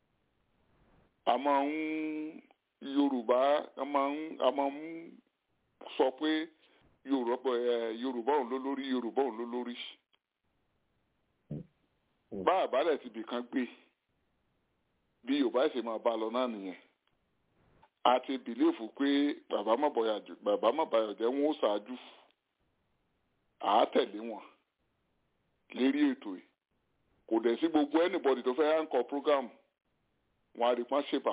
a máa ń yorùbá a máa ń a máa ń sọ pé yorùbá ẹ yorùbá òun ló lórí yorùbá òun ló lórí. bá àbálẹ̀ ti bì kan gbé bí yorùbá ṣe máa bá lọ náà nìyẹn a ti bìlífù pé bàbá mọ̀bàyọ̀ jẹ́ wọn ó ṣáájú àá tẹ̀lé wọn lérí ètò yìí kò dẹ̀ sí gbogbo anybody tó fẹ́ anchor program wọn á rí pọ́n ṣèbà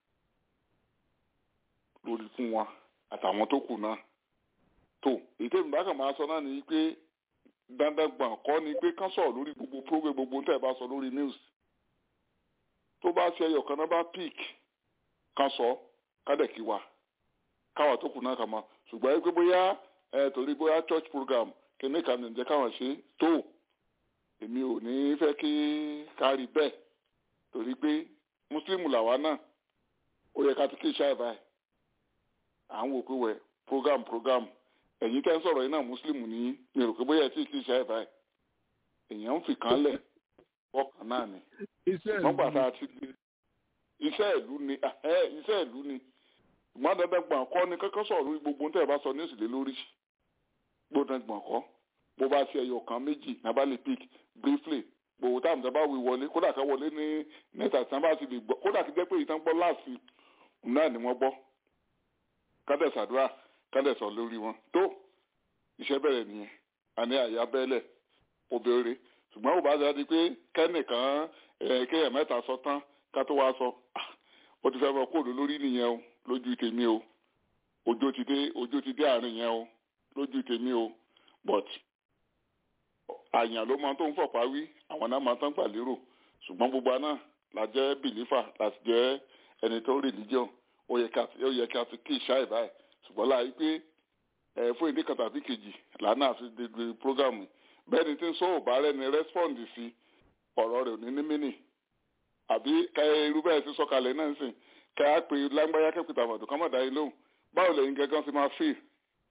lórí fún wọn àtàwọn tó kù náà tó ètò ìbákan máa sọ náà ni pé dandan gbọ̀n kọ́ ni pé kán sọ̀rọ̀ lórí gbogbo program gbogbo tẹ́ ẹ bá sọ lórí news tó bá ṣe ẹyọ kan náà bá pick kán sọ kádẹ̀kí wa káwa tó kù náà kà mọ́ ṣùgbọ́n ẹ pé bóyá ẹ torí bóyá church program kìíní kan nìjẹ́ káwọn ṣe tó èmi ò ní fẹ́ kí kárí bẹ́ẹ̀ torí pé mùsùlùmí làwa náà ó yẹ ká ti kí iṣẹ́ àìbáyé à ń wò pé wẹ̀ program program ẹ̀yin tẹ́ ń sọ̀rọ̀ yìí náà mùsùlùmí ní mi rò pé bóyá ẹ tí kì í ṣe àìbáyé èèyàn ń fi kan lẹ̀ ọkàn náà ni wọ́n gbàtà àti iṣẹ́ ìlú ni iṣẹ́ ìlú ni ìmọ̀ dandan gbọ̀n kọ́ ni kọ́kọ́ sọ̀rọ̀ lórí gbogbo ohun tẹ́ ẹ bá sọ ní ìsìlẹ̀ lórí gbọ́dọ̀ gbọ̀n kọ́ bó bá ṣe ẹyọ kan méjì nabali pick briefly gbogbo táwọn ìjọba wí wọlé kódà ká wọlé ní mẹ́ta tí wọ́n bá ti lè gbọ́ kódà kí jẹ́ pé ìtàn gbọ́ láàfin náà ni wọ́n gbọ́ kádẹ̀sàdúrà kádẹ̀sọ̀ lórí wọn tó iṣẹ́ bẹ̀rẹ̀ nìyẹn àní àyà bẹ́lẹ̀ obìnrin ṣùgbọ́n ò bá ṣe di pé kẹ́nìkan kéèyàn mẹ́ta sọ tán ká tó wá sọ ó ti fẹ́ mọ kóòdù lórí nìyẹn o lójú tèmi o ọjọ́ ti dé ọjọ́ ti dé àárín yẹn o lójú tèmi o but àyàn ló máa tó ń fọ̀pá wí àwọn náà máa tán gbà lérò ṣùgbọ́n gbogbo àná la jẹ́ bìlífà láti jẹ́ ẹni tó religion ó yẹ ká ti kí ìṣá ìbáyìí ṣùgbọ́n láàyè pé ẹ fún ìdí kan tàbí kejì lànà àfi dédé programu bẹ́ẹ̀ ni tí ń sọ òbá rẹ̀ ni respond sí ọ̀rọ̀ rẹ̀ ò ní ní mínì àbí káyọ̀ irú bẹ́ẹ̀ ti sọ̀kalẹ̀ náà sìn káyà pé lágbáyà kẹ́pìtà àmọ̀dù kọ́mọ̀dá yìí lóhùn báwo lẹ́yìn gẹ́gẹ́ ti máa fíì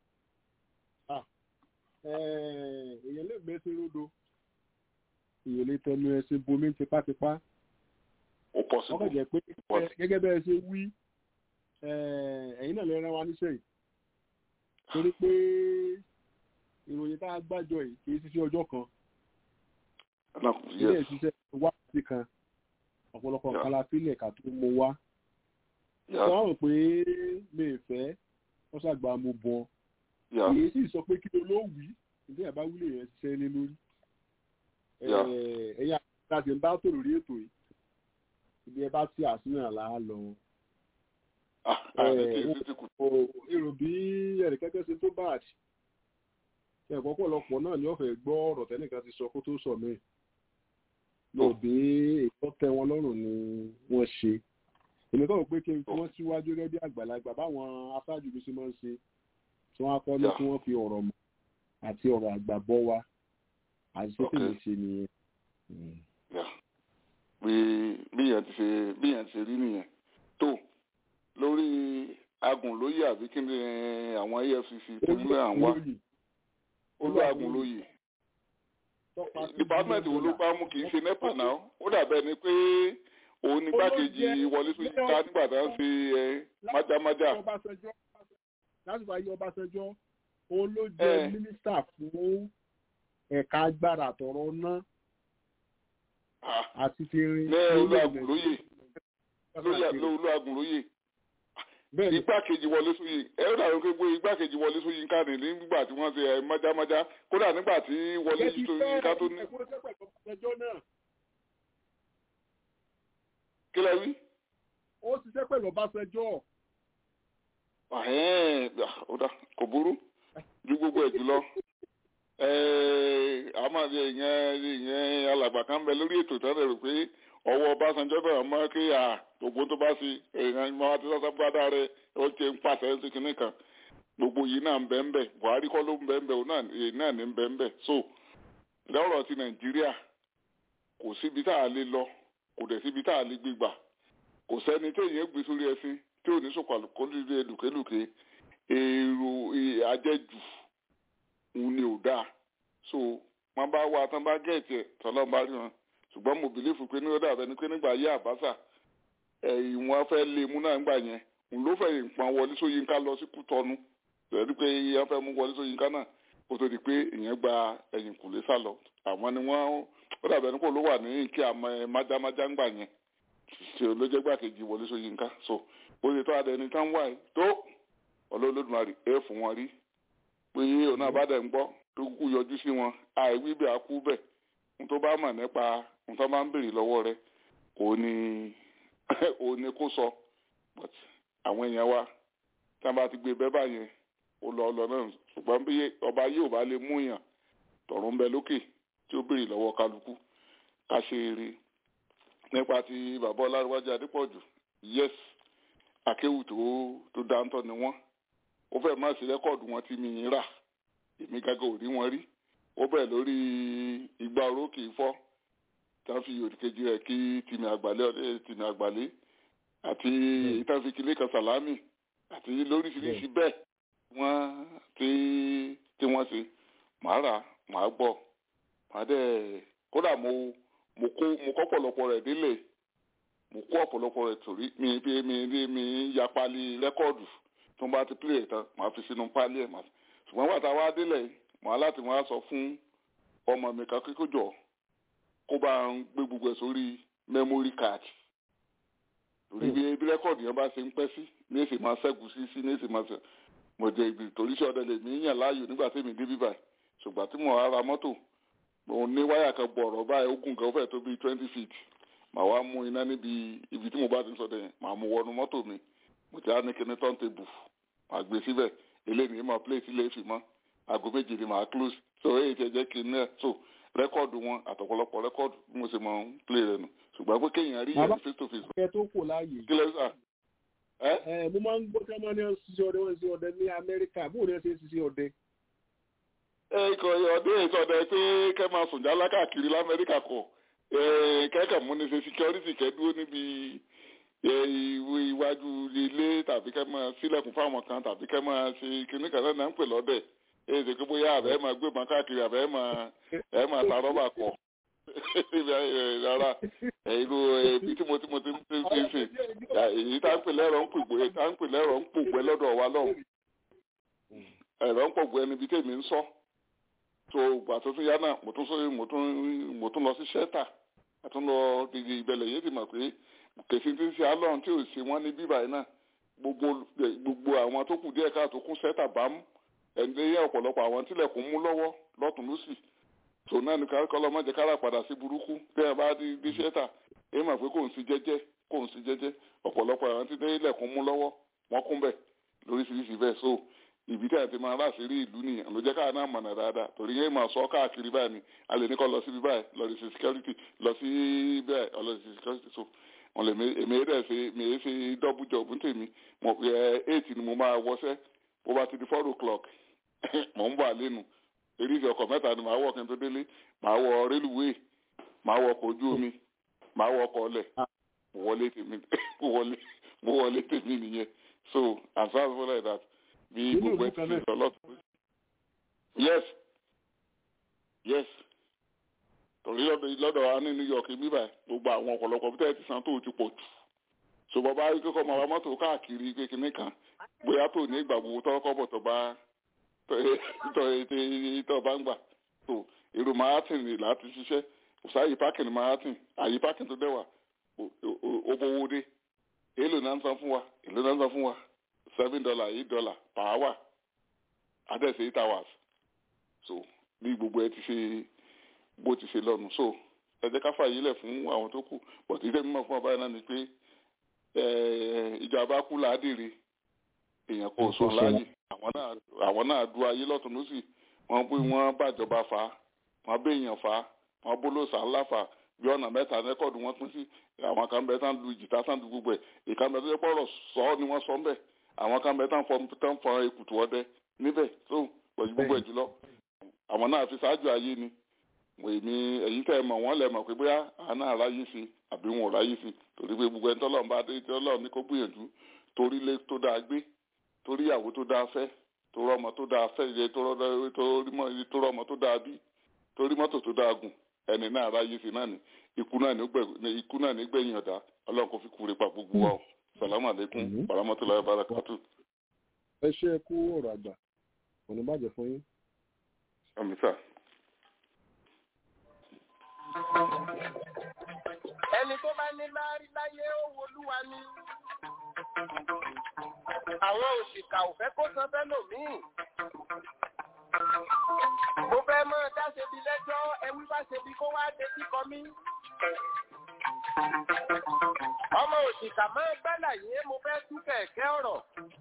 èèyàn lè gbé sí rodo èèyàn lè tẹnu ẹsìn bomi tipátipá
ó pọ̀ sí
ọkọ̀ jẹ́ pé gẹ́gẹ́ bẹ́ẹ̀ ṣe wí ẹ̀yin náà lè rán wa níṣẹ́ yìí torí pé ìròyìn tá a gbájọ yìí kì í ṣiṣẹ́ ọjọ́ kan ilé ìṣiṣẹ́ wá sí kan ọ̀pọ̀lọpọ̀ nǹkan la sílẹ̀ ká tó mọ wá sọ àwọn pé mi ì fẹ́ wọ́n ṣàgbà mo bọ̀ èyí sì sọ pé kí ló ló wí ìdí àbá wílé yẹn ṣiṣẹ́ lé lórí ẹ̀yà àti ń bá tó lórí ètò yìí ibi ẹ bá tí àṣìyàn là á lọ. èrò bí ẹnìkẹ́kẹ́ ṣe tó báàdì ẹ̀kọ́ pọ̀lọpọ̀ náà ni wọ́n fẹ́ gbọ́ ọ̀rọ̀ tẹ́nìkan ti sọ kó tó sọ mí. lọ bí ètò tẹ́ wọn lọ́rùn ni wọ́n ṣe. èmi kọ́ pé kí n fi wọ́n síwájú rẹ́ bí àgbàlagbà báwọn aṣáájú bí ṣe máa ń ṣe tí wọ́n á kọ́ ní kí wọ́n fi ọ̀rọ̀ mọ̀ àti ọ̀rọ̀ àgbà bọ́ wa àti ṣé kí n ṣe nìyẹn
bí bíyàn ti ṣe bíyàn ti ṣe rí nìyẹn tó lórí agùnlóyè àbí kí ni àwọn efcc tó ń lé àwọn olú agùnlóyè department wo ló bá mú kì í ṣe nepa náà ó dàbẹ́ ni pé òun ní gbákejì wọlé tó yíká nígbà tá à ń ṣe májámájá.
lásìkò ayé ọbásanjọ́ òun ló jẹ́ mínísítà fún ẹ̀ka agbára àtọ̀rọ̀ náà àti ti rin.
ní olúwàgùn lóye olú àgùn lóye igbákejì wọlé sóyè ẹ ó dàrú pé gbé igbákejì wọlé sóyè nǹkan ní nígbà tí wọ́n ṣe ẹ májámájá kódà nígbà tí wọlé sóyè nǹkan tó ní. kí lẹ wí.
ó ṣiṣẹ́ pẹ̀lú ọbásanjọ́.
ọ̀dà kò burú ju gbogbo ẹ̀ jùlọ àmọ́ ìyẹn ìyẹn alàgbà kan bẹ lórí ètò ìtọ́jú rẹ̀ pé ọwọ́ Ọbásanjọ́ náà mọ́ kí à gbogbo tó bá sí èèyàn ìmọ̀ àti sọ́sọ́ gbádà rẹ̀ ó ti ń pàṣẹ ń sikin nìkan gbogbo yìí náà ń bẹ ń bẹ Buhari kọ́ ló ń bẹ ń bẹ òun náà ní ń bẹ ń bẹ so lọ́rọ̀ ti Nàìjíríà kò síbi tá a lè lọ kò dẹ̀ síbi tá a lè gbégbà kò sẹ́ni tí èèyàn gbé sórí ẹṣin tí ò ní sọ̀kọ̀ àlùkò lùkélùké èrò àjẹjù òun ni ò dáa so wọn bá wá tán bá gẹ̀ẹ́tì ẹ̀ tọ́lọ́n bá rí wọn ṣùgbọ́n mo bìlífù pé ní ọ̀dà abẹni pé nígbà yé àbáṣà ẹ̀yìn wọn fẹ́ lé mú náà ńgbà yẹn òun ló fẹ́ ìpọn wọlé sóyínká lọ sí kútọ́nu lẹ́nu pé ìyẹn fẹ́ mú wọlé sóyínká náà kó tó di pé ìyẹn gba ẹ̀yìn kùlé sá lọ àwọn ni wọ́n ó dàbẹ̀ nípò ló wà ní kí àmọ́ ẹ májámájá ńgbà yẹn ṣe olójẹ́gbàkejì wọlé sóyínká so bó ṣe tó adẹni tán wà yìí tó ọlọ́lọ́dúnmarì ẹ fún wọn rí pé ọ̀nà àbádẹ́ ń gbọ́ tó kúkú yọjú sí wọn àìwí bẹ́ẹ̀ á kú bẹ́ẹ̀ n tó bá mọ̀ nípa n tó bá ń béèrè lọ́wọ́ rẹ kò ní ò ní kó sọ but àwọn èèyàn wa tí wọ́n bá ti gbé bẹ́ẹ̀ báyẹn ó lọ ọlọ náà ṣùgbọ́n bí ọba yóò bá lè mú yàn tọ̀run bẹ lókè tí ó béèrè lọ́wọ́ kálukú ká ṣe eré nípa ti bàbá ọlárúwájú adépọ̀jù yes akéwù tó tó dáńtọ́ ni wọ́n ó fẹ́ má sí rẹ́kọ̀dù wọn tí mi ń rà èmi gángan ò rí wọn rí ó bẹ̀ lórí igba orókè ifọ́ tí wọ́n fi òdìkejì rẹ̀ kí tìmì àgbàlẹ̀ ọdẹ tìmì àgbàlẹ̀ àti ìtàn fi kílé kan sàlámì àti lóríṣiríṣi bẹ́ẹ̀ wọ́n tí tí wọ́n ṣe màá rà màá gbọ́ màá dẹ̀ kódà mo mo kó mo kọ́ pọ̀lọpọ̀ rẹ̀ délé mo kó ọ̀pọ̀lọpọ̀ rẹ̀ torí mi bí mi bí mi ya pali rẹ́kọ̀dù tó ń bá ti pílẹ̀ tán màá fi sínú pálí ẹ̀ màá ṣùgbọ́n wà tá a wá délẹ̀ màá láti wá sọ fún ọmọ mi kan kíkó jọ kó bá ń gbé gbogbo ẹ̀ sórí memory card torí bí bí rẹ́kọ̀dù yẹn bá ṣe ń pẹ́ sí ní èsì máa ṣẹ́gun sí sí ní èsì máa ṣe mo jẹ ibi torí iṣẹ́ ọdẹ lèmi yàn láàyò nígbà tí mi dé bíbà ṣùgbọ́n tí mo ra mọ́tò mo ní wáyà kan bọ̀rọ̀ báyìí ogun kan fẹ́ tó bíi twenty feet màá wá mú iná níbi ibi tí mo bá ti ń sọdẹ yẹn màá mú wọnú mọ́tò mi mo ti á ní kíní turntable màá gbé síbẹ̀ eléyìí máa play sílé fi mọ́ aago méje ni màá close so èyí ti jẹ́ kí n náà so rẹ́kọ̀dù wọn àtọ̀pọ̀lọpọ̀ rẹ́kọ̀dù bí mo ṣe máa ń play rẹ̀ nù ṣùgbọ́n pé kéèyàn rí yẹn face to face.
ẹ tó kò láàyè.
kí lẹ sà.
ẹ ẹ mo máa ń gbọ́ kí wọ́n ní ṣiṣẹ́ ọdẹ wọ́n ṣiṣẹ́ ọdẹ ní amẹ́ríkà bó ní ẹ ṣe ṣiṣẹ́ ọdẹ.
ẹ ikọ̀ ọdẹ ìsọdẹ pé kẹ́ máa sùn jálá káàkiri lamẹ́ríkà kọ̀ kẹ́kẹ́ mú ní ṣe security kẹ́ dúró níbi iwájú ilé tàbí kẹ́ máa sílẹ̀kùn fáwọn kan tàbí kẹ́ máa ṣe kíní kan náà ń pè lọ́dẹ̀ èyí ṣe pé bóyá àbẹ́ máa gbé ìbọn káàkiri àbẹ́ máa ẹ̀ máa ta rọ́bà kọ̀ rárá ìlú ibi tí mo ti mo ti ń ṣe ṣe ṣe èyí tá ń pè lẹ́rọ̀ ń pògbé tá ń pè lẹ́rọ̀ ń pògbé lọ́dọ̀ wa lọ́hùn ẹ̀rọ ń pògbé níbi tèmi ń sọ tó gbà tó tún yá náà mo tún sọ mo tún mo tún lọ sí ṣẹ́tà àtún lọ dìde ìbẹ̀lẹ̀ yé ti mọ̀ pé kèsì tí ń ṣe alọ́run tí ò ṣe wọ́n ní bíbá yìí náà gbogbo gbogbo àwọn tó kù díẹ̀ káàtó kún ṣẹ́tà bá mú ẹ̀ǹdẹ́yẹ ọ̀pọ̀lọpọ̀ àwọn tílẹ̀kùn mú lọ́wọ́ lọ́tún lọ́sì tò náà ní kọ́lọ́ mọ́jẹ kára padà sí burúkú bí ẹ bá di di ṣẹ́tà èyí mà pé kò ń sí jẹ́jẹ́ kò ń sí jẹ́jẹ́ ọ̀pọ̀lọpọ̀ àwọn tí dé ilẹ̀kùn mú lọ́wọ́ wọ́n kún bẹ̀ lóríṣiríṣi bẹ́ẹ̀ so ibi tí a ti máa rà sí rí ìlú nìyẹn ló jẹ́ káà náà mọ̀nà dáadáa torí yẹn máa sọ káàkiri báyìí ni a lè ní kọ́ lọ síbi báyìí lọ sí security lọ sí bẹ́ẹ̀ lọ sí security so wọn lè èmi rẹ̀ ṣe mi ṣe double job ní tèmi mo ẹ eight ni mo máa wọṣẹ́ bó bá ti di four o'clock mò ń bọ̀ àlénu eréjì ọkọ̀ mẹ́ta ni màá wọ̀ kí n tó délé màá wọ rélùwéè màá wọ ọkọ̀ ojú omi màá wọ ọkọ̀ ọlẹ̀ mo wọlé tèmi mo wọlé mo wọlé tèmi nìyẹn so as far as well like that bí gbogbo ẹ ti fi lọ lọ́tọ̀ yes yes torí lọ́dọ̀ wa ní New York bíbá gbogbo àwọn ọ̀pọ̀lọpọ̀ bí tẹ́ẹ̀ ti san tó ti pọ̀ jù ṣùgbọ́n bá rí kíkọ́ máa wá mọ́tò káàkiri kékeré kan bóyá tó ní ìgbà gbogbo tọ́kọ́ bọ̀ tó bá tọ́ bá ń gbà tó èrò marathon rè láti ṣiṣẹ́ òsáyì parking marathon àyè parking tó dẹ́wà owó dé èlò náà ń san fún wa èlò náà ń san fún wa seven dollar eight dollar per hour adẹ́sẹ̀ eight hours so bí gbogbo ẹ ti ṣe bó ti ṣe lọ́nu so ẹ jẹ́ ká fàyè lẹ̀ fún àwọn tó kù but ìdẹ́ mímọ̀ fún ọba yẹn náà ni pé ìjọba kú ládìrí èèyàn kò sọ láàyè àwọn náà du ayé lọ́tún lọ́sì wọ́n bí wọ́n bàjọba fà á wọ́n béèyàn fà á wọ́n bólóòsà ńlá fà á bí ọ̀nà mẹ́ta rẹ́kọ̀dù wọn pín sí àwọn kan bẹ tán lu jìtá tán lu gbogbo ẹ̀ ìkan bẹ tó yẹ pọ̀rọ̀ sọ ọ́ ni wọ́n sọ ń bẹ̀ àwọn kan bẹ tán fọ tán fọ èkùtù ọdẹ níbẹ̀ tó pẹ̀lú gbogbo ẹ̀ jùlọ àwọn náà fi ṣáájú ayé ni èmi èyí tẹ́ ẹ mọ̀ wọ́n lẹ̀ mọ̀ pé bóyá àwọn náà ráyè sí àbí wọn ò ráyè sí torí pé gbogbo ẹni tọ́lọ́run bá dé tọ́lọ́run ní kó gbìyànjú torí ilé tó dáa gbé torí ìyàwó tó dáa fẹ́ torí ọmọ tó dáa fẹ́ ìyẹ torí ọmọ tó dáa bí torí mọ́tò tó dáa gùn ẹni náà ráyè sí náà ni ikú náà ní gbẹ̀yìn ọ̀dà ọlọ́run kò fi kúre pa gbogbo wa o salamu aleykum baramatullahi barakatu.
ẹ ṣe é kú ọ̀rọ̀ àgbà kò ní bàjẹ́ fún yín.
àmì sáà.
ẹni tó bá ní láárí láyé ó wolúwa ni àwọn òṣìkà ò fẹ́ kó san fẹ́lòmíì mo fẹ́ mọ́ dá ṣebi lẹ́jọ́ ẹwí bá ṣebi kó wá dé kíkọ mí ọmọ òṣìkà máa gbálà yé mo fẹ́ tú kẹ̀kẹ́ ọ̀rọ̀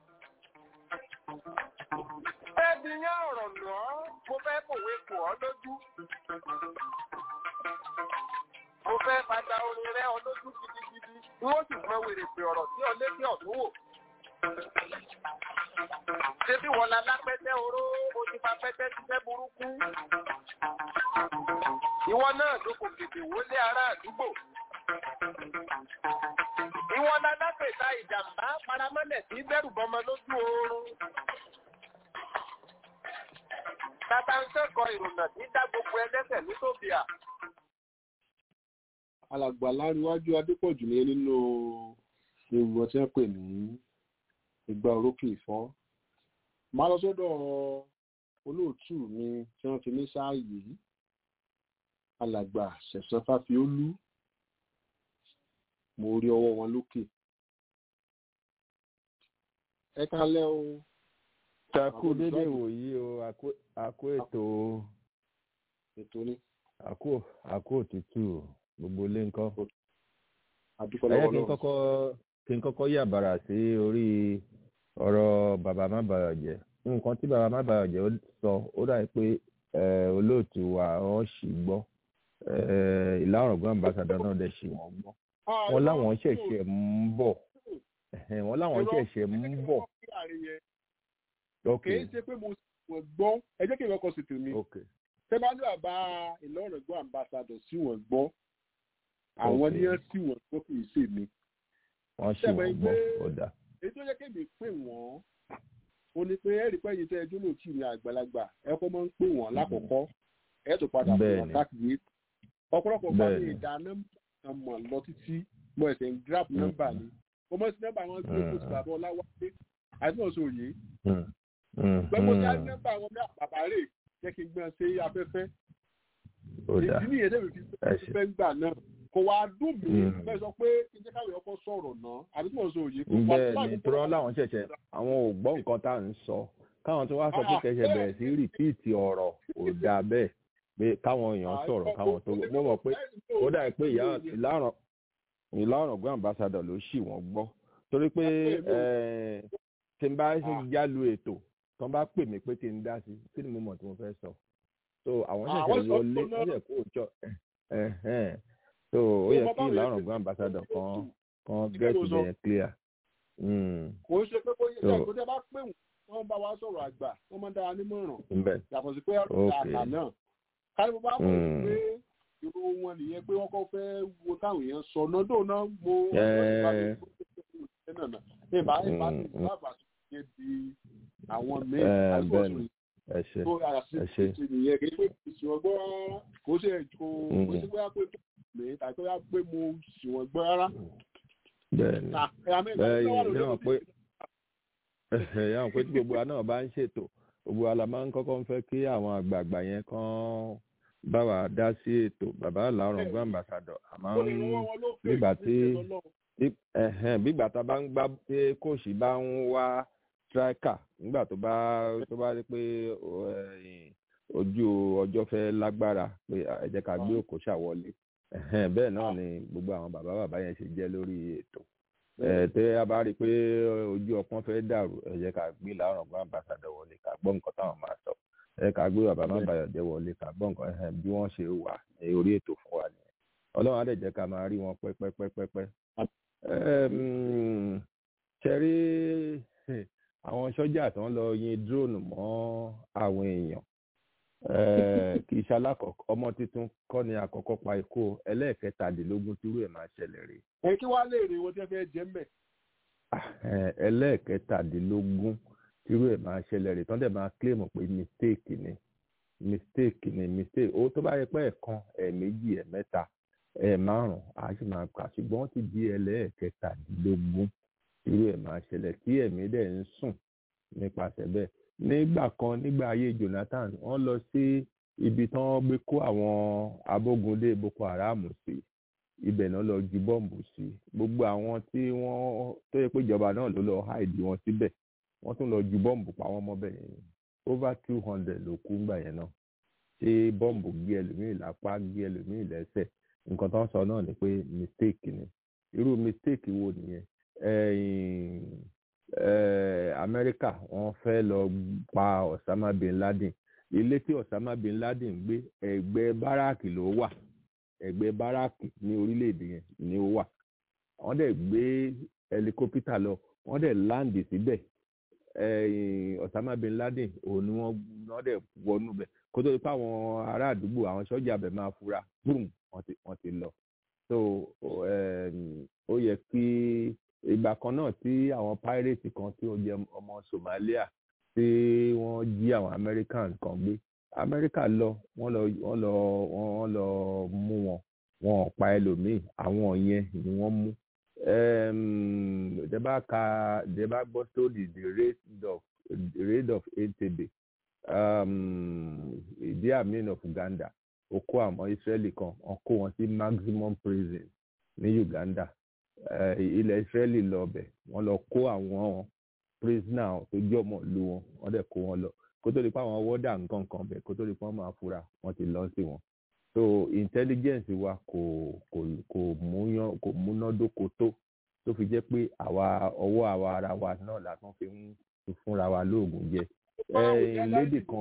fẹ́ bí yán ọ̀rọ̀ lọ́ mo fẹ́ kòwé kò ọ́ lójú mo fẹ́ padà orin rẹ ọ lójú gidigidi n ó sì gbọ́n wèrè pé ọ̀rọ̀ sí ọ létí ọ̀tún wò ṣé bí wọn la lápẹ́tẹ́ oró o ti fa pẹ́tẹ́ ṣiṣẹ́ burúkú ìwọ náà ló kò tètè wọlé ará àdúgbò ìwọ la lápẹ̀ta ìjàmbá paramọ́lẹ̀ sí bẹ́rù bọmọ lójú oorun tata ń kẹ́kọ̀ọ́ ìrònà tí dá gbogbo ẹlẹ́sẹ̀ ní tóbíà
alàgbà láríwájú adépọ̀jù ní nínú ewu ọtí wọn pè ní ìgbà orókè ìfọ́ máa lọ sọ́dọ̀ olóòtú mi tí wọ́n fi ní sáàyè alàgbà ṣẹ̀sán fáfiólú mo rí ọwọ́ wọn lókè ẹ kálẹ́ o
takú dédé wòyí o àkó ètò
ètò ní
àkó àkó òtútù gbogbo ilé ńkọ́
àdúpọ̀
ẹyẹ
lọ́wọ́
kí n
lọ́wọ́
kọ́kọ́ kí n kọ́kọ́ yà bàrà sí orí ọ̀rọ̀ bàbá má bàrà jẹ́ nǹkan tí bàbá má bàrà jẹ́ sọ ó dà pé eh, olóòtú wa wọ́n sì gbọ́ eh, ìlà ọ̀rọ̀gbọ́n ambassador náà dẹ̀ sì wọ́n gbọ́ wọ́n láwọn ṣẹ̀ṣẹ̀ ń bọ̀ ẹ̀hẹ́n, wọ́n láwọn ṣẹ̀ṣẹ̀ ń bọ̀ ok
kì í ṣe pé mo sì wọ́n gbọ́ ẹ jẹ́ kí n lọ́kọ̀ sí tèmi
ok
tẹ́ bá ní bàbá ìlọrin gbọ́ ambassador sí wọ́n gbọ́ àwọn
Ok.
ní wọ́n sí wọ́n gbọ́ kì í ṣe mi
wọ́n sì
Ṣẹ̀mọ̀
wọ́n
ẹgbẹ́-
gbọ́ ó dà
èyí tó yẹ kébi pè wọ́n ó ní pé ẹ̀rí pé ẹ̀yin tẹ́ ẹjọ́ lòtú ní àgbàlagbà ẹ kọ́ máa ń pè wọ́n lákọ̀ọ́kọ́ ẹ tó padà pè wọ́n
Bẹ́ẹ̀ni.
káàkiri ọ̀pọ̀lọpọ̀ bá mi
Bẹ́ẹ̀ni.
ìdá nọ́mbà mọ̀ lọ títí mo ẹ̀sẹ̀ ń grab nọ́mbà ni mo mọ̀ sí nọ́mbà wọn gbé kó ti bàbá ọláwálé àti náà sòye
Mm. Mm.
gbẹ́gbẹ́ tí a ní
Mm.
nọ́mbà wọn bí àpàpà rè jẹ́ kí n gbọ́n sí afẹ́fẹ́
ó dà
ìdí nìyẹn tẹ́lẹ̀ fi
ẹ ṣe
fẹ́ gbà náà kò wá dùn mí
Mm.
bẹ́ẹ̀ sọ pé kí n jẹ́ káwé ọkọ sọ̀rọ̀ náà àti tí mo sọ òye kò wá
bẹ́ẹ̀ ni tọ́rọ́ láwọn ṣẹ̀ṣẹ̀ àwọn ò gbọ́ nǹkan tá à ń sọ káwọn tó wá sọ pé
Ah,
kẹsẹ̀ bẹ̀rẹ̀ sí rìpíìtì ọ̀rọ̀ ò dáa bẹ́ẹ̀ pé káwọn èèyàn sọ̀rọ̀ káwọn tó mo mọ̀ pé ó dà pé ìyá ìlànà ìlànà gbọ́n ambassador ló ṣì wọ́n gbọ́ torí pé eh, tí n bá ṣe jálu ètò tí wọ́n bá pè mí pé kí n dá sí kí ni mo mọ̀ tí mo fẹ́ sọ so àwọn
Àwọn
ṣẹ̀ṣẹ̀
sọ
wọlé
fún náà.
wọ́n ṣẹ̀ kó jọ so ó yẹ kí ìlànà gbọ́n ambassador kan kan
Kí
get
ló sọ?
ìbẹ̀yẹn clear. Mm.
kò ń ṣe pé kó yẹ
So-
kó tẹ́ bá pè wọ́n wọ́n bá wa sọ̀rọ̀ àgbà wọ́n máa ń dára nímọ̀ràn
Ńbẹ̀.
yàtọ̀ sí pé ọ̀rọ̀
Ok.
àgbà náà kárí mo bá mọ̀
Mm.
pé irú wọn nìyẹn pé wọ́n kọ́ fẹ́ wo táwọn èèyàn sọ nọ́dọ̀ náà mo
Eh.
ìbá ìbá
Mm,
ti
mm.
sábà ṣe di àwọn míì
Eh,
àti
bẹ́ẹ̀
ọ̀sùn
ni. ẹ ṣe
tó àṣì
ẹ ṣe
ti nìyẹn kì í pé ìṣìwọ̀n gbọ́ rárá kò ṣe kò
Mm.
kò sí pé pé mi tàbí pé pé mo ṣìwọ̀n gbọ́ rárá.
bẹ́ẹ̀ ni bẹ́ẹ̀ yìí náà pé yàrá pé tí gbogbo wa náà bá ń ṣètò gbogbo wa la máa ń kọ́kọ́ ń fẹ́ kí àwọn àgbààgbà yẹn kàn bá wa dá sí ètò bàbá làárọ̀ gbọ́ ambassador àmọ́ nígbà tí bí- ẹ̀hẹ́n, bígbà tá a bá ń gbá pé kóòsì bá ń wá striker nígbà tó bá tó bá rí pé o, ẹ̀yìn, ojú ọjọ́ fẹ́ lágbára pé à, ẹ jẹ́ ká gbé òkòṣà wọlé ẹ̀hẹ́n, bẹ́ẹ̀ náà ni gbogbo àwọn bàbá bàbá yẹn ṣe jẹ́ lórí ètò ẹ tẹ a bá rí i pé ojú ọpọ́n fẹ́ dàrú ẹ jẹ́ ká gbé làárọ̀ gbọ́n ambassador wọlé ká gbọ́ nǹkan táwọn máa sọ ẹ ká gbé bàbá má bàyọ̀ jẹ́ wọlé ká gbọ́ nǹkan ẹ̀hẹ́n, bí wọ́n ṣe wà ní orí ètò fún wa nìyẹn ọlọ́run á dẹ̀ jẹ́ ká máa rí wọn pẹ́pẹ́pẹ́pẹ́ Ẹm, ṣe rí àwọn sọ́jà tó ń lọ yin drone mọ́ àwọn èèyàn Eh, kì í ṣe alákọ̀ọ́kọ́ ọmọ tuntun kọ́ ni àkọ́kọ́ pa ikú o. ẹlẹ́ẹ̀kẹtàdínlógún tírú ẹ̀ máa ṣẹlẹ̀ rèé
ẹ kí wàá lè rè wọ́n tí wọ́n fẹ́ jẹ́ mbẹ̀.
Eh, ẹlẹ́ẹ̀kẹtàdínlógún tírú ẹ̀ máa ṣẹlẹ̀ rèé tán dẹ̀ máa claim pé mistake ni mistake ni mistake ó tó bá yẹ pé ẹ̀kan ẹ̀ẹ̀méjì ẹ̀ẹ̀mẹ́ta ẹ̀ẹ̀márùn á sì máa kà ṣùgbọ́n ó ti di ẹlẹ́ẹ̀kẹtàdínlógún tírú ẹ̀ máa ṣẹlẹ̀ tí ẹ̀mí dẹ̀ ń sùn nípasẹ̀ bẹ́ẹ̀ nígbà kan nígbà ayé Jonathan wọ́n lọ sí ibi tí wọ́n gbé kó àwọn abógundé Boko Haram sí ibẹ̀ náà lọ ju bọ́ǹbù sí gbogbo àwọn tí wọ́n tó yẹ pé ìjọba náà ló lọ háìdì wọn síbẹ̀ wọ́n tún lọ ju bọ́ǹbù pa wọ́n mọ́bẹ̀ yẹn over two hundred ló kú ńgbà yẹn náà ṣé bọ́ǹbù gé ẹlòmíì lápá gé ẹlòmíì lẹ́sẹ̀ nǹkan tó ń sọ náà ni pé mistake ni irú mistake wo nìyẹn amẹ́ríkà wọ́n fẹ́ lọ pa osama bin laden ilé tí osama bin laden gbé ẹ̀gbẹ́ báràkì ló wà ẹ̀gbẹ́ báràkì ní orílẹ̀-èdè yẹn ni ó wà wọ́n dẹ̀ gbé ẹlikópítà lọ wọ́n dẹ̀ láǹdì síbẹ̀ osama bin laden òun ni wọ́n dẹ̀ wọnú bẹ̀ kó tó di pé àwọn ará àdúgbò àwọn sọ́jà bẹ̀ máa fura boom wọ́n ti lọ so ó yẹ kí ìgbà kan náà tí àwọn pirate kan tí ó jẹ ọmọ Somalia tí wọ́n jí àwọn American kan gbé America lọ wọ́n lọ wọ́n lọ wọ́n lọ mú wọn wọn ò pa ẹlòmíì àwọn yẹn ni wọ́n mú dẹ́bà ka dẹ́bà gbọ́ story the raid of the raid of Entebbe ìdí àmì of Uganda ó kó àwọn Israeli kan wọ́n kó wọn sí maximum prison ní Uganda ilẹ̀ Israeli lọ bẹ̀ wọ́n lọ kó àwọn prisoner tó jẹ́ ọmọ ìlú wọn wọ́n dẹ̀ kó wọn lọ kó tó di pé àwọn wọ́dà nǹkan kan bẹ̀ kó tó di pé wọ́n máa fura wọ́n ti lọ sí wọn so intelligence wa kò kò kò múyán kò múnádóko tó tó fi jẹ́ pé àwa ọwọ́ àwa ara wa náà la tún fi ń fúnra wa lóògùn jẹ lédè kan.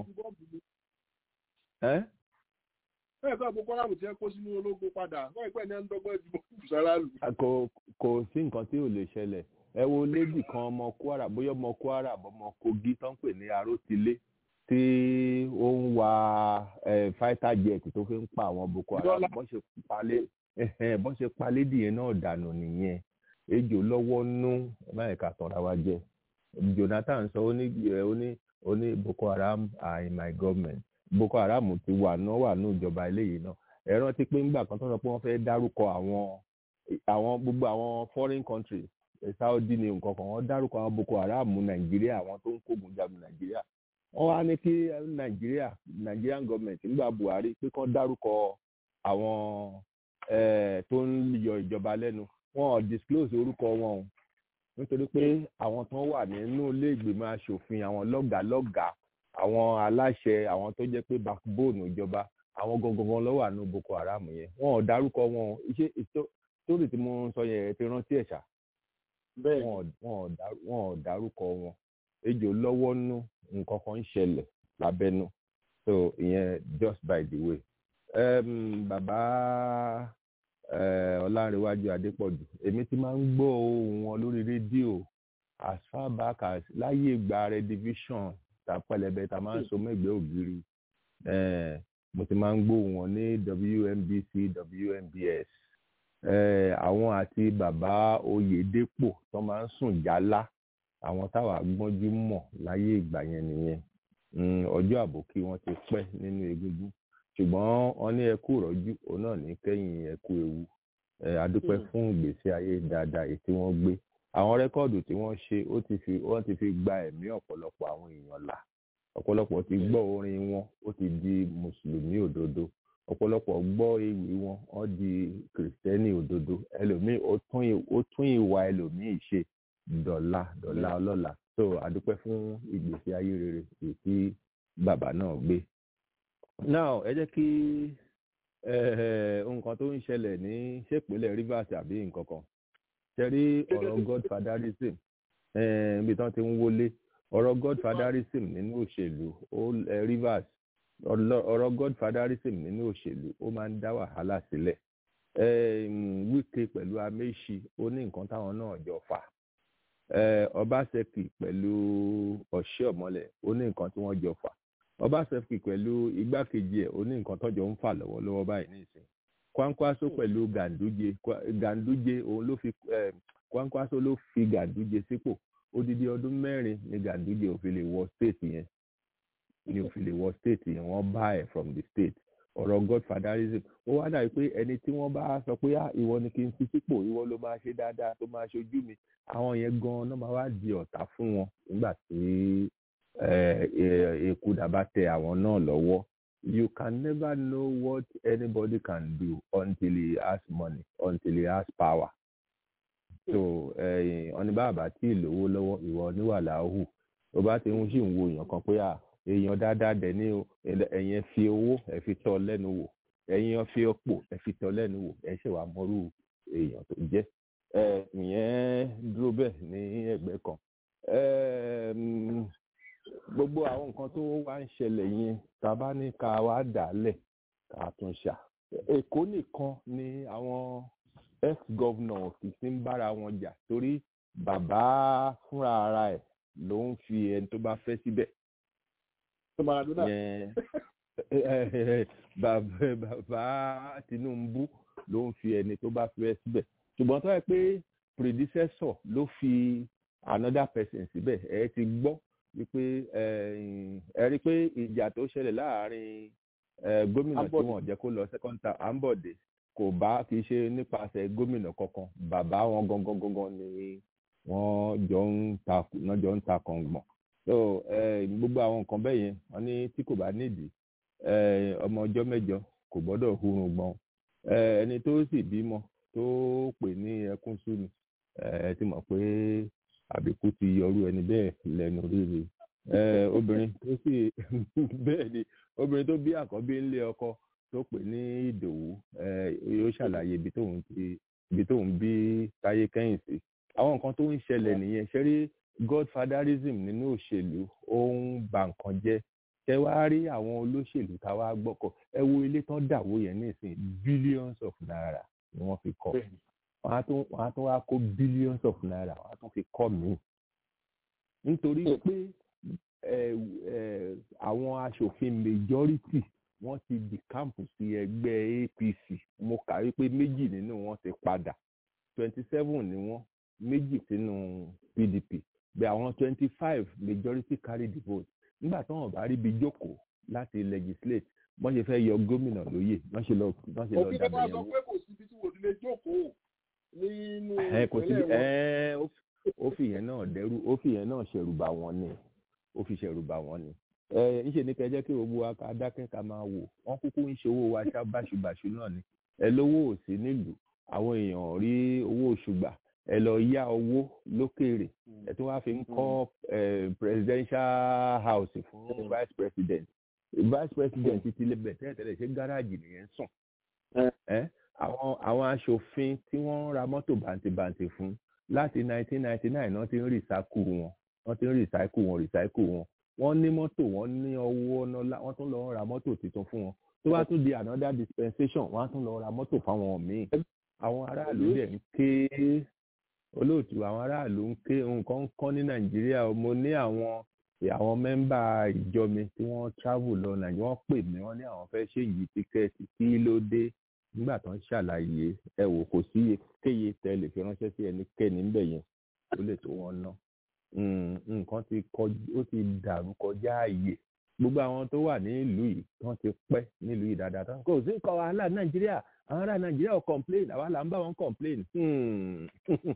bẹ́ẹ̀ kọ́ àbúkọ́ ráàmù tí ẹ kó sínú ológun padà wọ́n ìpẹ́ ní ẹ̀ ń dọ́gbọ́n ìdìbò sára lù.
kò kò sí nǹkan tí ò lè ṣẹlẹ̀ ẹ wo lédì kan ọmọ Kwara bóyá ọmọ Kwara ọmọ Kogi tó ń pè ní Arótilé tí ó ń wa fighter jet tó fi ń pa àwọn Boko Haram bọ́n ṣe palẹ̀ bọ́n ṣe palẹ̀ dìyẹn náà dànù nìyẹn ejò lọ́wọ́ nú báyìí ká tọ́ra wa jẹ Jonathan sọ ó ní ó ní ó ní Boko Haram are in my government Boko Haram ti wà náà wà ní ìjọba eléyìí náà ẹ rántí pé ńgbà kan tó sọ pé wọ́n fẹ́ẹ́ dárúkọ àwọn àwọn gbogbo àwọn foreign countries Saudi ní nǹkan kan wọ́n dárúkọ àwọn Boko Haram Nàìjíríà àwọn tó ń kógun jagun Nàìjíríà wọ́n wá ní kí Nàìjíríà Nigerian government nígbà Buhari pé kán dárúkọ àwọn tó ń yọ ìjọba lẹ́nu wọn ò disclose orúkọ wọn o nítorí pé àwọn tó wà nínú ilé ìgbìmọ̀ asòfin àwọn lọ́gàálọ́gàá àwọn aláṣẹ àwọn tó jẹ́ pé backbone ìjọba àwọn gangan ló wà ní Boko Haram yẹn wọn ò dárúkọ wọn o iṣẹ́ sórí tí mo sọ yẹn ti rántí ẹ̀ ṣá wọn ò dárúkọ wọn ejò lọ́wọ́ nú nǹkan kan ń ṣẹlẹ̀ lábẹ́nú so ìyẹn just by the way um, bàbá ọlárẹ̀wájú adépọ̀jù èmi ti máa ń gbọ́ ohùn wọn lórí rédíò as far back as láyé ìgbà redivision ta pẹlẹbẹ ta máa ń so mẹ́gbẹ́ ògiri mo ti máa ń gbọ́ wọn ní WNBC WNBS àwọn àti bàbá oyèdèpọ̀ tó máa ń sùn jálá àwọn táwa gbọ́njú mọ̀ láyé ìgbà yẹn nìyẹn ọjọ́ àbòkí wọn ti pẹ́ nínú egungun ṣùgbọ́n wọn ní ẹkú rọ́jú òun náà ní kẹ́yìn ẹkú ewu adúpẹ́ fún ìgbésí ayé dáadáa èyí tí wọ́n gbé àwọn rẹ́kọ́ọ̀dù tí wọ́n ṣe ó ti fi wọ́n ti fi gba ẹ̀mí ọ̀pọ̀lọpọ̀ àwọn èèyàn là ọ̀pọ̀lọpọ̀ ti gbọ́ orin wọn ó ti di mùsùlùmí òdodo ọ̀pọ̀lọpọ̀ gbọ́ ewì wọn wọ́n di kìrìsìtẹ́nì òdodo ẹlòmíì ó tún ìwà ẹlòmíì ṣe dọ̀la dọ̀la ọlọ́la so àdúpẹ́ fún ìgbésí ayé rere èyí tí bàbá náà gbé. now ẹ jẹ́ kí nǹkan tó ń ṣẹlẹ̀ ní ṣèpínlẹ̀ Rivers àbí nǹkan kan ṣe rí ọ̀rọ̀ godfatherism ibi tí wọ́n ti ń wọlé ọ̀rọ̀ godfatherism nínú òṣèlú Rivers ọ̀rọ̀ godfatherism nínú òṣèlú ó máa ń dá wàhálà sílẹ̀ Wike pẹ̀lú Amechi ó ní nǹkan táwọn náà jọ fà Obaseki pẹ̀lú Ọ̀ṣẹ́ọ̀mọlẹ̀ ó ní nǹkan tí wọ́n jọ fà Obaseki pẹ̀lú igbákejì ẹ̀ ó ní nǹkan tọ́jọ́ ń fà lọ́wọ́lọ́wọ́ báyìí nísìnyí Kwankwaso pẹ̀lú Ganduje Ganduje òun ló fi Kwankwaso ló fi Ganduje sípò odidi ọdún mẹ́rin ni Ganduje ò fi lè wọ state yẹn ni ò fi lè wọ state yẹn wọ́n bá ẹ̀ from the state ọ̀rọ̀ godfatherism ó wá dàbí pé ẹni tí wọ́n bá sọ pé ìwọ ni kí n fi sípò ìwọ ló máa ṣe dáadáa tó máa ṣojú mi àwọn yẹn gan-an náà máa wá di ọ̀tá fún wọn nígbà tí èkúdà bá tẹ àwọn náà lọ́wọ́ you can never know what anybody can do until he has money until he has power so ọ̀ní bàbá tí ìlówó lọ́wọ́ ìwọ níwà láhù tó bá ti ń sì ń wo èèyàn kan pé à èèyàn dáadáa dẹ̀ ní o ẹ̀yin fi owó ẹ̀ fi tọ́ lẹ́nu wò ẹ̀yin fi ọ̀pọ̀ ẹ̀ fi tọ́ lẹ́nu wò ẹ̀ ṣe wà mọ́rú èèyàn tó jẹ́ ìyẹn dúró bẹ́ẹ̀ ní ẹgbẹ́ kan gbogbo àwọn nǹkan tó wá ń ṣẹlẹ̀ yẹn tá a bá ní ká wá dà á lẹ̀ ká tún ṣà èkó nìkan ni àwọn ex-governor kì í ń bára wọn jà torí bàbá fúnra ara ẹ̀ ló ń fi ẹni tó bá fẹ́ síbẹ̀. bàbá Tinubu ló ń fi ẹni tó bá fẹ́ síbẹ̀ ṣùgbọ́n tó yẹ pé predecessor ló fi another person síbẹ̀ ẹ ti gbọ́ wípé ẹ rí i pé ìjà tó ṣẹlẹ̀ láàárín gómìnà tí wọ́n jẹ́ kó lọ second term Ambode kò bá kì í ṣe nípasẹ̀ gómìnà kankan bàbá wọn gangan gangan ni wọ́n jọ ń ta wọ́n jọ ń ta kàngbọ̀n so gbogbo àwọn nǹkan bẹ́ẹ̀ yẹn wọ́n ní tí kò bá nídìí ọmọ ọjọ́ mẹ́jọ kò gbọ́dọ̀ hurun gbọ́n ẹni tó sì bímọ tó pè ní ẹkún súnmi ẹ ti mọ̀ pé àbíkú ti yọrú ẹni bẹ́ẹ̀ lẹ́nu rírì obìnrin tó sì bẹ́ẹ̀ ni obìnrin tó bí àkọ́bí ńlé ọkọ tó pè ní ìdòwú yóò ṣàlàyé ibi tóun ti ibi tóun bí táyé kẹ́yìn sí àwọn nǹkan tó ń ṣẹlẹ̀ nìyẹn ṣe rí godfatherism nínú òṣèlú ó ń ba nǹkan jẹ́ ṣe wá rí àwọn olóṣèlú tá a wá gbọ́kọ̀ ẹ wo ilé tán dàwó yẹn nísìn billions of naira ni wọ́n fi kọ́ wọ́n á tún wọ́n á tún wá kó billions of naira wọ́n á tún fi kọ́ míì nítorí pé àwọn aṣòfin majority wọ́n ti di kámpù sí ẹgbẹ́ APC mo kà wípé méjì nínú wọn ti padà twenty seven ni wọ́n méjì sínú PDP bẹ́ẹ̀ àwọn twenty five majority carry the vote nígbà tí wọ́n bá rí ibi jókòó láti legislate wọ́n ṣe fẹ́ yọ gómìnà lóyè wọ́n ṣe lọ wọ́n ṣe lọ
òfin
dàbẹ̀
bá
yẹn
sọ
wò.
pé kò síbi tí wò nílé jókòó nínú
ẹ kò sí
ìpínlẹ̀ wọn.
ẹ ó fi- ó fi yẹn náà dẹrú ó fi yẹn náà ṣẹ̀rù bà wọ́n ni ó fi ṣẹ̀rù bà wọ́n ni ẹ ńṣe ní kẹjẹ kí gbogbo wa ká dákẹ́ ká máa wò wọ́n kúkú ń ṣe owó wa ṣá báṣubàṣu náà ni ẹ lówó ò sí nílùú àwọn èèyàn ò rí owó oṣù gbà ẹ lọ yá owó lókèèrè ẹ tún wá fi ń kọ́ ẹ, presidential house fún vice president vice president ti lè bẹ̀ tẹ́lẹ̀tẹ́lẹ̀ ṣé gáràjì nìyẹn ń sùn ẹ àwọn àwọn aṣòfin tí wọ́n ń ra mọ́tò bàǹtìbàǹtì fún láti 1999 náà ti ń rìsákù wọn wọ́n ti ń rìsákù wọn rìsákù wọn wọ́n ní mọ́tò wọ́n ní owó nọ́lá wọ́n tún lọ ń ra mọ́tò tuntun fún wọn tó bá tún di another dispensation wọ́n á tún lọ ra mọ́tò fáwọn míì àwọn aráàlú dẹ̀ ń ké olóòtú àwọn aráàlú ń ké nǹkan ń kán ní nàìjíríà o. mo ní àwọn àwọn mẹ́mbà ìjọ mi tí wọ́n travel lọ nàìjíríà wọ́n pè mí wọ́n ní àwọn fẹ́ ṣe yìí tíkẹ́ẹ̀tì kí ló dé nígbà tó ń ṣàlàyé ẹ wò kò sí kéye tẹ lè fi ránṣẹ́ sí ẹnikẹ́ni ńbẹ̀ yẹn ó lè tó wọn ná Mm, nǹkan ti kọjú ó ti dàrú kọjá ààyè gbogbo àwọn tó wà ní ìlú yìí wọ́n ti pẹ́ nílùú yìí dáadáa tán kò sí nǹkan wàhálà nàìjíríà àwọn ará nàìjíríà ò complain àwa là ń bá wọn complain Hmm.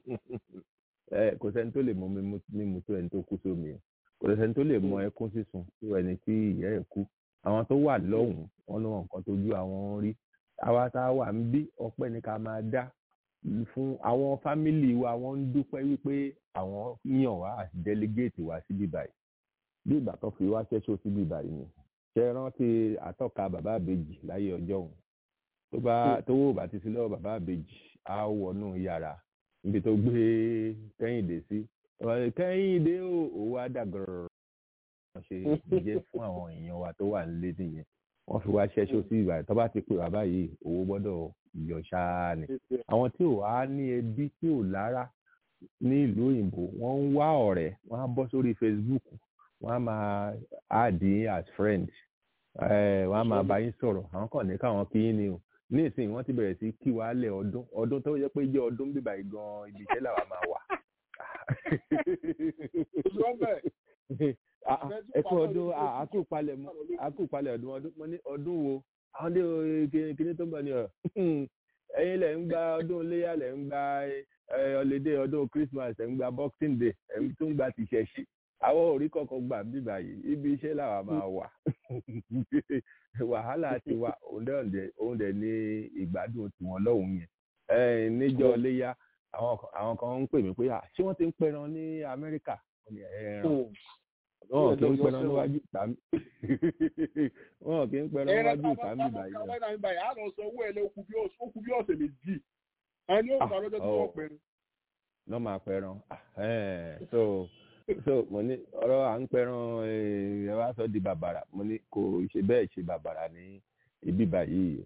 ẹ kò sẹ́ni tó lè mọ mímú mímú tó ẹni tó kú sómi o kò sẹ́ni tó lè mọ ẹkún sísun tó ẹni tí ìyá ẹ̀ kú àwọn tó wà lọ́hùn-ún wọn ló wọn nǹkan tójú àwọn rí àwa tá a wà ń bí ọpẹ́ ní ká máa dá fún àwọn fámìlì wa wọ́n ń dúpẹ́ wípé àwọn yàn wá àti délégéètì wá síbí báyìí bí ìgbà tó fi wá ṣẹ́ṣọ́ síbí báyìí ni ṣe rántí àtọ́ka bàbá àbèjì láyé ọjọ́ òun tó bá tó wò bá ti sí lọ́wọ́ bàbá àbèjì á wọnú yàrá níbi tó gbé kẹ́hìndé sí ọ̀rọ̀ kẹ́hìndé ò owó àdàgọ̀rọ̀ wọ́n ṣe jẹ́ fún àwọn èèyàn wa tó wà nílé nìyẹn wọ́n fi wá ṣẹ́ṣọ́ sí ìgbà tó bá ti pè wá báyìí owó gbọ́dọ̀ yọ ṣáá ni àwọn tí ò wá ní ẹbí tí ò lára ní ìlú òyìnbó wọ́n ń wá ọ̀rẹ́ wọ́n á bọ́ sórí facebook wọ́n á máa add yín as friend eh, wọ́n á máa bá yín sọ̀rọ̀ àwọn kàn ní káwọn kí yín ni o ní ìsìn wọ́n ti bẹ̀rẹ̀ sí kí wàá lẹ̀ ọdún ọdún tó yẹ pé jẹ́ ọdún bíbá yìí gan ibi iṣẹ́ làwa máa wà. Ah, ah, ẹ kú ọdún ah, àkúpalẹ̀ mọ́ àkúpalẹ̀ ọdún ọdún mo ní ọdún wo àwọn dé o- kíní tó ń bọ̀ ní ọ̀ ẹ̀yin lẹ̀ ń gba ọdún iléyà lẹ̀ ń gba ọ̀lẹ́dẹ̀ ọdún christmas ẹ̀ ń gba boxing day ẹ̀ ń tún gba tìṣẹ̀ṣì àwọn òrí kọ̀ọ̀kan gbà bí báyìí ibi iṣẹ́ làwa máa wà wàhálà ti wá òun dẹ̀ ní ìgbádùn tiwọn lọ́hùn yẹn níjọ́ léyà àwọn kan ń pè mí pé ṣé wọ́n ti ń pẹran ní Amẹ́ríkà wọn kì í pẹran níwájú tàbí wọn kì í pẹran níwájú tàbí báyìí.
ẹ̀rọ bàbá báyìí á lọ sọ owó ẹ̀ lé okùn bí ọ̀sẹ̀ méjì ẹni ó sọ lọ́jọ́ tí wọ́n pẹ̀rẹ̀.
náà máa pẹran so so mo ní ọ̀rọ̀ à ń pẹran ẹ wá sọ di bàbàrà mo ní kò ṣe bẹ́ẹ̀ ṣe bàbàrà ní ibi báyìí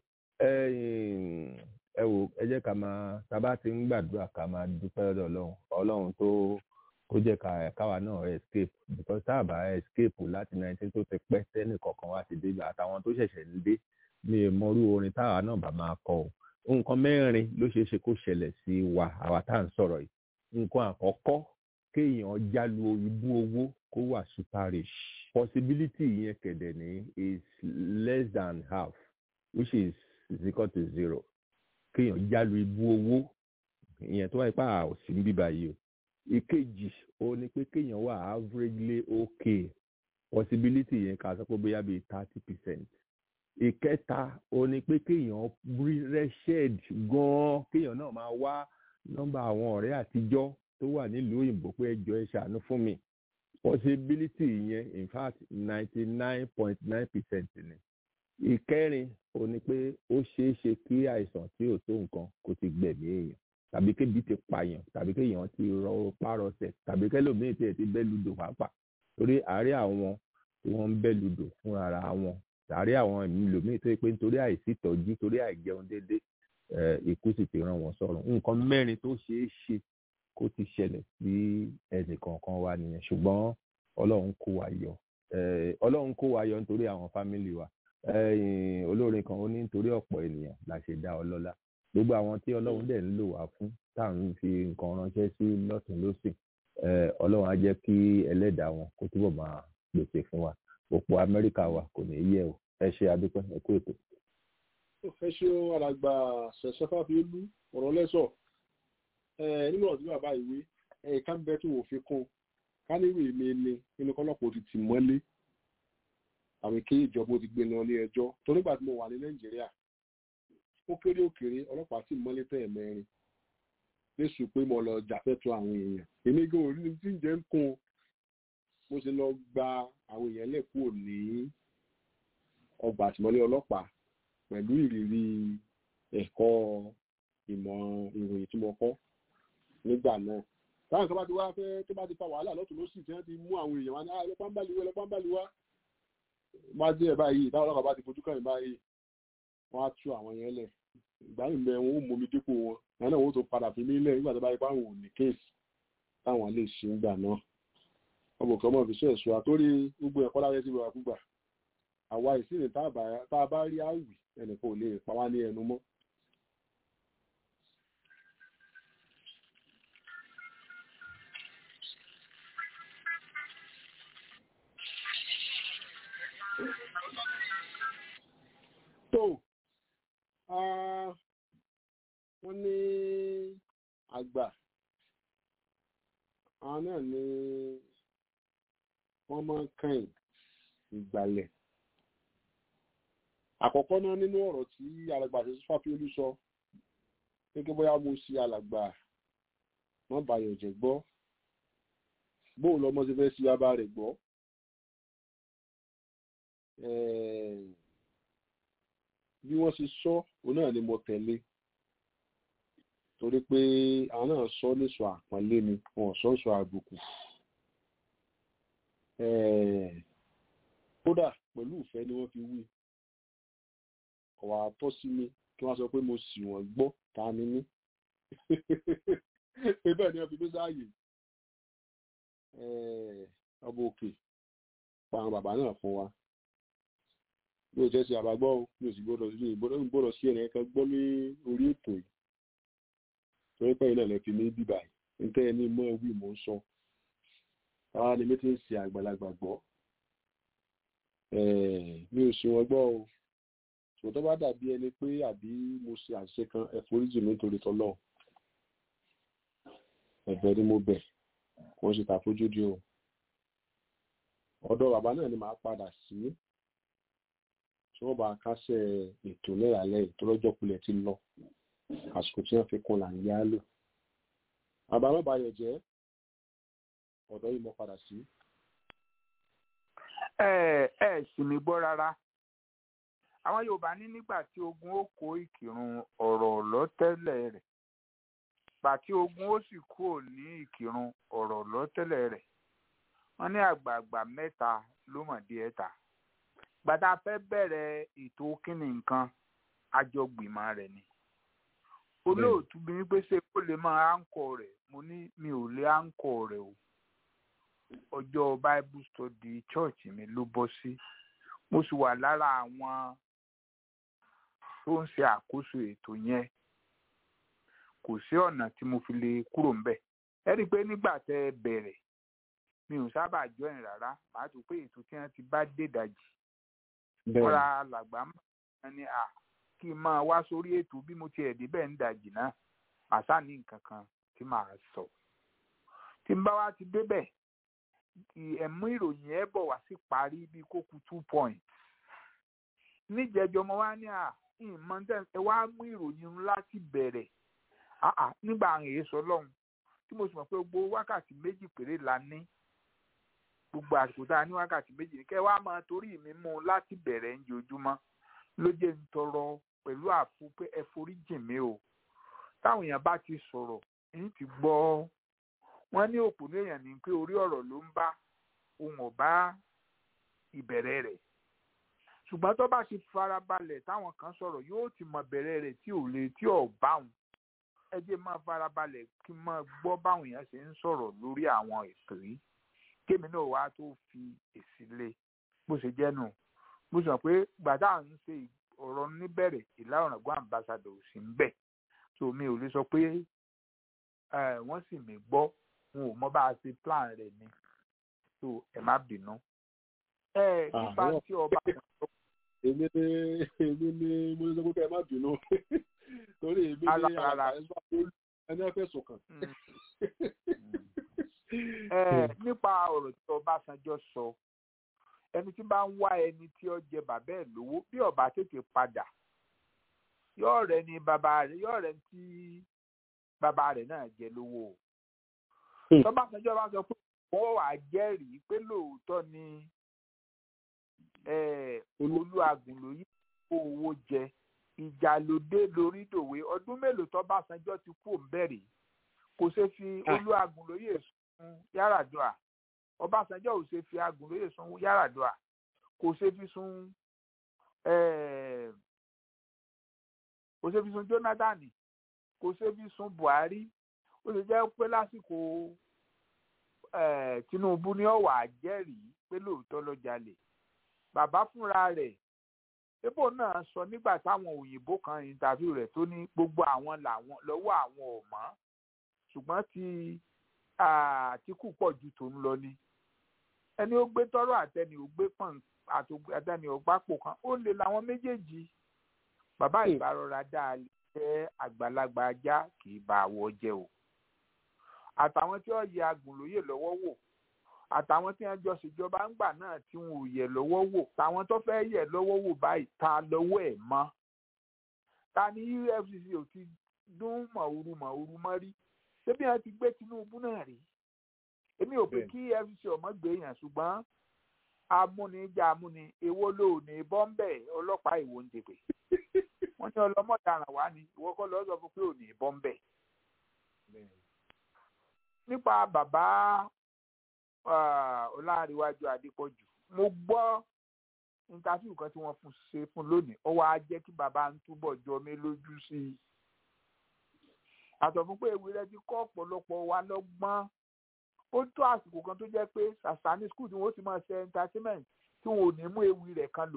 ẹ wò ẹ jẹ́ ká máa tábà ti ń gbàdúrà ká máa dúpẹ́ lọ́dọ̀ ọlọ́run ọlọ́run tó kó jẹ́ ká káwa náà escape because tá a bá escape láti nineteen tó ti pẹ́ sẹ́nì kọ̀ọ̀kan wá ti dé àtàwọn tó ṣẹ̀ṣẹ̀ ń dé mi ò mọrú orin táwa náà bá máa kọ o nǹkan mẹ́rin ló ṣeé ṣe kó ṣẹlẹ̀ sí wa àwa tá à ń sọ̀rọ̀ yìí nǹkan àkọ́kọ́ kéèyàn jálu ibú owó kó wà superish possibility yẹn kẹ̀dẹ̀ ní is less than half which is is equal to zero kéèyàn jálu ibú owó ìyẹn tó wáyé pa òsì ń bíbá yìí o ìkejì ó ní pé kéèyàn wà averagely okay possibility yẹn ká sọ pé bóyá bíi thirty percent ìkẹta ó ní pé kéèyàn wretched gan-an kéèyàn náà máa wá nọ́mbà àwọn ọ̀rẹ́ àtijọ́ tó wà nílùú òyìnbó pé ẹjọ́ ẹ ṣàánú fún mi possibility yẹn in fact ninety nine point nine percent ni ìkẹrin ó ní pé ó ṣeé ṣe kí àìsàn tí ò tó nǹkan kó ti gbẹ̀mí èèyàn tàbí kébi ti pààyàn tàbí kéèyàn ti rọ párọsẹ̀ tàbí kẹlòmíì tí ẹ ti bẹ́ ludò pàápàá torí àárẹ̀ àwọn tí wọ́n ń bẹ́ ludò fúnra àwọn àárẹ̀ àwọn ẹlòmíì tó yẹ pé nítorí àìsí ìtọ́jú torí àìjẹun déédéé ikú sì ti rán wọn sọ́run nǹkan mẹ́rin tó ṣeé ṣe kó ti ṣẹlẹ̀ sí ẹnì kọ̀ọ̀kan wa nìyẹn ṣùgbọ́n ọlọ́run kó wa yọ ọlọ́run kó wa yọ nítorí àwọn fámìlì wa olórin kan ó ní nítorí ọ̀pọ̀ ènìyàn la ṣe dá ọlọ́lá gbogbo àwọn tí ọlọ́run dẹ̀ ń lò wá fún tá à ń fi nǹkan ránṣẹ́ sí lọ́tún lọ́sìn ọlọ́run á jẹ́ kí ẹlẹ́dàá wọn kó túbọ̀ máa pèsè fún wa òpó amẹ́ríkà wa kò ní yẹ̀ o ẹ ṣe adúpẹ́ ẹ kú ètò.
ẹ ṣe alàgbà ṣẹ̀ṣẹ̀ fáfiolú ọ̀rọ̀ lẹ́sọ̀ nínú ọ̀dún bàbá ìwé ẹ̀ka ń bẹ tí wọ́n fi kún ká ní ìwé mi ni nínú kọ́lọ́pọ̀ ti tì mọ́lé àwọn kí ìjọba ti gbé lọ ilé ẹjọ́ tó nígbà tí mo wà ní nàìjíríà ó kéré òkèrè ọlọ́pàá sì mọ́lé tẹ̀ mẹ́rin lẹ́sùn pé mo lọ jàfẹ́tọ̀ àwọn èèyàn èmi gan orí tí ń jẹ́ ń kún mo sì lọ gba àwọn èèyàn lẹ́kùn ní ọgbà àtìmọ́lé ọlọ́pàá pẹ̀lú ìrírí ẹ̀kọ́ ìmọ̀ ìròyìn tí mo kọ́ nígbà náà táwọn kan bá ti wá fẹ́ tó bá ti fa wàhálà lọ́tún lọ́sì tí wọ́n ti mú àwọn èèyàn wá ní ọlọ́pàá ń bá liwá ọlọ́pàá ń bá liwá bá dé ẹ̀ báyìí táwọn ọlọ́pàá bá ti fojú kàn báyìí wọ́n á tú àwọn yẹn lẹ̀ ìgbà yìí mẹ́ wọn ó mú mi dípò wọn àwọn náà wọ́n tó padà fi mí lẹ̀ nígbà tó bá yẹ pé àwọn ò ní kéèsì táwọn lè ṣe ń gbà náà ọmọ kan mọ̀ fi ṣe ẹ̀ṣọ́ àtórí gbogbo ẹ̀kọ́ láyé sí ìwà gbígbà àwa ìsìnì tá a bá rí àwì ẹnìkan ò lè pa wá ní ẹnu mọ́ tó wọ́n ní àgbà àwọn náà ní wọ́n máa ń kàn ìgbàlẹ̀ àkọ́kọ́ náà nínú ọ̀rọ̀ tí alàgbà ṣe fàfíolú sọ gẹ́gẹ́ bóyá mo ṣe alàgbà wọ́n bàyọ̀ jẹ́ gbọ́ bóun lọmọ ṣe fẹ́ sí bàbá rẹ̀ gbọ́ bí wọ́n ṣe sọ òun náà ni mo tẹ̀lé torí pé àwọn náà sọ níṣọ àpọ́nlé ni wọn sọ níṣọ àbùkù kódà pẹ̀lú ìfẹ́ ni wọ́n fi wí ọ̀wà àtọ́ sí mi kí wọ́n sọ pé mo sì wọ́n gbọ́ ta ni mí pé bẹ́ẹ̀ ni wọ́n fi mí sáàyè ọba òkè pa àwọn bàbá náà fún wa bí o jẹ́ sí àbágbọ́ o bí o sì gbọ́dọ̀ sí gbọ́dọ̀ sí ẹ̀rẹ́ kan gbọ́ ní orí ètò yìí torí pé ilẹ̀ lẹ́fi ní bíbà yìí nítorí ẹni mọ́ wí mò ń sọ àwa ni mi ti ń ṣe àgbàlagbà gbọ́ mi ò sí wọn gbọ́ o ṣùgbọ́n tó bá dàbí ẹni pé àbí mo ṣe àṣìṣe kan ẹ foríjì mi nítorí tọ́lọ́ ẹ̀bẹ̀ ni mo bẹ̀ kò ń ṣe tàfojúdi o ọ̀dọ̀ bàbá náà ni màá padà sí tí wọ́n bá kásẹ̀ ètò lẹ́yàlẹ́ ìtọ́lọ́jọ́ kulẹ̀ ti lọ àsìkò tí wọ́n fi kún là ń yá lò àbámọ́bàyọ̀ jẹ́ ọ̀dọ́ yìí mo padà sí.
ẹ ẹ sì mí gbọ́ rárá àwọn yorùbá ní nígbà tí ogun ó kó ìkírun ọ̀rọ̀ lọ́tẹ́lẹ̀ rẹ̀ gbà tí ogun ó sì kúrò ní ìkírun ọ̀rọ̀ lọ́tẹ́lẹ̀ rẹ̀ wọ́n ní àgbààgbà mẹ́ta ló mọ̀ dé ẹ̀ta gbàtà fẹ́ bẹ̀rẹ̀ ètò kínní nǹkan àjọgbìmọ̀ rẹ̀ ni olóòtú bí wípé ṣe kó lè máa áńkọ rẹ̀ mo ní mi ò lè áńkọ rẹ̀ o ọjọ́ bible study church mi ló bọ́ sí mo sì wà lára àwọn tó ń ṣe àkóso ètò yẹn kò sí ọ̀nà tí mo fi lè kúrò ńbẹ̀ ẹ rí i pé nígbà tẹ́ ẹ bẹ̀rẹ̀ mi ò sábà join rárá màá tún pé ètò tí wọ́n ti bá dé ìdajì fúnra làgbà máa ní à kí n máa wá sórí ètò bí mo tiẹ̀ débẹ̀ ń dajì náà àṣà ní nǹkan kan tí màá sọ tí n bá wá ti débẹ̀ ẹ̀mú ìròyìn ẹ̀ bọ̀ wá sí parí bíi kókù two points níjẹjọ mo wá ní à ìmọ̀ ẹ wá mú ìròyìn ńlá ti bẹ̀rẹ̀ nígbà àwọn èso lọ́hùn tí mo sì mọ̀ pé gbogbo wákàtí méjì péré la ní gbogbo àsìkò tá a ní wákàtí méjì ní kẹ́ wá máa torí mi mú un láti bẹ̀rẹ̀ ń jojúmọ́ ló jẹ́ ń tọrọ pẹ̀lú àfu pé ẹ forí jìn mí o táwọn èèyàn bá ti sọ̀rọ̀ èyí ti gbọ́ wọ́n ní òpònú èèyàn ní pé orí ọ̀rọ̀ ló ń bá ohun ọ̀bá ìbẹ̀rẹ̀ rẹ̀ ṣùgbọ́n tó bá ti farabalẹ̀ táwọn kan sọ̀rọ̀ yóò ti mọ bẹ̀rẹ̀ rẹ̀ tí ò lè tí ò bá wọn ẹ jẹ́ máa farabalẹ̀ kí n máa gbọ́ báwọn èèyàn ṣe ń sọ̀rọ̀ lórí àwọn ètò yìí kémi náà wá tó fi èsì lé bó ṣe jẹ́ nù mo sọ pé gbàdá ń ṣe ọ̀rọ̀ níbẹ̀rẹ̀ ìlà ọ̀ràngún ambassador ò sí ń bẹ̀ so mi ò lè sọ pé wọ́n sì mí gbọ́ wọn ò mọ bá a ṣe plan rẹ̀ ni so ẹ má bínú. ẹ nípa tí ọba.
èmi ní èmi ní mo ní sọ pé ẹ má bínú torí èmi ní àwọn ẹni ẹ fẹ́ sùn kàn.
nípa ọ̀rọ̀ tí Ọbásanjọ́ sọ ẹni tí bá ń wá ẹni tí ó jẹ bàbá ẹ̀ lówó bí ọba tètè padà yóò rẹ ni bàbá rẹ̀ yóò rẹ tí bàbá rẹ̀ náà jẹ lówó tọ́básanjọ́ bá sọ pé wọ́n wà jẹ́rìí pé lóòótọ́ ni olúwàgùn lóyún kó owó jẹ ìjà lóde lórí dòwe ọdún mélòó tọ́básanjọ́ ti kú òǹbẹ̀rẹ̀ kò ṣe fi olúwàgùn lóyè sun Yar'Adua ọbásanjọ́ ò ṣe fi agùn lóyè sun Yar'Adua kò ṣe fi sun kò ṣe fi sun Jonathan kò ṣe fi sun Buhari ó ṣe jẹ́ pé lásìkò Tinubu ní ọ̀wà jẹ́rìí pé lóòótọ́ ló jalè bàbá fúnra rẹ̀ ebo náà sọ nígbà táwọn òyìnbó kan ìntàfíù rẹ̀ tó ní gbogbo àwọn làwọn lọ́wọ́ àwọn ò mọ̀ ṣùgbọ́n ti Àtíkù pọ̀ ju tòun lọ ni ẹni ó gbé tọrọ àtẹni ò gbé pọ̀n àtẹni ò gbápò kan ó lè làwọn méjèèjì bàbá ìbárọra dáa jẹ́ àgbàlagbà ajá kì í bá àwọ̀ jẹ o àtàwọn tí wọ́n yẹ agùnlóyè lọ́wọ́ wò àtàwọn tí wọ́n jọ ṣèjọba ńgbà náà tí wọn ò yẹ lọ́wọ́ wò táwọn tó fẹ́ yẹ lọ́wọ́ wò báyìí ta lọ́wọ́ ẹ̀ mọ́ ta ni EFCC ò ti dún mọ̀ọ́rù mọ̀ọ́rù mọ́ rí ṣébí wọ́n ti gbé Tinubu náà rí èmi ò pé kí EFCC ọmọ gbé yàn ṣùgbọ́n amúnijà amúni èwo ló ní bọ́m̀bẹ̀ ọlọ́pàá ìwò ń dèbè wọ́n ní ọlọ́mọdàràn wá ní ìwọ kọ́ lọ́ọ́ sọ fún pé ò ní bọ́m̀bẹ̀ nípa bàbá ọláríwájú adépọ̀jù mo gbọ́ intafiu kan tí wọ́n fún ṣe fún lónìí ó wá jẹ́ kí bàbá ń túbọ̀ jọ mí lójú sí i àtọ̀ fún pé ewì rẹ ti kọ́ ọ̀pọ̀lọpọ̀ wa lọ́gbọ́n ó tó àsìkò kan tó jẹ́ pé sàṣàní skul tí wọ́n ti máa ṣe entertainment tí wọn ò ní mú ewì rẹ̀ kan lò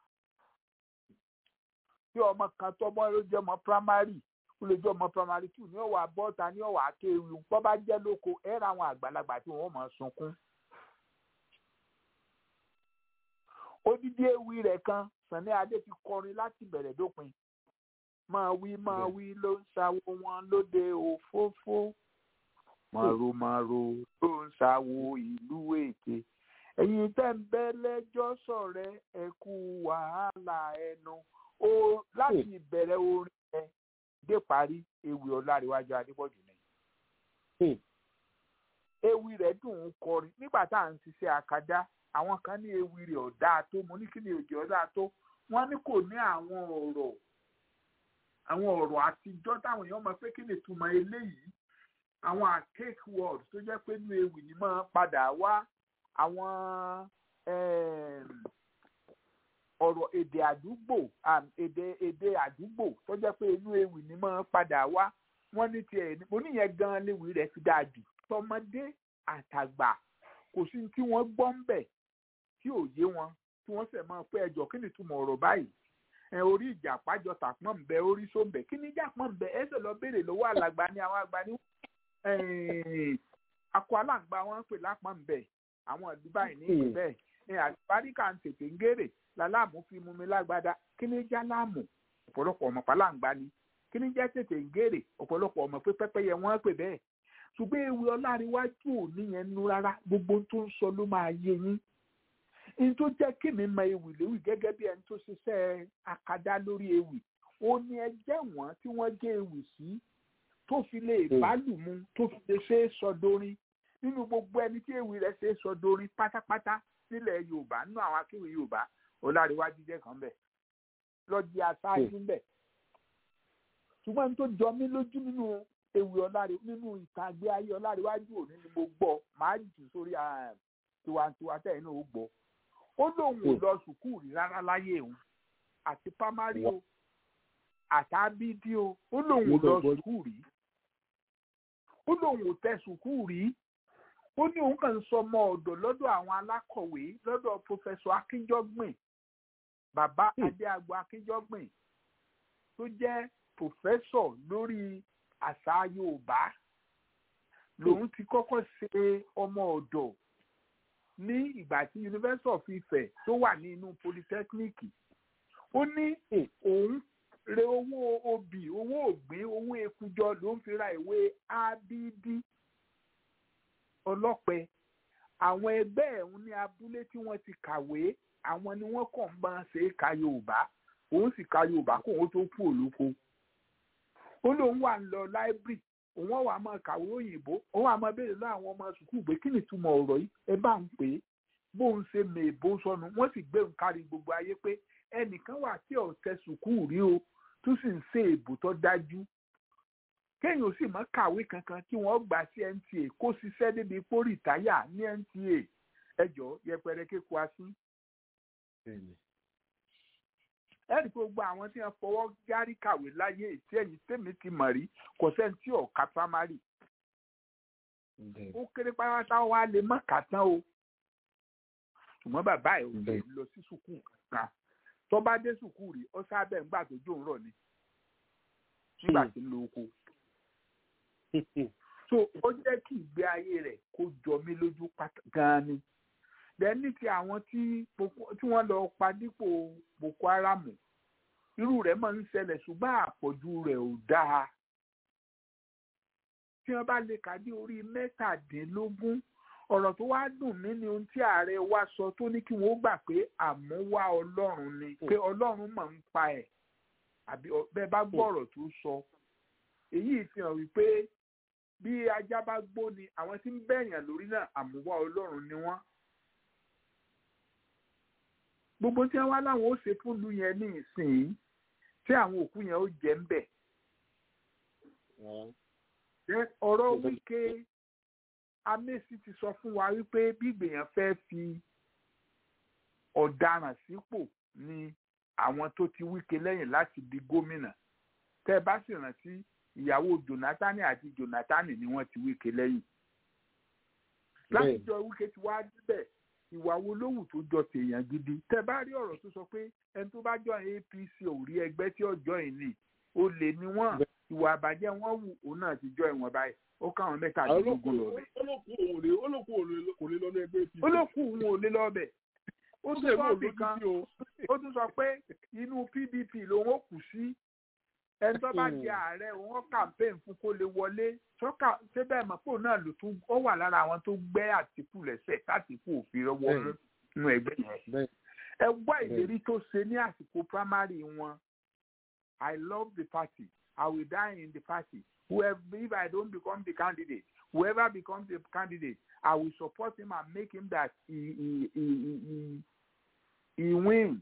tí ọmọ kan tọ́mọ́ ló jẹ́ ọmọ primary ó lè jẹ́ ọmọ primary two ní ọ̀wà bọ́ta ní ọ̀wà akéwì pọ́ bá jẹ́ lóko ẹ̀ ra àwọn àgbàlagbà tí wọ́n máa sunkún. odidi ewì rẹ̀ kan Sàní Adé ti kọrin láti bẹ̀rẹ̀ dópin máa wí máa wí ló ń ṣàwo wọn lóde òfófó màròmàrò ló ń ṣàwo ìlú èké ẹ̀yin tẹ́ ń bẹ́ lẹ́jọ́ sọ̀rẹ́ ẹ kú wàhálà ẹnu o láti ìbẹ̀rẹ̀ orin ẹ dé parí ewì ọláríwájú adébọ̀jù ni. ewì rẹ̀ dùn ún kọrin nígbà tá à ń ṣiṣẹ́ akadá àwọn kan ní ewì rẹ̀ ọ̀dà tó mo ní kí ni òjò ọ̀dà tó wọ́n ní kò ní àwọn ọ̀rọ̀ àwọn ọ̀rọ̀ àtijọ́ táwọn èèyàn mọ̀ pé kí ni ìtumọ̀ eléyìí àwọn archaic word tó jẹ́ pé inú ewì ni máa padà wá àwọn ọ̀rọ̀ èdè àdúgbò èdè èdè àdúgbò tó jẹ́ pé inú ewì ni máa padà wá wọ́n ní tiẹ̀ mo níyẹn gan léwu rẹ̀ fi dáa jù tọmọdé àtàgbà kò sí tí wọ́n gbọ́ ń bẹ̀ tí ò yé wọn tí wọ́n sẹ̀ máa pé ẹjọ́ kí ni ìtumọ̀ ọ̀rọ̀ báyìí ẹ orí ìjà pàjọ tàpọ̀ ń bẹ orí só ń bẹ kí ni ìjà pọ̀ ń bẹ ẹsẹ̀ lọ béèrè lọ́wọ́ alàgbà ni àwọn àgbà ní akọ aláǹgbá wọn ń pè lápọ̀ ń bẹ àwọn ìlú báyìí ní ìlú bẹ́ẹ̀ ní àlùbáríkà ń tètè ń gèrè làlámù fi mú mi lágbádá kí ni já láàmù ọ̀pọ̀lọpọ̀ ọmọ pàláǹgbá ni kí ni jẹ́ tètè ń gèrè ọ̀pọ̀lọpọ̀ ọmọ pé pẹ́pẹ́yẹ wọ́n pè bẹ́ẹ̀ ṣùgbọ́n ewì ọláríwájú ò níyẹn nú rárá gbogbo tó ń sọ ló máa yé yín ní tó jẹ́ kí mi mọ ewì léwì gẹ́gẹ́ bí ẹni tó ṣiṣẹ́ akadá lórí ewì ó ní ẹjẹ́ wọn tí wọ́n gé ewì sí tó fi lè bálùmú tó fi lè ṣe é sọdórin nínú gbogbo ẹni tí ewì rẹ̀ ṣe é sọdórin pátápátá nílẹ̀ yorùbá nínú àwọn akéwì yorùbá ọláríwájú jẹ́ kan bẹ̀ lọ́jì aṣáájú bẹ̀ ṣùgbọ́n tó jọ mí lójú nínú ewì ọlárí nínú ìtàgbé ayé ọláríwájú òní ni mo gbọ́ màá jù sórí tiwantiwa tẹ̀ inú ó gbọ́ ó lóun ò lọ sùkúù rí rárá láyé òun àti pámárì o àtàbídí o ó lóun ò lọ sùkúù rí ó lóun ò tẹ sùkúù rí ó ní òun kàn ń sọ ọmọ ọ̀dọ̀ lọ́dọ̀ àwọn alákọ̀wé lọ́dọ̀ pòfẹsọ akínjọgbìn bàbá adéagbo akínjọgbìn tó jẹ́ pòfẹsọ lórí àṣà yorùbá lòun ti kọ́kọ́ ṣe ọmọ ọ̀dọ̀ ní ìgbà tí university of ife tó wà ní inú polytechnic ó ní òun re owó obì owó ògbín owó ekujọ ló ń fi ra ìwé abd ọlọ́pẹ àwọn ẹgbẹ́ ẹ̀hún ní abúlé tí wọ́n ti kàwé àwọn ni wọ́n kàn ń bá ṣe é ka yorùbá òun sì ka yorùbá kó òun tó kú òlóko ó lóun wà ń lọ láìbírì òun wà máa kàwé òyìnbó òun wà máa béèrè lọ àwọn ọmọ sùkúù pé kí ni ìtumọ̀ ọ̀rọ̀ yìí ẹ bá ń pè é bóun ṣe mèèbó sọnù wọ́n sì gbé òun kárí gbogbo ayé pé ẹnìkan wà tí ọ̀tẹ̀ sùkúù rí o tó sì ń ṣe èbò tó dájú kéèyàn sì mọ́ kàwé kankan kí wọ́n gbà sí nta kó ṣiṣẹ́ débi pó rìtáyà ní nta ẹjọ́ yẹpẹrẹ kéku asín. ẹnì pé gbogbo àwọn tí wọ́n fọwọ́ járí kàwé láyé tí ẹ̀yìn tèmi ti mọ̀ rí kò sẹ́ni tí ọ̀ka primary. ó kéré pátá wa lè má kà tán o ṣùgbọ́n bàbá ẹ̀ ò lè lọ sí sùkúù kankan tó bá dé sùkúù rí ó sábẹ́ ńgbà tó jó ń rọ̀ ni nígbà tí ń lo oko so ó jẹ́ kí ìgbé ayé rẹ̀ kó jọ mí lójú gan-an ni lẹ́ni tí àwọn tí wọ́n lọ pa dípò boko haram irú rẹ̀ máa ń ṣẹlẹ̀ ṣùgbọ́n àpọ̀jù rẹ̀ ò dáa tí wọ́n bá lè kà dé orí mẹ́tàdínlógún ọ̀rọ̀ tó wá dùn mí ni ohun tí ààrẹ wa sọ tó ní kí wọ́n gbà pé àmúwá ọlọ́run ni pé ọlọ́run máa ń pa ẹ̀ àbí bẹ́ẹ̀ bá gbọ́ ọ̀rọ̀ tó sọ èyí fi hàn wípé bí ajá bá gbó ni àwọn tí ń bẹ̀yàn lórí náà àmúwá ọlọ́run ni wọ́n. gbogbo tí wọ́n wá láwọn ó ṣe fúnlu yẹn ní ìsìn tí àwọn òkú yẹn ó jẹ́ ń bẹ̀. ọ̀rọ̀ wíkẹ́ amẹ́sì ti sọ fún wa wípé bí ìgbèyàn fẹ́ fi ọ̀daràn sípò ni àwọn tó ti wíkẹ́ lẹ́yìn láti di gómìnà tẹ́ ẹ bá sì rántí ìyàwó jonathan àti jonathan ni wọ́n ti wíkẹ́ lẹ́yìn láti jọ wíkẹ́ ti wá débẹ̀ ìwà wo lówù tó jọ tèèyàn gidi tẹ́ bá rí ọ̀rọ̀ tó sọ pé ẹni tó bá jọ apc ò rí ẹgbẹ́ tí ọjọ́ yìí nì ó lè ní wọ́n ìwà àbàjẹ́ wọn wù òun náà ti jọ ìwọ̀n báyìí ó káwọn mẹ́tàdínlógún lọ bẹ̀.
olókùn kò lè lọ ní ẹgbẹ́ apc.
olókùn òun ò lè lọ bẹ̀. ó tún sọ bí kan ó tún sọ pé inú pdp lòun ó kù sí ẹni tó bá jẹ ààrẹ wọn campaign fún kó lè wọlé sọ́kà ṣé bẹ́ẹ̀ mọ̀ pé òun náà ló tún ó wà lára àwọn tó gbẹ́ àtìkù lẹ́sẹ̀ tàtìkù òfin rọwọ́ nínú ẹgbẹ́ yẹn ẹ gbọ́ ìlérí tó ṣe ní àsìkò primary wọn I love the party I will die in the party whoever if I don't become the candidate whoever becomes the candidate I will support him and make him that he he he he, he wins.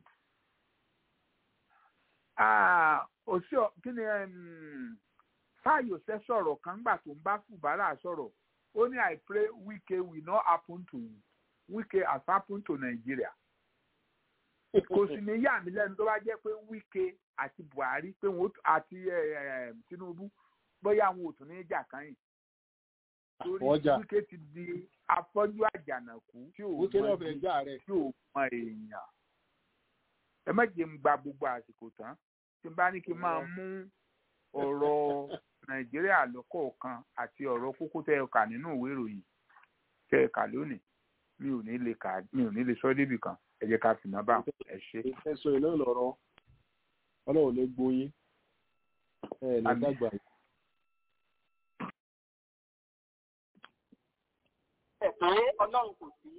Ah, òsì kí ni fáyọsẹ sọ̀rọ̀ kan gbà tó ń bá fùbárà sọ̀rọ̀ ó ní I pray Wike will not happen to Wike has happened to Nigeria kò sì ní yà mí lẹ́nu tó bá jẹ́ pé Wike àti Buhari pé wọn àti Tinubu bóyá àwọn ò tún ní jà kányìn torí Wike ti di afọ́jú àjànàkú tí ò mọ tí ò mọ èèyàn ẹ má jẹ́ ń gba gbogbo àsìkò tán tí n bá ní kí n máa mú ọ̀rọ̀ Nàìjíríà lọ́kọ̀ọ̀kan àti ọ̀rọ̀ kókó tẹ́ ẹ kà nínú ìwé ìròyìn tẹ́ ẹ kà lónìí mi ò ní lè kà mi ò ní lè sọ débì kan ẹ jẹ́ ká fi náà bá ẹ ṣe.
ẹ sọ iná lọ́rọ̀ Ọlọ́run lè gbóyin ẹ ní dàgbà yìí.
ẹ̀ pé Ọlọ́run kò sí.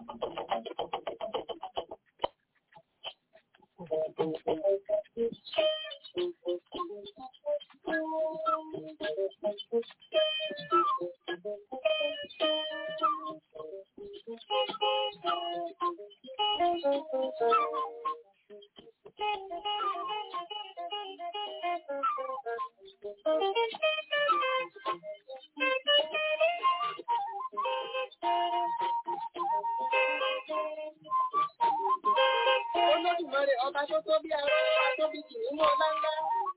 Olódùmarè ọba tó tó bí ara atóbi kì í mú ọlá ńlá.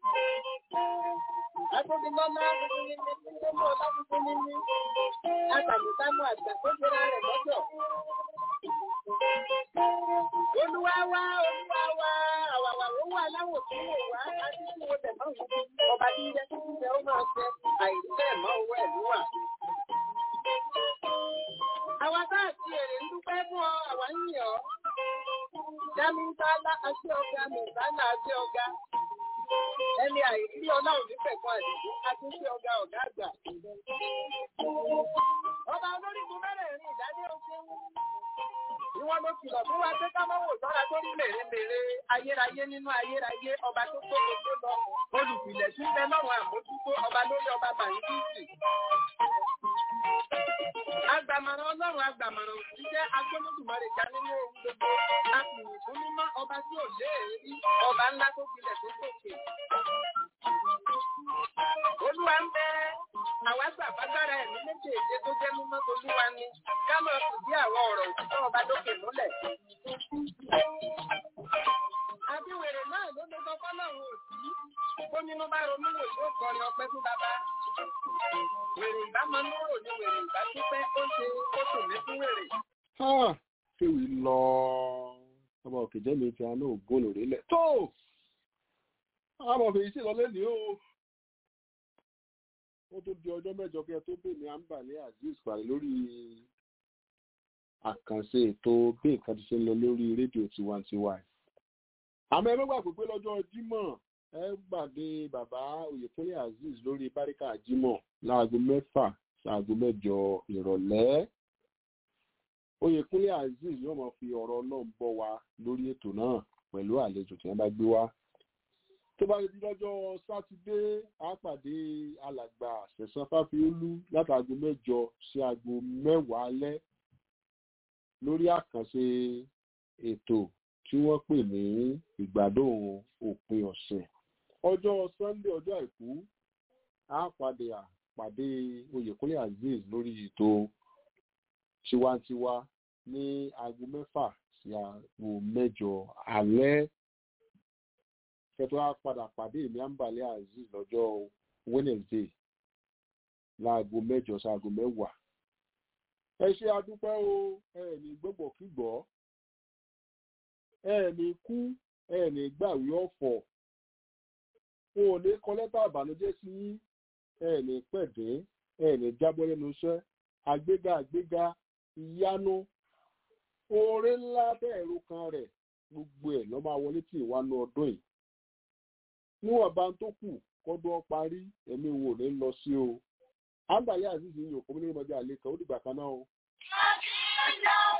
Atóbi lọ́lá tuntun ní ní tí ó mú ọlá tuntun ní ní. Àtàlùsámú àgbà tó jẹra rẹ̀ lọ́jọ́. Olúwa wá olúwa wá àwàwà ó wà láwọ̀ tó wò wá àti tí wo tẹ̀ máa wù ú. Ọba tí ń jẹ́ kí ń jẹ ó máa jẹ àìsẹ́ mọ́ owó ẹ̀ ló wà. Àwa bá àti èrè ń dúpẹ́ fún ọ, àwa ń yìn ọ́. Dámíńtálá àti ọ̀gá Mùsálà àti ọ̀gá. Ẹni àìrí ọlọ́run nífẹ̀ẹ́ àdìgún àti sí ọ̀gá ọ̀gá àgbà. Ọba olórígun mẹ́rẹ̀ẹ̀rin ìdádé ogun. Ni wọ́n ló kìlọ̀ fún wa pé ká má wò sọ́ra tó rí mèremère ayérayé nínú ayérayé ọba tó tó gbogbo lọ. Olùpìlẹ̀ tí ń bẹ lọ́rùn àmójútó ọba lórí ọba Bàyíkìsì. Agbàmọ̀ràn ọlọ́run agbàmọ̀ràn òsì jẹ́ agbólódùmarè já nínú ohun gbogbo. A sì yìn fún mímọ́ ọba tí ò lé èrí, ọba ńlá tó gbilẹ̀ tó gòkè. Olúwa ń bẹ àwa gbàgbágbára ẹ̀mí méjèèjì tó jẹ́ mímọ́ tolúwa ni. Ká máa fìdí àwọn ọ̀rọ̀ òtítọ́ ọba lókè múlẹ̀. Abíwèrè náà ló ló gbọ́ fọ́lọ́run òsì. Ó nínú bá ronú wò yóò kọrin ọpẹ́ fún bàbá. Wèrè ìbámu lóró ni wèrè ìbá pípẹ́ ó ṣe ó tò mí fún wèrè.
kéwì lọ ọba òkè jẹ́ mi ti àánú ògùn lórílẹ̀ tó àwọn ọmọ fèyí sí lọ lẹ́nìí o ó tó di ọjọ́ mẹ́jọ kí ẹ tó bèèrè àǹbàlẹ́ azeez pàdé lórí àkànṣe ètò bí nǹkan ti ṣe ń lọ lórí rédíò tiwantiwa àmọ́ ẹ mẹ́gbà pé pé lọ́jọ́ jímọ̀ ẹ gbàdé bàbá oyèkúnlé azeez lórí báríkà jímọ̀ láago mẹ́fà ṣaago mẹ́jọ ìrọ̀lẹ́ oyèkúnlé azeez yóò máa fi ọ̀rọ̀ náà bọ́ wa lórí ètò náà pẹ̀lú àlejò tí wọ́n bá gbé wá tó bá di lọ́jọ́ sátidé á pàdé alàgbà sẹ̀sán fáfiolú látàgò mẹ́jọ sí aago mẹ́wàá alẹ́ lórí àkànṣe ètò tí wọ́n pè ní ìgbádùn òpin ọ̀sẹ̀ ọjọ́ sunday ọjọ́ àìkú á pàdé àpàdé oyèkúnlé azeez lórí ètò tiwantiwa ní aago mẹ́fà sí aago mẹ́jọ alẹ́ kẹtọ á padà pàdé èmi àǹbàlẹ azeez lọ́jọ́ wednesday láago mẹ́jọ sáago mẹ́wàá ẹ ṣe adúpẹ́ o ẹ ní gbọgbọ kígbọ ẹ ní kú ẹ ní gbàwé ọ̀fọ̀ o ò ní kọ lẹ́tà àbànújẹ́ sí yín ẹ ní pẹ̀dẹ́ ẹ ní jábọ́ lẹ́nu iṣẹ́ àgbéga àgbéga ìyanu oore ńlá bẹ́ẹ̀ ro kan rẹ̀ gbogbo ẹ̀ lọ́ máa wọlé tí ìwánu ọdún yìí níwọ̀n bá ń tó kù kọ́dún ọ parí ẹ̀mí wo ní lọ sí o àgbàlẹ́ àzízì yìí òkú ní ìmọ̀já àlè kan ó dìgbà kan náà o.
Thank you.